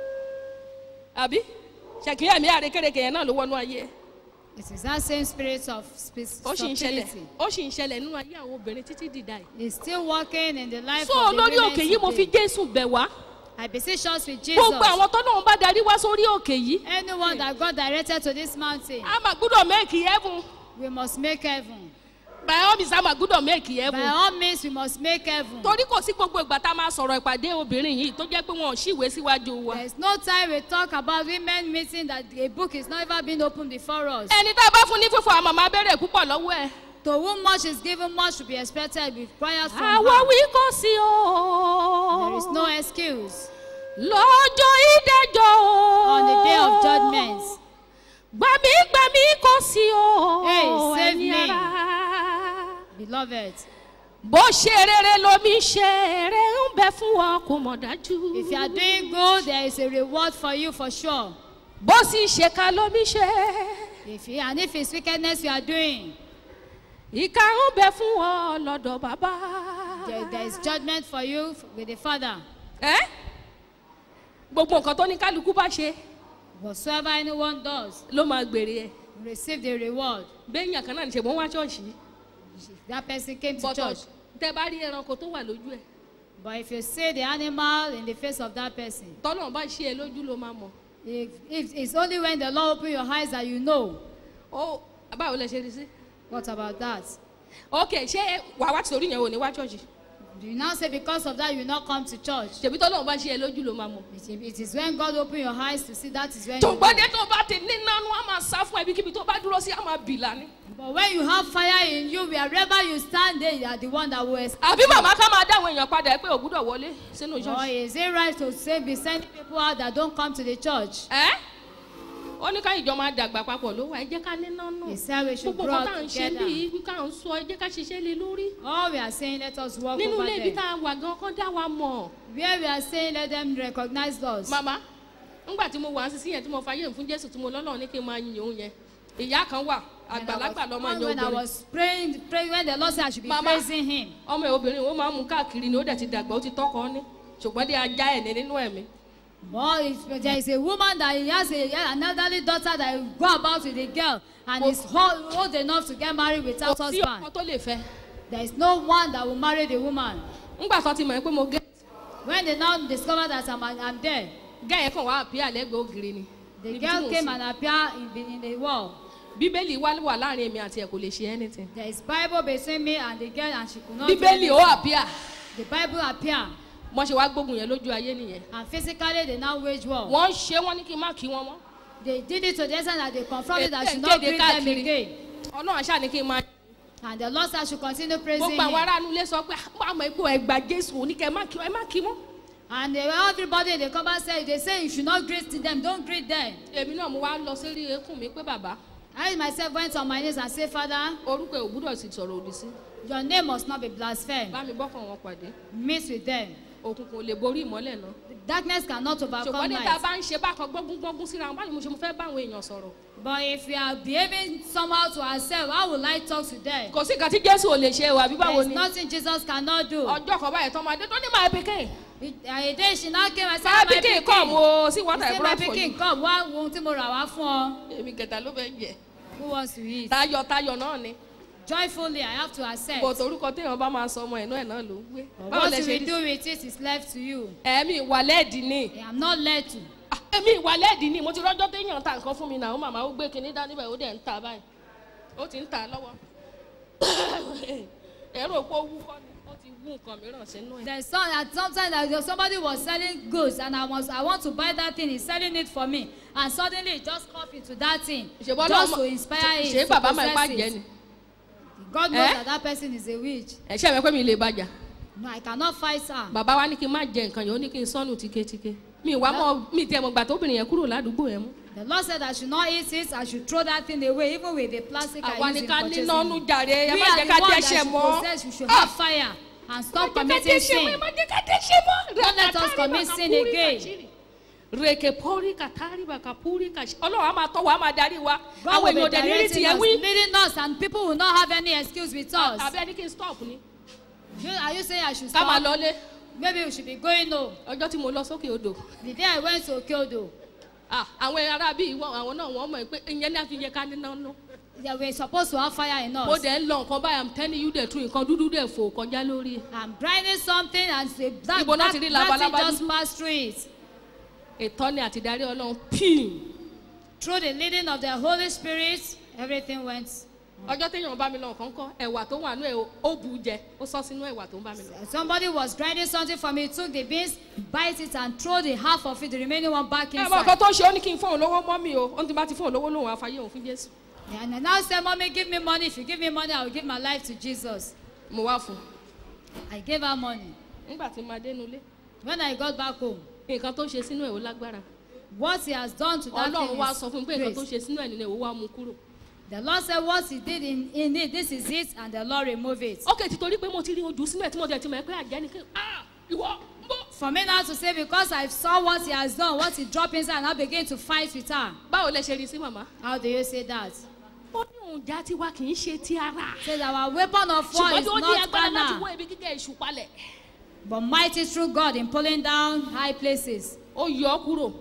àbí ṣèkìyà mi àrékèrèkè yẹn náà ló wọnú ayé ẹ It is that same spirit of sp- ó sì ń ṣẹlẹ̀ subtlety. ó sì ń ṣẹlẹ̀ nínú ayé àwọn obìnrin títí dìda yìí. It's still working in the life so of the lórí women òkè yìí mo fi today. jésù bẹ̀ wá I beseech us with Jesus. gbogbo àwọn tó náà bá darí wá sórí òkè yìí Anyone that God directed to this mountain, a máa gbúdọ̀ mẹ́ẹ̀kì heaven we must make heaven. by all means a máa gbúdọ̀ mẹ́ẹ̀kì By heaven. all means, we must make heaven. torí kò sí gbogbo ìgbà tá a máa sọ̀rọ̀ ìpàdé obìnrin yìí tó jẹ́ pé wọn ò ṣìwé síwájú wa. There's no time we talk about women meeting that a book is not ever been opened before us. ẹni tá a bá fún ní fífọ àmọ̀ máa bẹ̀rẹ̀ púpọ̀ lọ́wọ́ ẹ̀. To whom much is given, much should be expected with prayers from àwa her. wí kò sí o. There is no excuse. lọ́jọ́ ìdájọ́ o. On the day of judgment, gbàmí gbàmí kò sí o. Hey, save ẹni me. ara. beloved, bó ṣe rere lomi ṣe rere ń bẹ fún ọ kò mọ̀ dájú. if you are doing good, there is a reward for you for sure. bó sì ṣe ká lomi ṣe. If you, and if it's wickedness you are doing, ìka ń bẹ fún ọ lọ́dọ̀ bàbá. there, there is judgment for you with the Father. ẹ́ gbogbo nǹkan tó ní kálukú bá ṣe Whatsoever anyone does, ló máa gbèrè ẹ̀ receive the reward. béèyàn kan náà ní ṣe wọ́n wá ṣọ́ọ̀ṣì That person came to bọ́tọ̀ church. tẹ bá rí ẹranko tó wà lójú ẹ̀ But if you see the animal in the face of that person, tọ́lọ̀ bá ṣe é lójú ló máa mọ̀ if, if it's only when the Lord open your eyes that you know. ó báwo lẹ ṣe rí sí. What about that? ok ṣé wàá wá torí yẹn ò ní wá ṣọ́ọ̀ṣì Do you now say because of that you will not come to church? ṣèbí tọ́lọ̀ bá ṣe é lójú ló máa mọ̀. It, it is when God open your eyes to see that is when you tòǹgbọ́dé tó bá ti ní nánú á máa sá fún ẹbí kíbi tó bá dúró sí á máa bì lánìí. But when you have fire in you, wherever you stand there, you are the one that will escape. àbí màmá ká máa dáwọn èèyàn padà pé ò gbúdọ̀ wọlé sínú Or ṣọ́ọ̀ṣì. is it right to say be sending people out that don't come to the church? ẹ́ ó ní ká ìjọ máa dàgbà papọ̀ ló wà ẹ jẹ́ ká ní nánú. He said we should gbogbo grow nǹkan tá à ń up ṣe together. bíi wí ká ń sọ ẹ jẹ́ ká ṣiṣẹ́ lé lórí. All we are saying, let us walk nínú over ilé ibi there. tá a wà gan kán dá wa mọ̀. Where we are saying, let them recognize us. màmá ńgbà tí mo wà á sísí yẹn tí mo fayé fún jésù tí mo lọ́lọ́ ní kí n máa yin òun yẹn ìyá kan wà When I àgbàlagbà was- lọ́mọ when- yẹn When I obìnrin was praying, praying, when the Lord said I should be Mama. praising Him. ọmọ ẹ̀ obìnrin ó máa ń mú káàkiri ni ó dẹ̀ ti dàgbà ó ti tọ́kọ ní ṣùgbọ́n dé ajá ẹ̀ ní nínú ẹ̀mí. But if there is a woman that he has a, an elderly daughter that will go about with a girl and Kò- is old, old enough to get married without kò sí ọkọ husband, tó lè fẹ́. there is no one that will marry the woman. ńgbà tó ti mọ̀ pé mo gé When they now discover that I'm, I'm there, gẹ́ ẹ̀ kàn wá àbí àlẹ́gbẹ̀ẹ́ ògiri ni. the Níbi tí girl mò ń came sùn. and appeared in the, in the wall. bíbélì wá wà láàrin èmi àti ẹ̀ kò lè ṣe anything. There is Bible between me and the girl and she could not do bíbélì ó anything. àbíà The Bible appear wọ́n ṣe wá gbógun yẹn lójú ayé nìyẹn. and physically they now wage war. wọ́n ṣe wọ́n ní kí n má kí wọn mọ́. They did it to the extent that they confronted that I Ẹ- should ẹ not kéde greet them káàkiri. again. ọlọ́run àṣà ni kí n máa. And the Lord said I should continue praising gbogbo àwọn him. aráàlú ilé sọ pé àmọ́ ipò ẹgbà jésù oníkẹ́ ẹ má kí ẹ má kí mọ́. And they, everybody they come and say, they say you should not greet them, don't greet them. èmi náà mo wá lọ sórí eékún mi pé bàbá I myself went on my knees and said, Father, orúkọ ẹ̀ ò gbúdọ̀ sì sọ̀rọ̀ òdì sí. your name must not be blasphemed. bá mi bọ́kàn wọn pàdé Meet with them. òkùnkùn ò lè borí ìmọ́lẹ̀ náà. Darkness cannot ṣùgbọ́n overcome ní ta light. bá ń ṣe bákan gbógun gbógun síra wọn báyìí mo ṣe mo fẹ́ bá àwọn èèyàn sọ̀rọ̀. But if we are behaving somehow to ourselves, how will I talk to them? kò sí nǹkan tí jésù ò lè ṣe o àbí There báwo is ni. nothing Jesus cannot do. ọjọ́ kan báyìí tán máa dé tó ní máa pikin. It- A day she now came and said, máa my pikin pikin, kọ́ mo sí what He I said, my brought for you. pikin, come, wá wo ohun tí mo rà wá fún ọ. èmi kẹta ló fẹ́ jẹ. Who wants to eat? tayọ̀ tayọ̀ náà ni. Joyfully, I have to accept. bò torúkọ téèyàn bá máa sọ ọmọ ẹ̀ náà ẹ̀ náà ló ń gbé. But báwo what lẹ you ṣe will rí. do with it is left to you. ẹ̀mí ìwà lẹ́ẹ̀dì ni. I am not led to. Ah, èmi ìwà lẹ́ẹ̀dì ni mo ti rọ́jọ́ téèyàn ta nǹkan fún mi náà ó màmá ó gbé kinní dání báyìí ó dẹ̀ ń ta báyìí ó ti ń ta lọ́wọ́ ẹ̀rọ òpó wú kọ́ ni ó ti wú nǹkan mìíràn sínú ẹ̀. There's some at sometimes that there- somebody was selling goods and I was I want to buy that thing. He's selling it for me, and suddenly it just cough into that thing ṣèbọ́ just náà to inspire ṣe him to bàbá máa ń possess bàjẹ́ it. ni God knows Eh? that that person is a witch. ẹ̀ ṣe mi pé mi lè bàjá No, I cannot fight her. bàbá wa ní kí n má jẹ nǹkan yẹn ó ní kí n sọnù tíketíke mi wá mọ mi tẹ mọ gbà tóbìnrin yẹn kúrò ládùúgbò yẹn mú. The Lord said I should not eat it. I should throw that thing away, even with the plastic àwa I ní use in ká purchasing. níná nú jàre ẹ We má are jẹ the ká ones that dẹ́ṣẹ̀ should mọ́. possess. We should Ah! have fire and stop Má jẹ́ ká committing dẹ́ṣẹ̀ mọ́, sin. má jẹ́ ká dẹ́ṣẹ̀ mọ́. Don't let us Rakatari commit sin bakapuri again. kachiri. rèké pọ́rí kàtàrí bàkàpúrí kàṣí ọlọ́run á máa tọ́ wa á máa darí wa God àwọn will èèyàn be òde ní rí directing tiẹ̀ us, wí. leading us, and people will not have any excuse with us. àbí ẹni kí n stop ni You, are you saying I should ká máa stop? lọlé Maybe we should be going home. ọjọ́ tí mo lọ sókè odò The day I went to Okyodo, Ah, àwọn ará bíi wọn àwọn náà wọ́n mọ̀ pé ìyẹn ní àfihàn ká níná nú. they were supposed to have fire in mo us. dẹ̀ ń lọ nǹkan báyìí i'm telling you the truth nǹkan dúdú dẹ̀ fò kọjá lórí. I'm grinding something and say, that, Ibo náà that, ti rí that thing labalábá just dúdú? passed through it. ìtọ́ni àti ìdarí ọlọ́run píìm. Through the leading of the Holy Spirit, everything went. ọjọ́ téèyàn bá mi lọ nǹkan kọ́ ẹ̀wà tó wà nú ẹ̀ ó bu jẹ ó sọ sínú ẹ̀wà tó ń bá mi lọ. Somebody was grinding something for me, took the beans, bite it, and throw the half of it, the remaining one back ẹ mọ nǹkan inside. tó ṣe ó ní kí n fóun lówó mọ́ mi o ó ní tí n bá ti fóun lówó lóhùn àfàyè òun fún jésù. And I now say, Mommy, give me money. If you give me money, I will give my life to Jesus. mo wá fún I gave her money. un nígbà tí mo dénú ilé When I got back home, nǹkan tó ṣe sínú ẹ̀ ó lágbára what he has done to that ọlọ́run thing wá is sọ fún mi pé nǹkan tó grace. ṣe sínú ẹ̀ nínú ẹ̀ ó wá mú kúrò. The Lord said, What he did in, in it, this is it, and the Lord remove it. ókè ti torí pé mo ti rí ojú sínú ẹ̀ tí mo jẹ́ ti mọ̀ ẹ́ pé àjẹ́ ni kí ah ìwọ ń bọ̀. For me now to say, because I saw what he has done, what he dropped inside, and I begin to fight with her. báwo lẹ ṣe rí sí màmá. How do you say that? ó ní òun já tiwa kì í ṣe ti ara. Says our weapon of war ṣùgbọ́n is tí ó ní not agbára láti carnal, wọ ibi gíga èṣù palẹ̀. but mighty through God in pulling down high places. ó yọ ọ́ kúrò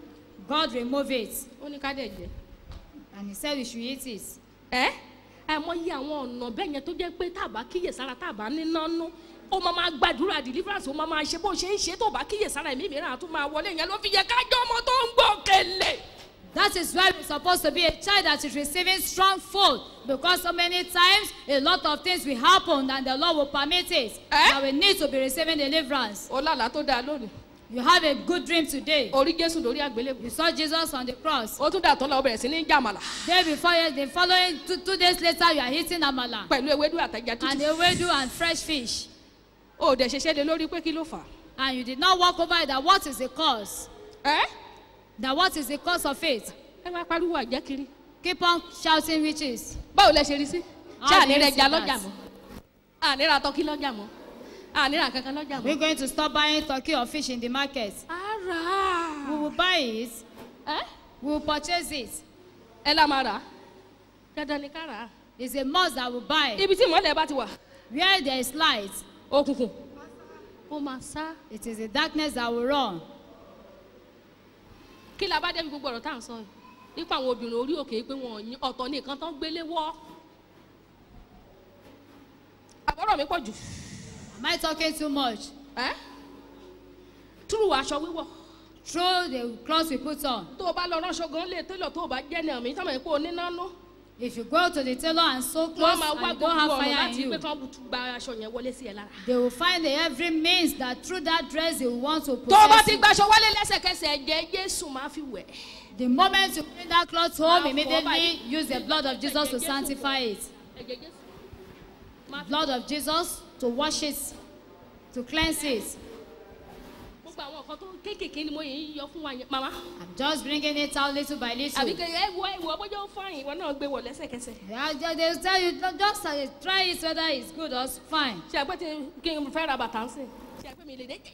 God remove it. ó ní ká dẹ̀ jẹ́. And he said we should eat it. ẹ́ àìmọye àwọn ọ̀nà bẹ́ẹ̀ yẹn tó jẹ́ pé tàbá kíyèsára tàbá níná nú ó máa máa gbàdúrà deliverance ó máa máa ṣe bó ṣe ń ṣe tó bá kíyèsára ẹ̀mí mìíràn á tún máa wọlé yẹn ló fi yẹ kájọ́ ọmọ tó ń gbọ́ kẹlẹ̀. That is why we're supposed to be a child that is receiving strong food. Because so many times a lot of things will happen and the Lord will permit it. Eh? That we need to be receiving deliverance. ó lálàá tó dáa lónìí You have a good dream today. orí jésù lórí àgbélébù You saw Jesus on the cross. ó tún dà tó lọ bẹ̀rẹ̀ sí ní jàmàlà Day before, the following two, two days later, you are eating amala pẹ̀lú ewédú àtẹ̀já and tútù ewedu and fresh fish. ó dẹ̀ ṣeṣẹ́ lé lórí pé kí ló fà And you did not walk over it. That what is the cause? á. ẹ́ That what is the cause of it? ẹ máa pariwo àjẹ́ kiri Keep on shouting witches. báwo lẹ ṣe rí sí How ṣé do you àní rẹ see ja that? lọ́jà mọ́ àní ra tọ́kí lọ́jà mọ́ àní ra kankan lọ́jà We're mọ́. going to stop buying turkey or fish in the market. ara We will buy it. ẹ We will purchase it. ẹ lá máa rà á dandan ni ká rà á. It's a must that we buy. ibi tí ìmọ̀lẹ̀ bá ti wà Where there is light, òkùnkùn ó máa sá it is the darkness that will run. kí la bá débi gbogbo ọ̀rọ̀ tá à ń sọ yìí nípa àwọn obìnrin orí òkè pé wọn ò yín ọ̀tọ̀ ní nǹkan tán gbélé wọ́ àbọ̀rọ̀ mi pọ̀ jù Am I talking too much? ẹ́ túrú aṣọ wíwọ̀ Through the clothes we put on. tó o bá lọ ránṣọ gan lè télọ̀ tó o bá jẹ́ ní àmì tọ́mọ̀ ẹ̀ pé o níná nú If you go to the tailor and sew wọ́n clothes máa and wá you don't gbogbo have ọ̀rọ̀ fire in láti you, pé kán gba aṣọ yẹn wọlé sí ẹ lára. they will find every means that through that dress they will want to tó o bá possess ti you. gbaṣọ wálé lẹ́sẹ̀kẹsẹ̀ ẹ̀jẹ̀ jésù máa fi wẹ̀. The moment you bring that cloth home, Now, immediately for use the blood of Jesus to sanctify it. ẹ̀jẹ̀ jésù máa fi Blood of Jesus to wash it, to cleanse it. gbogbo àwọn nǹkan tó kéékèèké ni mo yìí yọ fún wa yẹn màmá. I'm just bringing it out little by little. àbí kẹ ẹ wọ ẹ wọ bójú ó fáyìn ìwọ náà gbé wọ lẹ́sẹ̀kẹsẹ̀. Yeah, ju- they will tell you "No, just uh, try it whether it's good or s- fine. ṣe àpẹ tí kí n fẹ́ ra bàtà ń sìn ṣe àpẹ mi lè dé.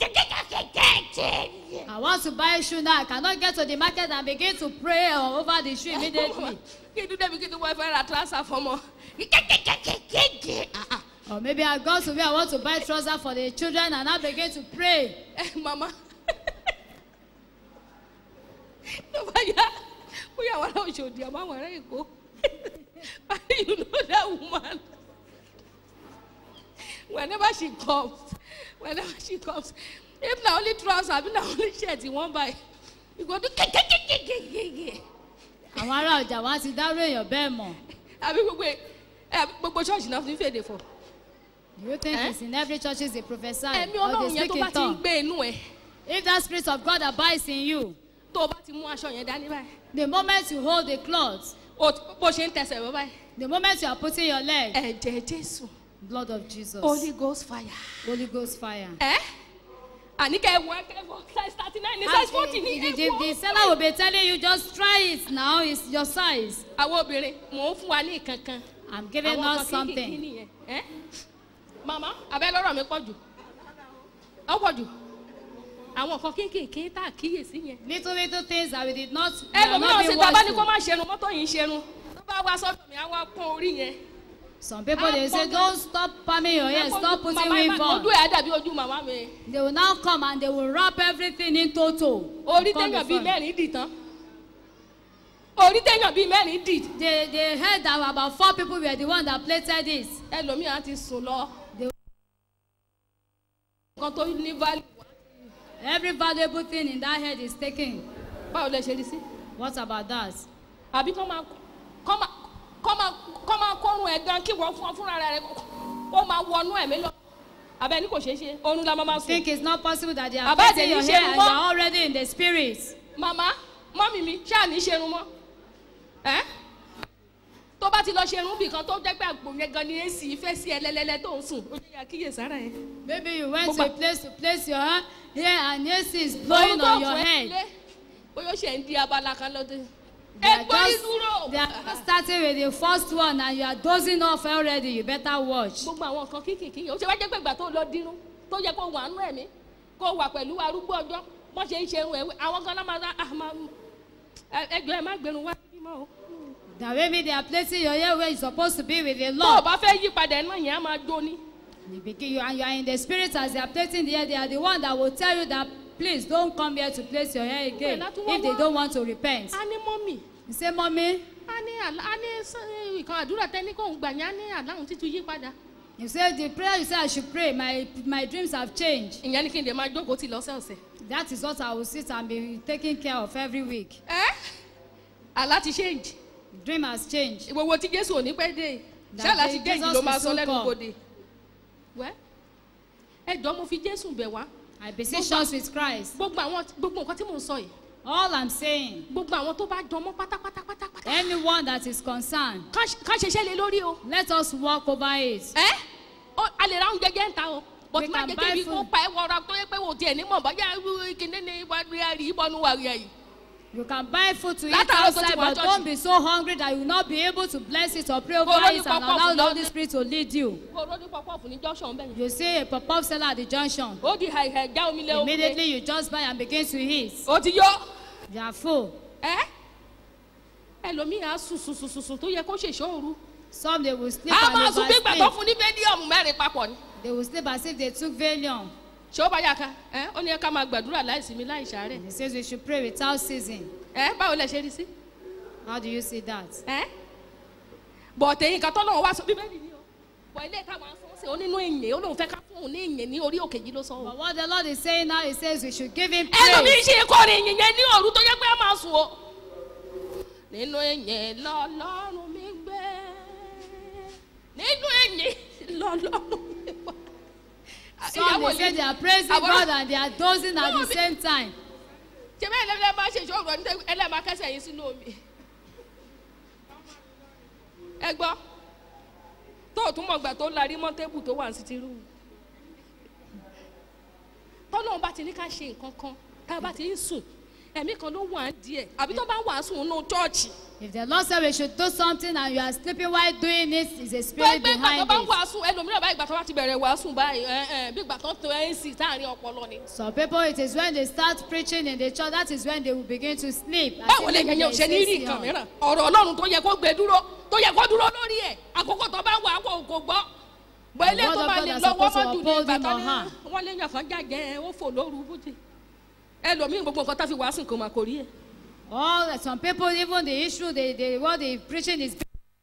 I want to buy shoe now. I cannot get to the market and begin to pray uh, over the shoe immediately. kí n dúdú débi kí n tó wọ́n fẹ́ ra tíráṣà fọmọ. or maybe I go to where I want to buy trouser for the children and I begin to pray. ẹ mama tó bá yá bóyá àwọn ará òṣòdì àmọ́ àwọn ará èkó you know that woman whenever she comes whenever she comes if na only trouser abi na only shirt you wan buy you go do kekekekekeke Àwọn ará ọjà wa ti dárò èèyàn bẹ́ẹ̀ mọ̀. àbí gbogbo ẹ àbí gbogbo ṣọ́ọ̀ṣì náà fi ń fèdè fọ Do you think Eh? it's in every church they prophesy ẹ̀mí or ọlọ́run they yẹn speak tó in bá ti ń tongue? gbé inú ẹ If that spirit of God abides in you, tó o bá ti mú aṣọ yẹn dání báyìí the moment you hold the cloth, o bó ṣe ń tẹsẹ̀ bọ́ báyìí the moment you are putting your leg, ẹ̀jẹ̀ jésù Blood of Jesus. holy ghost fire. Holy Ghost fire. ẹ àní kẹ́ ẹ wọ ẹ kẹ́ ẹ wọ size thirty nine ní Ah, size forty ní the, ẹ the, wọ. the seller will be telling you just try it now. It's your size. àwọn obìnrin mò ń fún wa ní ìkankan. I'm giving àwọn us kan kínkìnkín something. nìyẹn. ẹ màmá abẹ́ lọ́rọ̀ mi pọ̀ jù ọ pọ̀ jù àwọn kan kínkìnkín tá a kíyèsí yẹn. Little little things that we did not. we are ẹlòmíràn not ṣe being tó a bá ní kó watchful. má ṣerun mọ́tò yìí ń ṣerun tó bá wá sọ́dọ̀ mi á wá pọ́n orí yẹn. Some people they say Apple. don't stop palming your hair, stop putting Màmá ẹ weave má- ojú on. ẹ̀ á dàbí ojú màmá mi. They will now come and they will wrap everything in total. orí Come téèyàn bíi before you. mẹ́rin dì tán orí téèyàn bíi mẹ́rin dì They they heard that about four people were the one that plated this. ẹlòmíràn ti sùn lọ. They- nǹkan tó ní value wá. Every valuable thing in that head is taken. báwo lẹ ṣe rí sí. What about that? àbí kọ́ máa kọ́ máa kọ́ máa kọ́ máa kọ́run ẹ̀ gan kí wọ́n fún ọ fúnra rẹ̀ ó máa wọnú ẹ̀mí lọ. abẹ́ ní kò ṣeé ṣe oorun la máa máa sùn. think it's not possible that they are Bàbá placing àti your yìí ṣe hair and you mọ́. are already in the spirit. màmá mọ́mì mi ṣáà ní ṣerun mọ́ ẹ́ tó bá ti lọ ṣerun bì kan tó jẹ́ pé àgbò yẹn gan ni èsì ìfẹ́ sí ẹ lẹ́lẹ́lẹ́ tó ń sùn ó jẹ́ àkíyè sára ẹ̀. Maybe you went to Gbogbo- a place to place your hair here and AC is blowing on your head. bóyá ó ṣe ń di abala kan lọ́dún. They are ẹgbẹ́ just, ìdúró. they are just starting with the first one and you are dozing off already. You better watch. gbogbo àwọn nǹkan kíkìkì yẹn ó ṣe wá jẹ́ pé ìgbà tó lọ dínú tó yẹ kó wà nú ẹ̀mí kó wà pẹ̀lú arúgbó ọjọ́ wọ́n ṣe ń ṣe irun ẹ̀wé àwọn gan náà máa dá ah máa ẹ- ẹjọ́ ẹ má gbẹrun wá bímọ o. That maybe they are placing your hair where you're supposed to be with the tó o Lord. bá fẹ́ yí padà ẹ̀ náà yẹn á máa jó ní. You begin, you, and you are in the spirit as they are placing the hair. They are the one that will tell you that please don't come here to place your hair again Well, that's what if they wa- don't want to repent. a ní mọ́mì You say, Mommy, a ní àlá a ní sọ- ìkan àdúrà tẹ́ni kò ń gbà yẹn a ní àláhùn títún yí padà. you say the prayer you say I should pray. My my dreams have changed. ìyẹn ni kí n lè máa jókòó tì lọ́sẹ̀ọ̀sẹ̀. That is what I will sit and be taking care of every week. ẹ́ àlá ti change Dream has changed. ìwòwò tí jésù ò ní pẹ́ dé That ṣáàlà day ti change Jesus ló máa will sọ soon lẹ́nu come. gbòde. wẹ́ ẹ jọ mo fi jésù bẹ̀ wá I beseech us with Christ. gbogbo àwọn gbogbo nǹkan tí mò ń sọ yìí All I'm saying, gbogbo àwọn tó bá jọmọ́ pátápátápátá anyone that is concerned, ká ṣiṣẹ́ lé lórí o. let us walk over it. ẹ́ ó- a lè ra oúnjẹ jẹ́ ń ta o We bọ́tí má can jẹ́ buy kébi kó food. pa ẹ̀ wọra tó yẹ pé wò tiẹ̀ ní mọ̀ bọ́yá kìnìún ní wàá rí ìbọnú wà rí ẹ̀yìn. You can buy food to eat Látàárọ̀ tó ti outside, wá but church. don't be so hungry that you will not be able to bless it or pray over Kò lóní it and pọpọ́ọ̀fù allow the lọ́dún. Holy Spirit to lead you. kó o lóní pọpọ́ọ̀fù ní junction bẹ́ẹ̀ yẹn. You see a pop-up seller at the junction. ó di àìhẹ̀ já omi lé omi lé. Immediately you just buy and begin to eat. ó ti yọ. You are full. ẹ́ ẹlòmíì á sùn sùn sùn sùn sùn tó yẹ kó ṣèṣọ́ òru. Some they will sleep a and máa sùn bí ìgbà tó oversleep. fún ní fẹ́díọ̀mù mẹ́rin papọ̀ ni. They will sleep as if they took Valium. ṣé ó bá yà ká ẹ ó ní ẹ ká máa gbàdúrà láìsinmi láì ṣàárẹ̀. He says we should pray without ceasing. ẹ báwo lẹ ṣe rí sí. How do you see that? ẹ bọ̀tẹ̀ yìí kan tọ́lọ́wọ́ wá sọ bíbélì ni o bọ̀ ilé ìka máa sọ sí onínú ìyìn ó lóun fẹ́ ká fún òun ní ìyìn ní orí òkè yìí ló sọ o. But what the Lord is saying now, He says we should give Him ẹlòmíì praise. ṣe kọrin ìyìn yẹn ní òru tó yẹ pé a máa sùn o. nínú ìyìn lọ́lọ́run mi gbé nínú ìyìn lọ́lọ́run mi wá. Some they say they are praising Àwọn- God and they are dozing at No, the be- same time. ṣe bẹ́ẹ̀ lẹ́lẹ́ máa ṣe ìṣòro ní ẹlẹ́màá kẹsẹ̀ yín sínú omi. ẹ gbọ́ tó o tún mọ̀ gbà tó larí mọ́ tébù tó wà ní sítírù. tọ́lọ́run bá ti ní ká ṣe nǹkan kan tá a bá ti ń sùn ẹ̀mí kan ló wà á díẹ̀ àbí tó bá wà á sùn nínú chọ́ọ̀chì. If the Lord said we should do something and you are sleeping while doing it, is a tó spirit ẹgbẹ́ ìgbà tó behind bá ń it. wà á sùn ẹlòmíràn bá ìgbà tó bá ti bẹ̀rẹ̀ wà á sùn báyìí ẹ ẹ bí ìgbà tó ń to nc táàrin ọpọlọ ni. Some people, it is when they start preaching in the church, that is when they will begin to sleep. as báwo if lè there yẹn ò is ṣe ní rí AC nǹkan on. mìíràn ọ̀rọ̀ ọlọ́run tó yẹ kó gbé dúró tó yẹ kó dúró lórí ẹ̀ àkókò tó bá wà kó kó gbọ́ bọ́ ilé word tó of bá God lè is lọ́wọ́ supposed to mọ́jú ní uphold ìgbà him tó or ní her. wọ́n lé yàn kan jàjẹ́ ó fò lóru bójì ẹlòmíì gbogbo nǹkan tá fi wàásù kò mà kò rí ẹ̀. All some people, even the issue, they, they, what they preaching is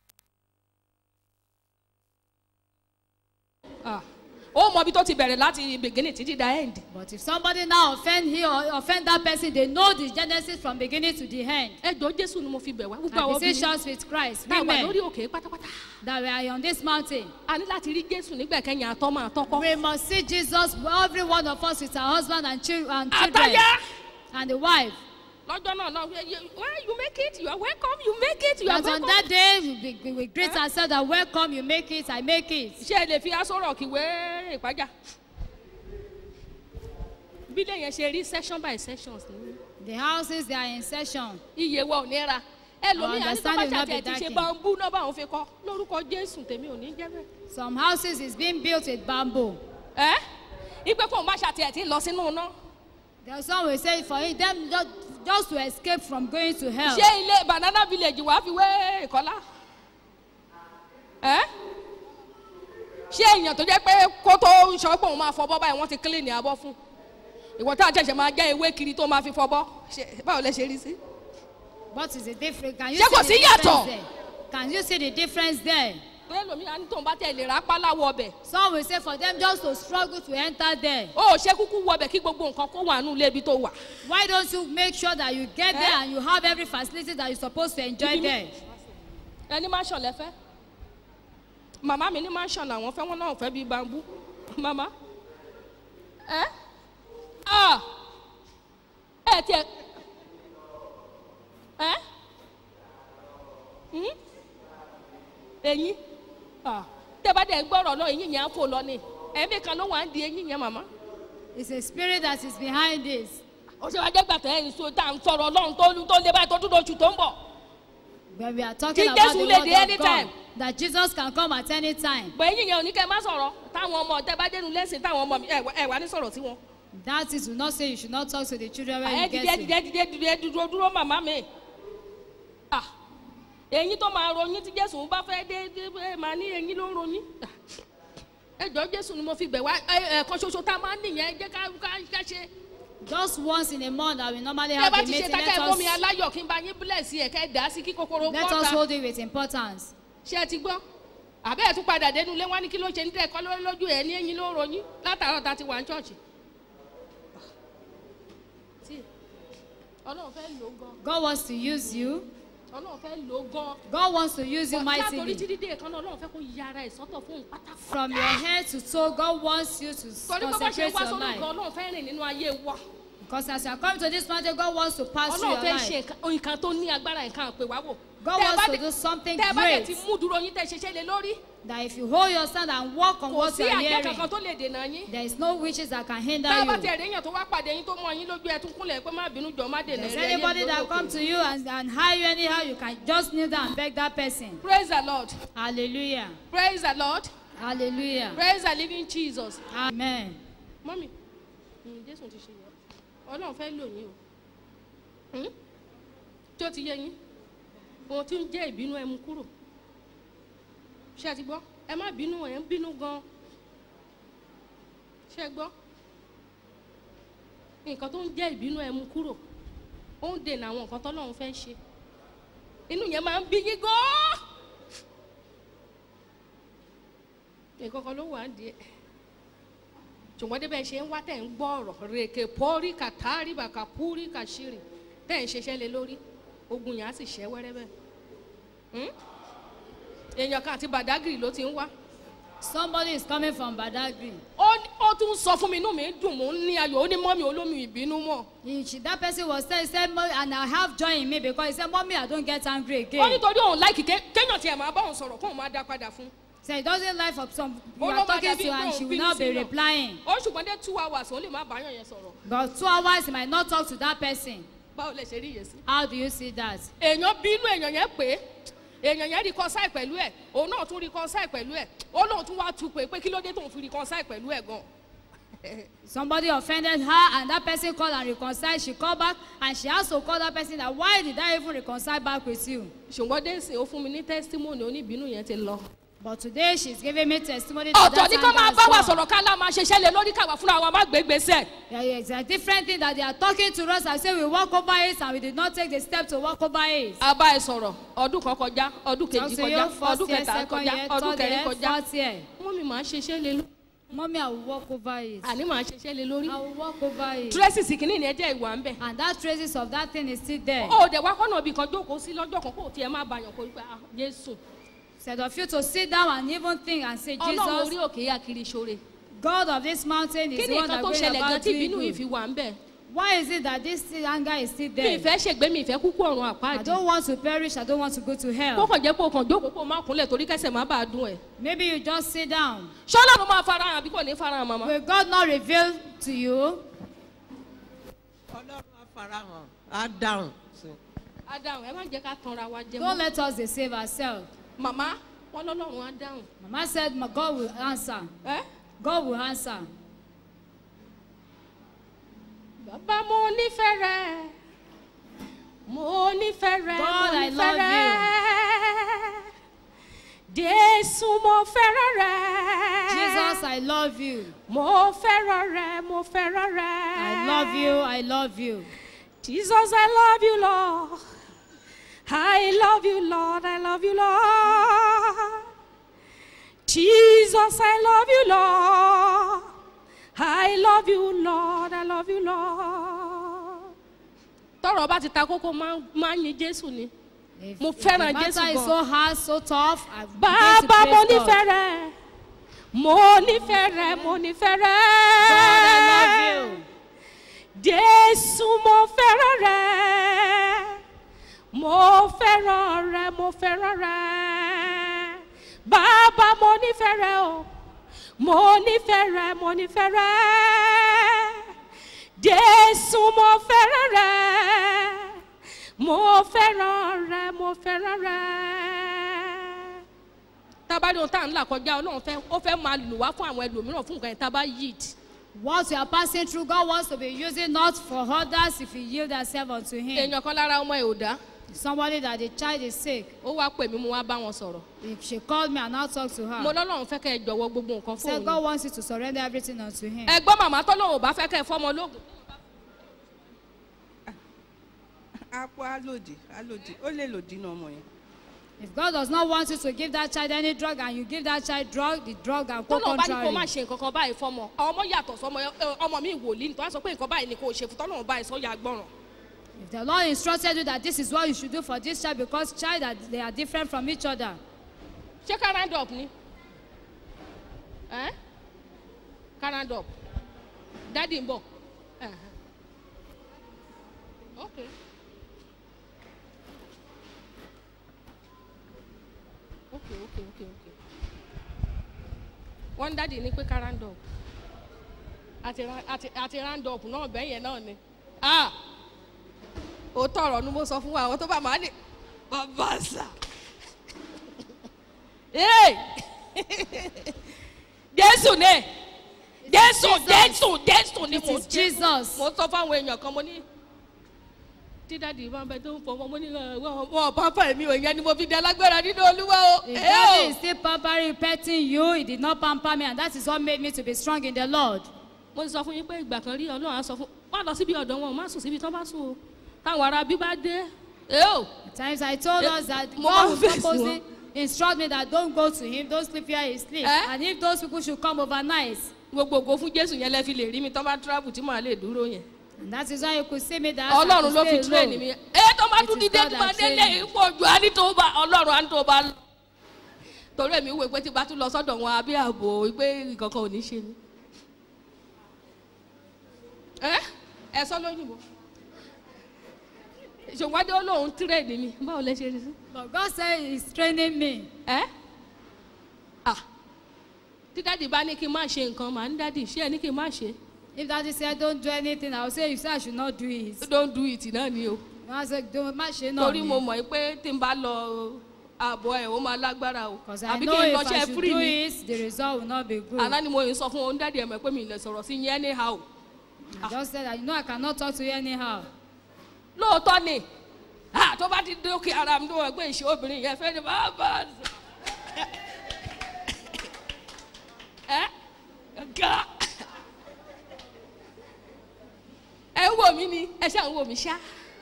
Ah, ó mọ ibi tó ti bẹ̀rẹ̀ láti beginning títí da end. But if somebody now offend he or offend that person, they know the genesis from beginning to the end. ẹjọ́ jésù ni mo fi bẹ̀ wá gbogbo I àwọn beseech obìnrin us with Christ, tá a wà lórí women, òkè pátápátá that we are on this mountain. a ní láti rí jésù nígbẹ̀kẹ́yìn àtọ́mọ àtọ́kọ́ We must see Jesus, every one of us with our husband and, chil- and children àtàyà and the wife. lọ́jọ́ náà lọ well you make it you are welcome you make it you are That on welcome. that day, we, we, we will greet ourselves that welcome, you make it, I make it. ṣé ẹ lè fi aṣọ rọ̀ kí wé ìpájà. bílẹ̀ yẹn ṣe rí section by sections ní The houses, they are in session. iye wa ò ní ra ẹlòmíì àti tó bá understanding will not ṣàtẹ̀ be ti ṣe darkened. bambú náà báwọn fi kọ́ lórúkọ jésù tèmi ò ní jẹ́ bẹ́ẹ̀. Some houses is being built with bamboo. ẹ́ ipe kò má ṣàtẹ̀ tí lọ sínú iná. There's some will say for it, them just, just to escape from going to hell. ṣé ilé banana village wàá fi wé ìkọ́lá? ẹ́ ṣé èèyàn tó jẹ́ pé kó tó sọ pé òun máa fọbọ́ báyìí wọ́n ti clean ní abọ́ fún ìwọ tá a ṣẹ̀ṣẹ̀ máa jẹ́ ewé kiri tó máa fi fọbọ́ ṣe- báwo lẹ ṣe rí sí. What is the difference? Can you Ṣé kò see the sí yàtọ̀? difference there? Can you see the difference there? pé lómi à ní tóun bá tẹ̀ lè rápá láwọ̀ ọbẹ̀ Some will say for them just to struggle to enter there. ó ò ṣe kúkú wọ ọbẹ̀ kí gbogbo nǹkan kó wà nù lébi tó wà. Why don't you make sure that you get there Eh? and you have every facility that you're supposed to enjoy Ibi mi- there? ẹni mansion lẹ fẹ́ màmá mi ní mansion làwọn fẹ́ wọn náà fẹ́ bíi bambú màmá ẹ ah ẹ tiẹ̀ ẹ hmm? eyín ah tẹ́bá dẹ̀ gbọ́rọ̀ lọ eyín yẹn á fò lọ ni ẹ̀mí kan ló wà ń di eyín yẹn màmá It's a spirit that is behind this. ó ṣe wá jẹ́ gbàtẹ́ ẹ̀ ń so tá à ń sọ̀rọ̀ ọlọ́run tó lu tó lé báyìí tó dúró oṣù tó ń bọ̀ When we are talking Kí about Jésù the lè word dé of anytime. God, that Jesus can come at any time. bọ̀ eyín yẹn ò ní kẹ́ ẹ má sọ̀rọ̀ táwọn ọmọ tẹ́ bá dénú lẹ́sìn táwọn ọmọ mi ẹ̀ wá- ẹ̀ wá ní sọ̀rọ̀ sí wọn. That is, will not say you should not talk to the children when ẹ you dìde get dìde to. dìde dìde dúró dúró màmá mi Ah, eyín tó máa ronyín tí jésù bá fẹ́ dé dé ẹ máa ní eyín ló ń ronyín Ah, ẹ jọ jésù ni mo fi bẹ̀ wá ẹ ẹ̀kan ṣoṣo tá a máa ń nìyẹn ẹ jẹ́ ká ká ká ṣe Just once in a month that we normally ẹ have bá a ti ṣe meeting. tá Let kẹ́ ẹ mú mi us, aláyọ̀ kí n bá yín bílẹ̀sì ẹ̀ kẹ́ ẹ dà á sí kí kòkòrò let us bọ́ta hold it with importance. ṣé ẹ ti gbọ́ àbẹ́ ẹ̀ tún padà dénú ilé wá ní kí ló ṣe ní tẹ́ ẹ kọ́ lórí lójú ẹ̀ ní eyín ló ń ronyín látàárọ̀ tá a ti wà ní ṣọ́ọ̀ṣì. Tí, ọlọ́run fẹ́ lò ó gan God wants to use you. ọlọ́run fẹ́ lò ó gan. God wants to use you Bọ̀ látòrí mightily. títí dé ìkànnì ọlọ́run fẹ́ kó yára ẹ̀ sọ́tọ̀ fún un pátápátá. From your head to toe, God wants you to torí pé bá ṣe concentrate wá your sórí nǹkan life. ọlọ́run fẹ́ rìn nínú ayé wa. Because as you are coming to this mountain, God wants to pass through ọlọ́run your fẹ́ ṣe life. nǹkan- nǹkan tó ní agbára nǹkan àpè wá wò. God Tẹ́ ẹ wants bá to dẹ̀- do something tẹ́ ẹ bá dẹ̀ ti great. mú dúró yín tẹ́ ẹ ṣiṣẹ́ lé lórí. That if you hold your stand and walk on kò what sí you are àjẹ́ hearing, kankan tó lè dènà yín. there is no witches that can hinder tá a bá you. tẹ̀ ẹ̀rẹ́ èèyàn tó wá pàdé yín tó mọ yín lójú ẹ̀ tún kúnlẹ̀ pé má bínú jọ má dènà There's ẹ̀rẹ́ yín anybody that lórí come òkè. to you and, and hire you anyhow, you can just kneel down and beg that person. praise the lord Hallelujah. praise the lord Hallelujah. praise the living jesus. Amen. mọ́mì mm, jésù ti ṣe yẹ ọlọ́run fẹ́ lò yín o Hmm? tí ó ti yẹ yín ohun tí ń jẹ́ ìbínú ẹ mú kúrò ṣé ẹ ti gbọ́ ẹ má bínú ẹ ń bínú gan ṣé ẹ gbọ́ nǹkan tó ń jẹ́ ìbínú ẹ mú kúrò ó ń dènà àwọn nǹkan tọ́lọ́run fẹ́ ṣe inú yẹn máa ń bí yín gan nǹkan kan ló wà á di ẹ ṣùgbọ́n débẹ̀ ṣe ń wá tẹ̀ ń gbọ́ ọ̀rọ̀ rèké pọ́rí kàtàrí bàkà púrí kàṣírì tẹ̀ ń ṣiṣẹ́ lé lórí ogun yẹn á sì ṣẹ́ wẹ́rẹ́ bẹ́ẹ̀ Hmm? èèyàn kan àti bàdágìrì ló ti ń wá Somebody is coming from Badagry. ó ó tún sọ fún mi inú mi dùn mò ń ní ayọ̀ ó ní mọ́mí olómi ìbínú mọ̀ He, she, that person was saying, he said, "Mommy," and I have joy in me because he said, Mommy, I don't get angry ó again. nítorí òun láìkì ké- kéèyàn tiẹ̀ máa bá òun sọ̀rọ̀ kóun máa dá padà fún So he doesn't like for some you Ó ló are máa talking dàbí to pé and òun she will bínú not be sí náà. replying. ó ṣùgbọ́n dé two hours òun lè má báyọ̀ yẹn sọ̀rọ̀ But two hours he might not talk to that person. báwo lè ṣe rí yẹn sí. How do you see that? èèyàn bínú èèyàn yẹn pé èèyàn yẹn reconcile pẹ̀lú ẹ̀ òun náà tún reconcile pẹ̀lú ẹ̀ ó lóun tún wá tu pé pé kí ló dé tóun fi reconcile pẹ̀lú ẹ̀ gan. Somebody offended her and that person called and reconciled. She called back and she has to call that person that why did I even reconcile back with you? ṣùgbọ́n dẹ́sìn ó fún mi ní testimony oníbínú yẹn ti lọ. But today she's giving me testimony that ọ̀tọ̀ that ní kó máa anger bá wa has gone. sọ̀rọ̀ ká lá máa ṣiṣẹ́ lé lórí káwa fúnra wa má gbé gbèsè. Yeah, yeah, it's a different thing that they are talking to us and say we walk over it and we did not take the step to walk over it. a bá ẹ sọ̀rọ̀ ọdún kan kọjá ọdún Talk kejì to kọjá you first ọdún year, kẹta second kọjá year, ọdún third kẹrin year, kọjá fourth year. wọ́n mi máa ṣiṣẹ́ lé lórí Mommy, I will walk over it. àní máa ṣiṣẹ́ lé lórí. I will walk over it. tracy kìíní ni ẹ jẹ́ ìwà ń bẹ̀. And that traces of that thing is still there. ó dẹ̀ wá kọ́nà ibì kan jókòó sí lọ́jọ́ kan kó tiẹ̀ má bàyàn kó pé ah jésù Instead of you to sit down and even think and say, ọlọ́run orí Jesus, òkè yá kiri ṣoore. God of this mountain is kí the ni one nǹkan that tó brings ṣẹlẹ̀ gan about tí doing ìbínú yìí fi good. wà ń bẹ̀. Why is it that this still- anger is still mi there? ìfẹ́ ṣègbé mi ìfẹ́ kúkú ọ̀run I àpáàdì don't want to perish. I don't want to go to kó hell. kàn jẹ́ pé o kàn jókòó kó o má kúnlẹ̀ torí kẹsẹ̀ má bàa dùn ẹ̀ Maybe you just sit down. ṣọ́lá ló máa farahàn àbí kò ní farahàn màmá. Will God not reveal to you? ọlọ́run á farahàn á dáhùn sí i. ádáhùn ẹ má jẹ́ ká tanra wa jẹ Don't mọ́. let us deceive ourselves. màmá wọn lọ́lọ́run ádáhùn. Mama said, "My God will answer. ẹ́ God will answer. bàbá mo nífẹ̀ẹ́ rẹ̀ mo nífẹ̀ẹ́ rẹ̀ mo God, I nífẹ̀ẹ́ love rẹ̀ jésù mo fẹ́ràn rẹ̀ Jesus, I love you. mo fẹ́ràn rẹ̀ mo fẹ́ràn rẹ̀ I love you. I love you. jesus i love you lord i love you lord i love you lord jesus i love you lord i love you lord i love you lord tọrọ bá ti ta kókó máa máa ń yin jésù ni If, Mo if fẹ́ràn the Jésù matter is gan. so hard, so tough, I begin to bàbá mo praise nífẹ̀ẹ́ God. rẹ̀ mo nífẹ̀ẹ́ rẹ̀ mo nífẹ̀ẹ́ God, I love rẹ̀ you. jésù mo fẹ́ràn rẹ̀ mo fẹ́ràn rẹ̀ mo fẹ́ràn rẹ̀ bàbá mo nífẹ̀ẹ́ rẹ̀ o mo nífẹ̀ẹ́ rẹ̀ mo nífẹ̀ẹ́ rẹ̀ jésù mo fẹ́ràn rẹ̀ mo fẹ́ràn rẹ̀ mo fẹ́ràn rẹ̀ tábàdì ohun tá à ń là kọjá ọlọ́run fẹ́ ó fẹ́ máa lò wá fún àwọn ẹlòmíràn fún nǹkan yẹn tábà yìí What you are passing through, God wants to be using not for others if you yield yourself unto Him. èèyàn kan lára ọmọ ẹ̀ ò dá Somebody that the child is sick, ó wá pè mí mo wá bá wọn sọ̀rọ̀ if she called me and I talk to mo her, lọ́lọ́run fẹ́ kẹ́ ẹ jọ̀wọ́ gbogbo nǹkan fún said God òun wants you to surrender everything unto Him. ẹ gbọ́ màmá tọ́lọ́run ò bá fẹ́ kẹ́ ẹ fọ́mọ lóògùn apò á lòdì á lòdì ó lè lòdì náà ọmọ yẹn. If God does not want you to give that child any drug and you give that child drug, the drug can go tọ́lọ́run bá ní kó má contrary. ṣe nǹkan kan báyìí fọ́mọ àwọn ọmọ yàtọ̀ sọmọ ẹ, ọmọ mi wòlíì nítorí wọ́n sọ pé nǹkan báyìí ni kò ṣe fún tọ́lọ́run báyìí sọ́yà gbọ́ràn If the Lord instructed you that this is what you should do for this child because child are, they are different from each other. ṣé ká round up ni ẹ́ ká round up dádì ń bọ̀ Ẹ̀hẹ̀. ok ok ok ok ok wọ́n dádì ní pé ká round up àti ra- àti- àti round up náà bẹ́ẹ̀ yẹn náà ni ah òótọ́ ọ̀rọ̀ ni mo sọ fún wa àwọn tó bá máa ní bàbá sà ee jésù ni jésù jésù jésù ni It mo is Jesus. mo sọ fáwọn èèyàn kan mo ní tí dáàdi bá ń bẹ tó ń fọwọ́ mo ní wọn wọn pápá mi ò yẹn ni mo fi di alágbára nínú olúwa o If ẹ daddy o is still pampering, petting you, he did not pamper me, and that is what made me to be strong in the Lord. mo ti sọ fún yín pé ìgbà kan rí ọlọ́run á sọ fún má lọ síbi ọ̀dọ̀ wọn má sùn síbi tán bá sùn o táwọn ará bí bá dé ẹ o At times I told Eh, us that mo God máa ń will fèsì purposely instruct me that don't go to him, don't sleep where he sleeps. Eh? And if those people should come overnight, gbogbo ògo fún jésù yẹn lẹ fi lè rí mi tán bá travel tí màá lè dúró yẹn and that is why you could see me that I ọlọ́run could ló fi stay train alone. mi ẹ tó bá It tún is dídé God tó that bá délé trained me. ìpọ̀jù á ní tó bá ọlọ́run á ní tó bá lọ torí èmi wò pé tí bá tún lọ sọ́dọ̀ wọn àbí ààbò pé nǹkankan ò ní ṣe ni ẹ ẹ sọ lóyìnbó ṣòwádìí ó lóun tírèdì mi báwo lẹ ṣe rí sí But God said he's training me. ẹ à tí dáàdì bá ní kí n má ṣe nǹkan màá ní dáàdì ṣé ẹ ní kí n má ṣe If daddy said don't do anything, I will say you say I should not do it. don't do it náà ni o. And I said don't má ṣe náà torí ni. mo mọ̀ pé tí n bá lọ ààbọ̀ ẹ̀ ó máa lágbára o Because I àbí know kí n lọ if I ṣe should free do ni it, the result will not be good. àná ni mo yìí sọ fún òun dáàdi ẹ̀ mọ̀ pé mi ì lè sọ̀rọ̀ sí yẹn anyhow I just said that you know I cannot talk to you anyhow. lóòótọ́ ni ah, tó bá ti dókè ara mi tó wọ̀ pé ìṣe obìnrin yẹn fẹ́ ni bá bá a sọ. ẹ ga ẹ ń wò mí ni ẹ ṣáà ń wò mí ṣá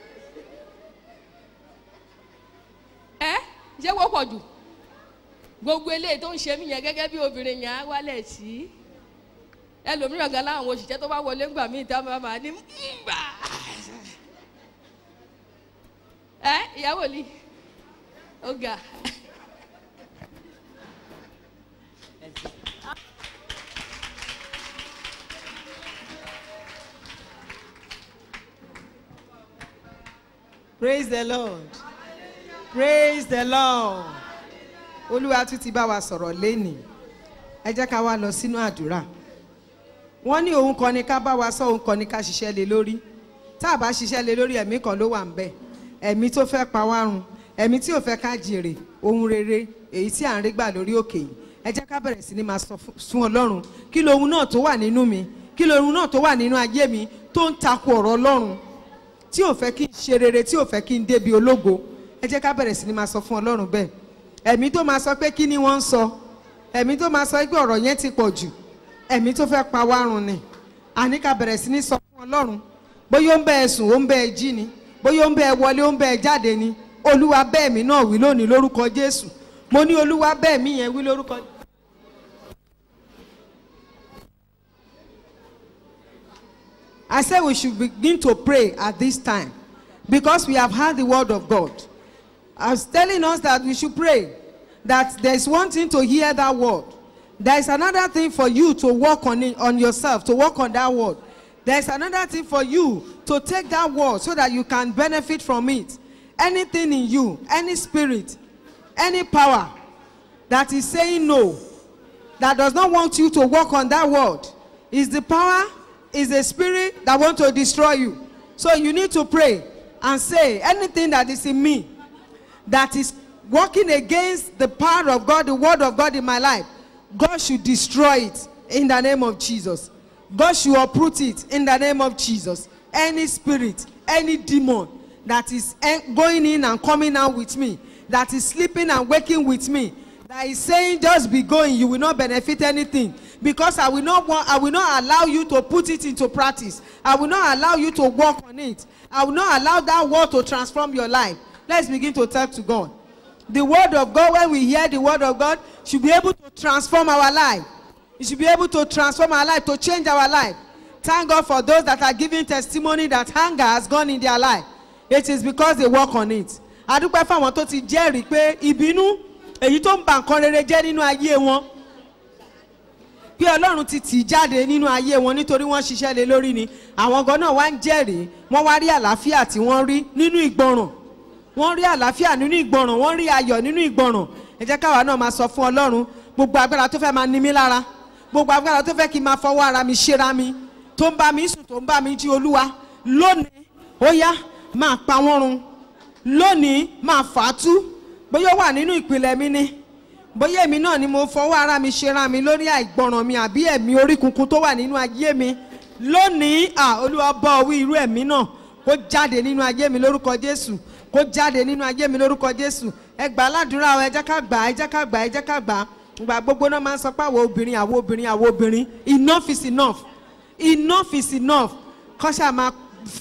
ẹ ṣé wọ́pọ̀ jù gbogbo eléyìí tó ń ṣe mí yẹn gẹ́gẹ́ bí obìnrin yẹn á wálẹ̀ sí ẹlòmíràn gan láwọn òṣìṣẹ́ tó bá wọlé ńgbà míì tá a máa máa ní mbà ẹ ìyàwó ni ó ga praise the lord praise the lord olúwa tún ti bá wa sọ̀rọ̀ lénìí ẹ jẹ́ ká wá lọ sínú àdúrà wọ́n ní òun kan ni ká bá wa sọ òun kan ni ká ṣiṣẹ́ lé lórí tá a bá ṣiṣẹ́ lé lórí ẹ̀mí kan ló wà ń bẹ̀ ẹ̀mí tó fẹ́ pa wá run ẹ̀mí tí ò fẹ́ ká jèrè ohun rere èyí tí à ń rí gbà lórí òkè yìí ẹ jẹ́ ká bẹ̀rẹ̀ sí ni máa sọ fún- fún ọlọ́run kí lohun náà tó wà nínú mi kí lohun náà tó wà nínú ayé mi tó ń takò ọ̀rọ̀ ọlọ́run tí ò fẹ́ kí n ṣe rere tí ò fẹ́ kí n débi ológo ẹ jẹ́ ká bẹ̀rẹ̀ sí ni máa sọ fún ọlọ́run bẹ́ẹ̀ ẹ̀mí tó máa sọ pé kí ni wọ́n ń sọ ẹ̀mí tó máa sọ pé ọ̀rọ̀ yẹn ti pọ̀ jù ẹ̀mí tó fẹ́ pa wá run ni àní ká bẹ̀rẹ̀ sí ní sọ fún ọlọ́run bóyá ó ń bẹ ẹ sùn ó ń bẹ ẹ jí ni bóyá ó ń bẹ ẹ wọlé ó ń bẹ ẹ jáde ni olúwa bẹ́ẹ̀ mi náà wí lónìí lórúkọ jésù mo ní olúwa bẹ́ẹ̀ mi yẹn wí lórúkọ I said we should begin to pray at this time because we have heard the word of God. I was telling us that we should pray, that there is one thing to hear that word. There is another thing for you to work on it, on yourself, to work on that word. There is another thing for you to take that word so that you can benefit from it. Anything in you, any spirit, any power that is saying no, that does not want you to work on that word is the power is a spirit that want to destroy you so you need to pray and say anything that is in me that is working against the power of god the word of god in my life god should destroy it in the name of jesus god should uproot it in the name of jesus any spirit any demon that is en- going in and coming out with me that is sleeping and waking with me that is saying just be going you will not benefit anything because i will not want i will not allow you to put it into practice i will not allow you to work on it i will not allow that word to transform your life let's begin to talk to god the word of god when we hear the word of god should be able to transform our life it should be able to transform our life to change our life thank god for those that are giving testimony that hunger has gone in their life it is because they work on it adúpẹ́ fáwọn tó ti jẹ́rìí pé ìbínú èyí tó ń ba nǹkan rere jẹ́ nínú ayé wọn pé ọlọ́run ti tì í jáde nínú ayé wọn nítorí wọ́n ṣiṣẹ́ lé lórí ni àwọn gan náà wá ń jẹ́rìí wọ́n wá rí àlàáfíà tí wọ́n rí nínú ìgbọràn wọ́n rí àlàáfíà nínú ìgbọràn wọ́n rí ayọ̀ nínú ìgbọràn ẹ jẹ́ káwa náà máa sọ fún ọlọ́run gbogbo agbára tó fẹ́ máa ní mí lára gbogbo agbára tó fẹ́ kí n máa fọwọ́ ara mi ṣera mi tó ń bá mi sùn tó ń bá mi jí olúwa lónìí ó yá máa pa wọ́n run lónìí máa fà á tú bóyá ó wà nínú ìpìlẹ̀ mi ni bóyá èmi náà ni mo fọwọ́ ara mi ṣera mi lórí àìgbọràn mi àbí ẹ̀mí orí kunkun tó wà nínú ayé mi lónìí à olúwa bọ́ ọ wí irú ẹ̀mí náà kó jáde nínú ayé mi lórúkọ jésù kó jáde nínú ayé mi lórúkọ jésù ẹ gbà á ládùúrà ọ ẹ jẹ́ ká gbà á ẹ jẹ́ ká gbà á ẹ jẹ́ ká gbà á ìgbà gbogbo náà máa ń sọ pé àwọn obìnrin àwọn obìnrin àwọn obìnrin enough is enough enough is enough kọ́ṣà máa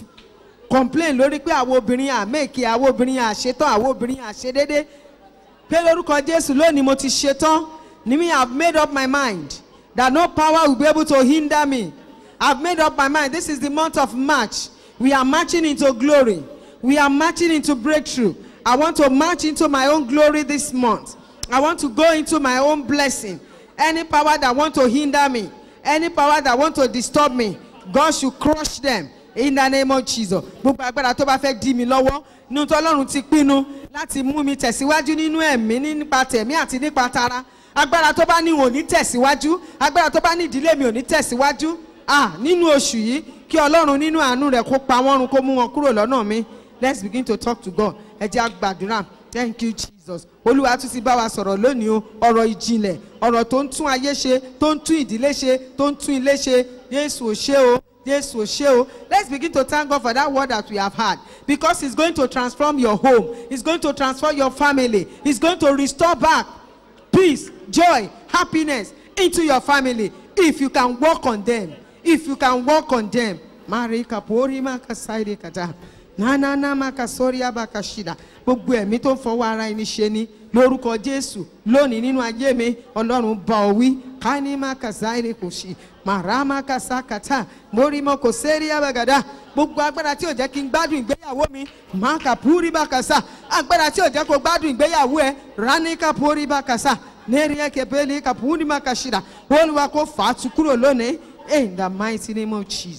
complain lórí pé àwọn obìnrin àmẹ́ẹ̀kì àwọn obìnrin àṣetán àwọn obìnrin àṣedédé pé lórúkọ jésù lónìí mo ti ṣetán ní mi have made up my mind that no power will be able to hinder me i have made up my mind this is the month of march we are marching into glory we are marching into breakthrough i want to march into my own glory this month i want to go into my own blessing any power that want to hinder me any power that want to disturb me god should crush them in the name of jesus gbogbo agbára tó bá fẹ́ dí mi lọ́wọ́ nínú tó ọlọ́run ti pinnu láti mú mi tẹ̀síwájú nínú ẹ̀mí nípa tẹ̀mí àti nípa tara agbára tó bá ní ò ní tẹ̀síwájú agbára tó bá ní ìdílé mi ò ní tẹ̀síwájú ah nínú oṣù yìí kí ọlọ́run nínú àánú rẹ̀ kó pa wọ́n run kó mú wọn kúrò lọ́nà mi let's begin to talk to god ẹ jẹ́ àgbàdúrà thank you jesus olúwa tún ti bá wa sọ̀rọ̀ lónìí o ọ̀rọ̀ ìjìnlẹ̀ ọ̀rọ̀ tó ń tún ayé ṣe tó ń tún ìdílé ṣe tó ń tún ilé ṣe jésù ò ṣe o jésù ò ṣe o let's begin to thank god for that word that we have had because it's going to transform your home it's going to transform your family it's going to restore back peace joy happiness into your family if you can work on them if you can work on them mari kapori makasaide kata nanana makasori abakashida gbogbo ẹ̀mí tó ń fọwọ́ ara ẹni ṣe ni lórúkọ jésù lónìí nínú ayé mi ọlọ́run bá ọ wí kání makasaide kò ṣì màràmá kasakata mórímọ kò sẹ́rí abagada gbogbo agbára tí ò jẹ́ kí n gbádùn ìgbéyàwó mi máka púrí bàkàsà agbára tí ò jẹ́ kó gbádùn ìgbéyàwó ẹ ráníkà púrí bàkàsà nẹ́rìí kẹpẹ́lẹ́ kàpúrí màkàṣìdà olùwà kó fà á tu kúrò lónìí in the mighty name of jesus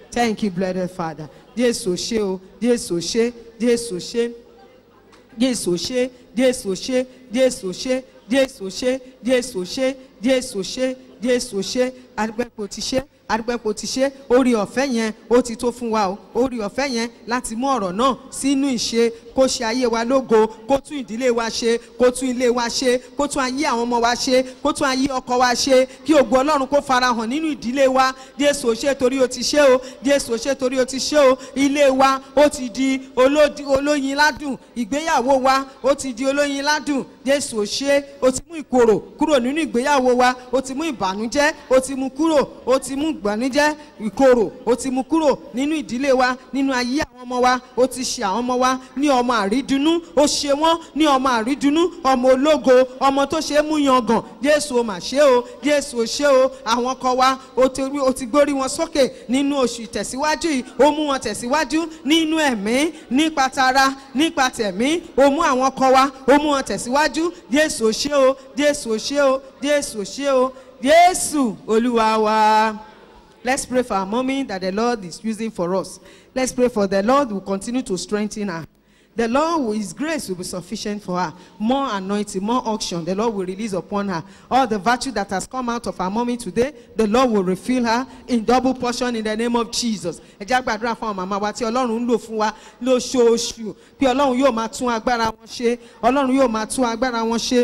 thank you blessed father jésù ṣe o jésù ṣe jésù ṣe jésù ṣe jésù ṣe jésù ṣe jésù ṣe jésù ṣe jésù ṣe jésù ṣe adúpẹ́pọ̀ ti ṣe adúpẹ́pọ̀ ti ṣe orí ọ̀fẹ́ yẹn ó ti tó fún wa o orí ọ̀fẹ́ yẹn láti mú ọ̀rọ̀ náà sínú ìṣe kó ṣe ayé wa lógo kó tún ìdílé wa ṣe kó tún ilé wa ṣe kó tún ayé àwọn ọmọ wa ṣe kó tún ayé ọkọ wa ṣe kí ògo ọlọ́run kó farahàn nínú ìdílé wa jésù ò ṣe torí o ti ṣe o jésù ò ṣe torí o ti ṣe o ilé wa ó ti di olódi- olóyin ládùn ìgbéyàwó wa ó ti di olóyin ládùn jésù ò ṣe o ti mú ìkorò kúrò nínú ìgbéyàwó wa o ti mú ìbànújẹ́ o ti mú kúrò o ti mú ìbànújẹ́ ìkorò o ti mú kúrò nínú ìdílé wa nínú ayé àwọn ọmọ wa o ti ṣe àwọn ọmọ wa ní ọmọ àrídùnnú o ṣe wọ́n ní ọmọ àrídùnnú ọmọ ológo ọmọ tó ṣe é mú yangàn jésù o mà ṣe o jésù o ṣe o àwọn ọkọ wa o ti rí- o ti gbórí wọn sókè nínú oṣù ìtẹ̀síwájú yìí o mú wọn tẹ̀síwájú nínú ẹ̀mí nípa tara nípa tẹ̀mí o mú àwọn ọkọ wa o mú wọn tẹ̀síwájú jésù o ṣe o jésù o ṣe o jésù o ṣe o jésù olúwa wa. Let's pray for our mommy that the Lord is using for us. Let's pray for the Lord will continue to strengthen her. The Lord, will- His grace will be sufficient for her. More anointing, more auction, the Lord will release upon her. All the virtue that has come out of our mommy today, the Lord will refill her in double portion in the name of Jesus. Ẹ jẹ́ á gbàdúrà fún àwọn màmá wa tí Ọlọ́run ń lò fún wa lóṣooṣù. Bí Ọlọ́run yóò máa tún agbára wọn ṣe, Ọlọ́run yóò máa tún agbára wọn ṣe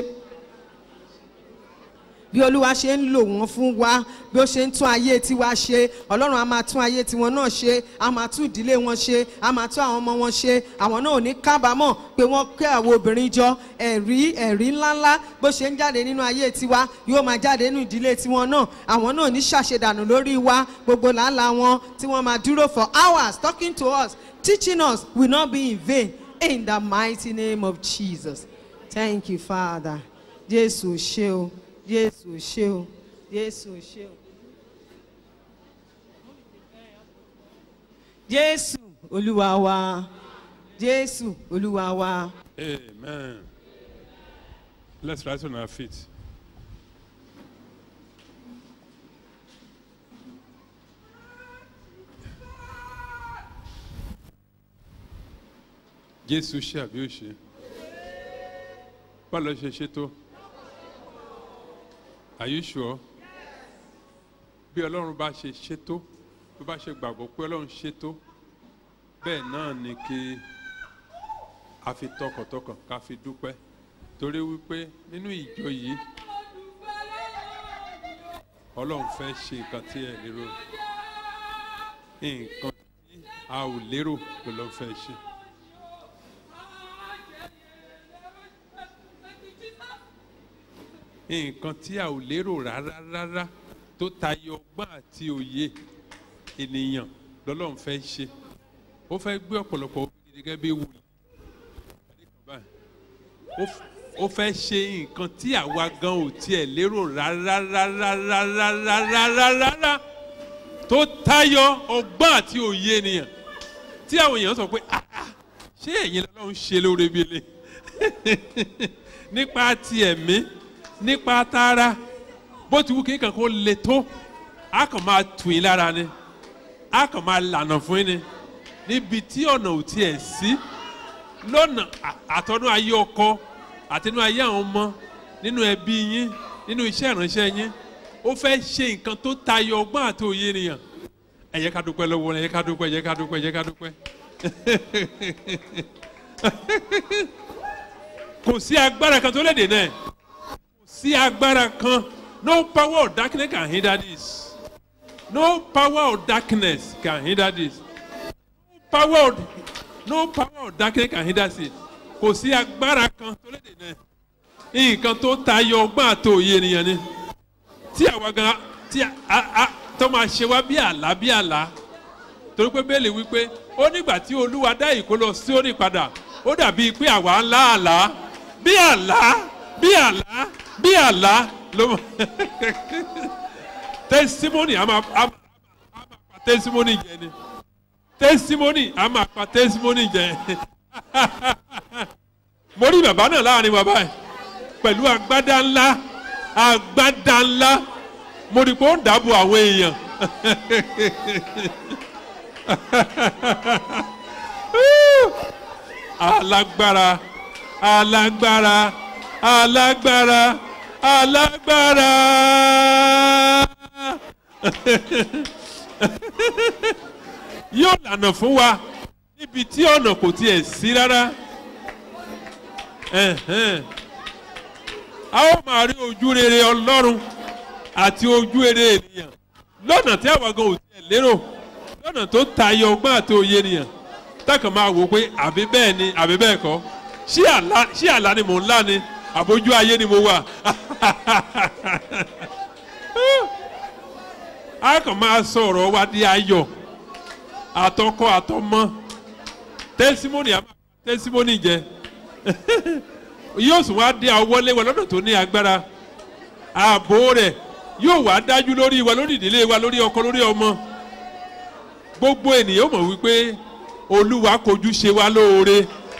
bí olúwa ṣe ń lò wọ́n fún wa bí ó ṣe ń tún ayé tiwa ṣe ọlọ́run á máa tún ayé tiwọn náà ṣe á máa tún ìdílé wọn ṣe á máa tún àwọn ọmọ wọn ṣe àwọn náà ò ní kábàámọ̀ pé wọ́n kẹ́ àwọn obìnrin jọ ẹ̀rí ẹ̀rí ńláńlá bó ṣe ń jáde nínú ayé tiwa yóò máa jáde nínú ìdílé tiwọn náà àwọn náà ò ní ṣàṣedànù lórí wa gbogbo làálàá wọn tí wọ́n máa dúró for hours talking to us teaching us will not be in vain in the mighty name of jesus thank you father jésù ṣe o jésù ṣe o jésù ṣe o. jésù olúwa wa jésù olúwa wa. Amen. Let's rise on our feet. Jésù ṣe àbí ó ṣe? Báwo ló ṣe ṣe tó? Are you sure? Bí Ọlọ́run bá ṣe ṣe tó, bí ó bá ṣe gbàgbọ́ pé Ọlọ́run ṣe tó, bẹ́ẹ̀ náà ni kí a fi tọkàntọkàn ká fi dúpẹ́ torí wípé nínú ìjọ yìí ọlọ́run fẹ́ ṣe nǹkan tí ẹ lérò nǹkan tí a ò lérò ló lọ́ fẹ́ ṣe. nǹkan tí a ò lérò rárá rárá tó tayọ ọgbọ́n àti òye ènìyàn lọ́lọ́run fẹ́ ṣe ó fẹ́ gbé ọ̀pọ̀lọpọ̀ obìnrin gẹ́gẹ́ bí wòlíì báyìí. Ó f- ó fẹ́ ṣe nǹkan tí àwa gan ò tiẹ̀ lérò rárárárárárárárárá tó tayọ ọgbọ́n àti òye ènìyàn tí àwọn èèyàn sọ pé "Ah, ah, ṣé ẹ̀yin lọ́lọ́run ṣe lóore bí ele nípa ti ẹ̀mí nípa tara bó ti wù kí nǹkan kó le tó a kàn máa tù yín lára ni a kàn máa lànà fún yín ni níbi tí ọ̀nà ò tiẹ̀ sí lọ́nà à- àtọ́nú ayé ọkọ àtinú ayé àwọn ọmọ nínú ẹbí yín nínú iṣẹ́ ìránṣẹ́ yín ó fẹ́ ṣe nǹkan tó tayọ ọgbọ́n àti òye ènìyàn ẹ jẹ́ ká dúpẹ́ lọ́wọ́ rẹ̀ ẹ jẹ́ ká dúpẹ́ ẹ jẹ́ ká dúpẹ́ ẹ jẹ́ ká dúpẹ́. kò sí agbára kan tó lè dènà ẹ̀ kò sí agbára kan no power of darkness can hinder this no power of darkness can hinder this power of no power of darkness can hinder it kò sí agbára kan tó lè dènà ẹ̀ nǹkan tó tayọ ọgbọ́n àti òye ènìyàn ni tí àwa gan tí a a tó máa ṣe wá bí àlá bí àlá torí pé bẹ́ẹ̀lì wípé ó nígbà tí olúwa dá ìkó lọ sí òní padà ó dàbí pé àwa ń lá àlá bí àlá bí àlá bí àlá ló mọ testimony a máa a máa a máa pa testimony jẹ ni testimony a máa pa testimony jẹ mo rí bàbá náà láàrin wa báyìí pẹ̀lú agbádá ńlá agbádá ńlá mo rí pé ó ń dáàbò àwọn èèyàn alágbára alágbára alágbára alágbára yóò lànà fún wa níbi tí ọ̀nà kò tiẹ̀ sí rárá Ẹ̀hẹ́n. a ó máa rí ojú rere ọlọ́run àti ojú rere ènìyàn lọ́nà tí àwọn gan ò tiẹ̀ lérò lọ́nà tó tayọ ọgbọ́n àti òye ènìyàn tákàn máa wò pé àbí bẹ́ẹ̀ ni àbí bẹ́ẹ̀ kọ́ ṣé àlá ṣé àlá ni mò ń lá ni àbójú ayé ni mo wà a kàn máa sọ ọ̀rọ̀ wa di ayọ̀ àtọkọ àtọmọ tẹsímọ́nì àmà tẹsímọ́nì jẹ yóò sùn wá dé àwọlé wa lọ́dọ̀ tó ní agbára ààbò rẹ̀ yóò wá dájú lórí wa lórí ìdílé wa lórí ọkọ lórí ọmọ gbogbo ènìyàn mọ̀ wípé olúwa kojú ṣe wá lóore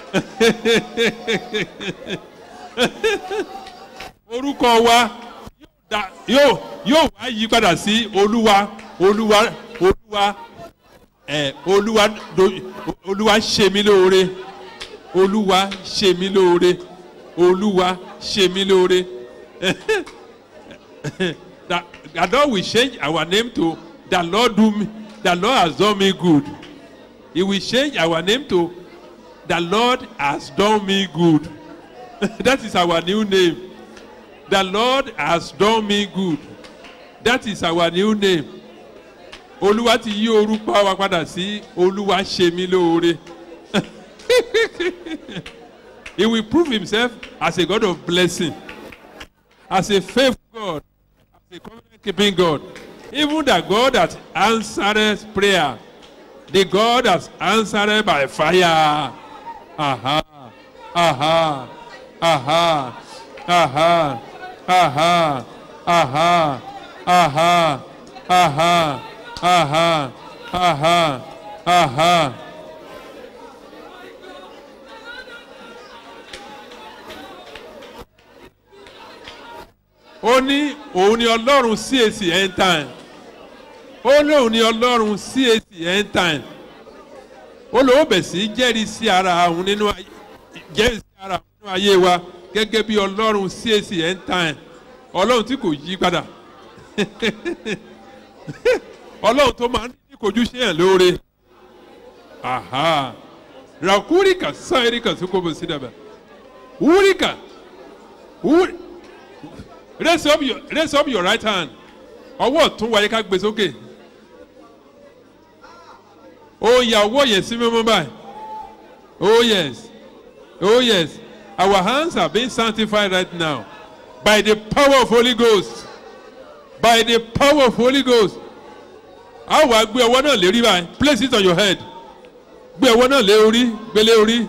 orúkọ wa yóò dá- yóò yóò wá yí padà sí olúwa olúwa olúwa ẹ olúwa do- olúwa ṣe mí lóore olúwa ṣe mí lóore olúwa ṣe mí lóore that that lord will change our name to the lord do me the lord has done me good he will change our name to the lord has done me good that is our new name the lord has done me good that is our new name olúwa ti yí orúkọ wa padà sí olúwa ṣe mí lóore he will prove himself as a god of blessing as a faithful god as a covenant keeping god even the god that answers prayer the god that answered by fire aha aha aha aha aha aha aha aha aha aha aha. ó ní òun ni ọlọ́run cac end time ó lóun ni ọlọ́run cac end time ó lóun bẹ̀ sí jẹ́rìí sí ara òun nínú ayé jẹ́rìí sí ara òun nínú ayé wa gẹ́gẹ́ bí ọlọ́run cac end time ọlọ́run tí kò yí padà ọlọ́run tó máa ń ní kojú ṣe yàn lóore aha rakurika sáyẹ́ríkà sókòbò sídàbà wúríkà wúrí raise up your raise up your right hand ọwọ́ ọ̀tún wáyé ká gbé sókè ó ya ọwọ́ yẹn sí mímú báyìí oh yes oh yes our hands are being sanctified right now by the power of holy ghost by the power of holy ghost a wàá gbé ọwọ́ náà lérí báyìí place it on your head gbé ọwọ́ náà lé orí gbé lé orí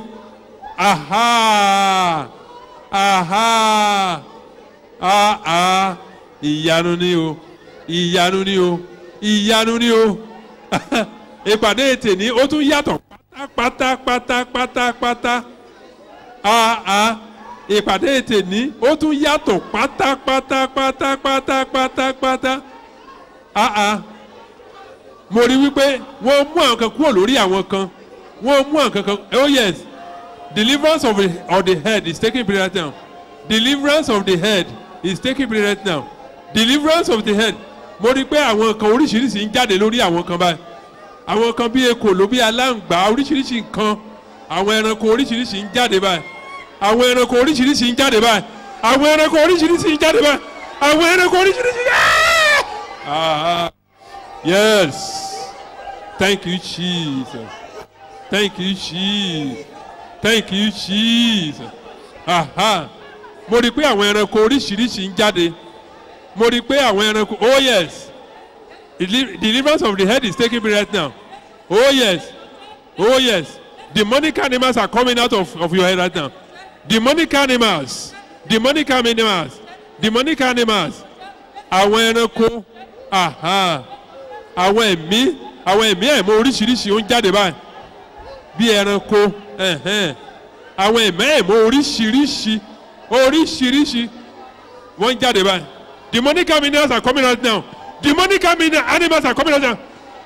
aha aha ah ah ìyanu ni o ìyanu ni o ìyanu ni o ìpàdé tèmi ó tún yàtọ̀ pátápátá pátápátá pátá ah ah ìpàdé tèmi ó tún yàtọ̀ pátápátá pátápátá pátápátá ah ah mo rí wípé wọ́n mú àwọn kan kúrò lórí àwọn kan wọ́n mú àwọn kan kan oh yes deliverance of the, of the head is taking place right now deliverance of the head is taking place right now deliverance of the head mo rí pé àwọn kan oríṣiríṣi ń jáde lórí àwọn kan báyìí àwọn kan bí ekòló bí aláǹgbá oríṣiríṣi nǹkan àwọn ẹranko oríṣiríṣi ń jáde báyìí àwọn ẹranko oríṣiríṣi ń jáde báyìí àwọn ẹranko oríṣiríṣi ń jáde báyìí àwọn ẹranko oríṣiríṣi ah yes thank you jesus thank you jesus thank you jesus aha mo rí i pé àwọn ẹranko oríṣiríṣi ń jáde mo rí i pé àwọn ẹranko oh yes Deli- deliverance of the head is taking place right now oh yes oh yes demonic animals are coming out of, of your head right now demonic animals demonic animals demonic animals àwọn ẹranko aha àwọn ẹ̀mí àwọn ẹ̀mí ẹ̀mọ́ oríṣiríṣi ó ń jáde báyìí bí ẹranko ẹ̀hẹ́n àwọn ẹ̀mí ẹ̀mọ́ oríṣiríṣi oríṣiríṣi wọ́n ń jáde báyìí demonic animals are coming out now demonic ani- animals are coming out now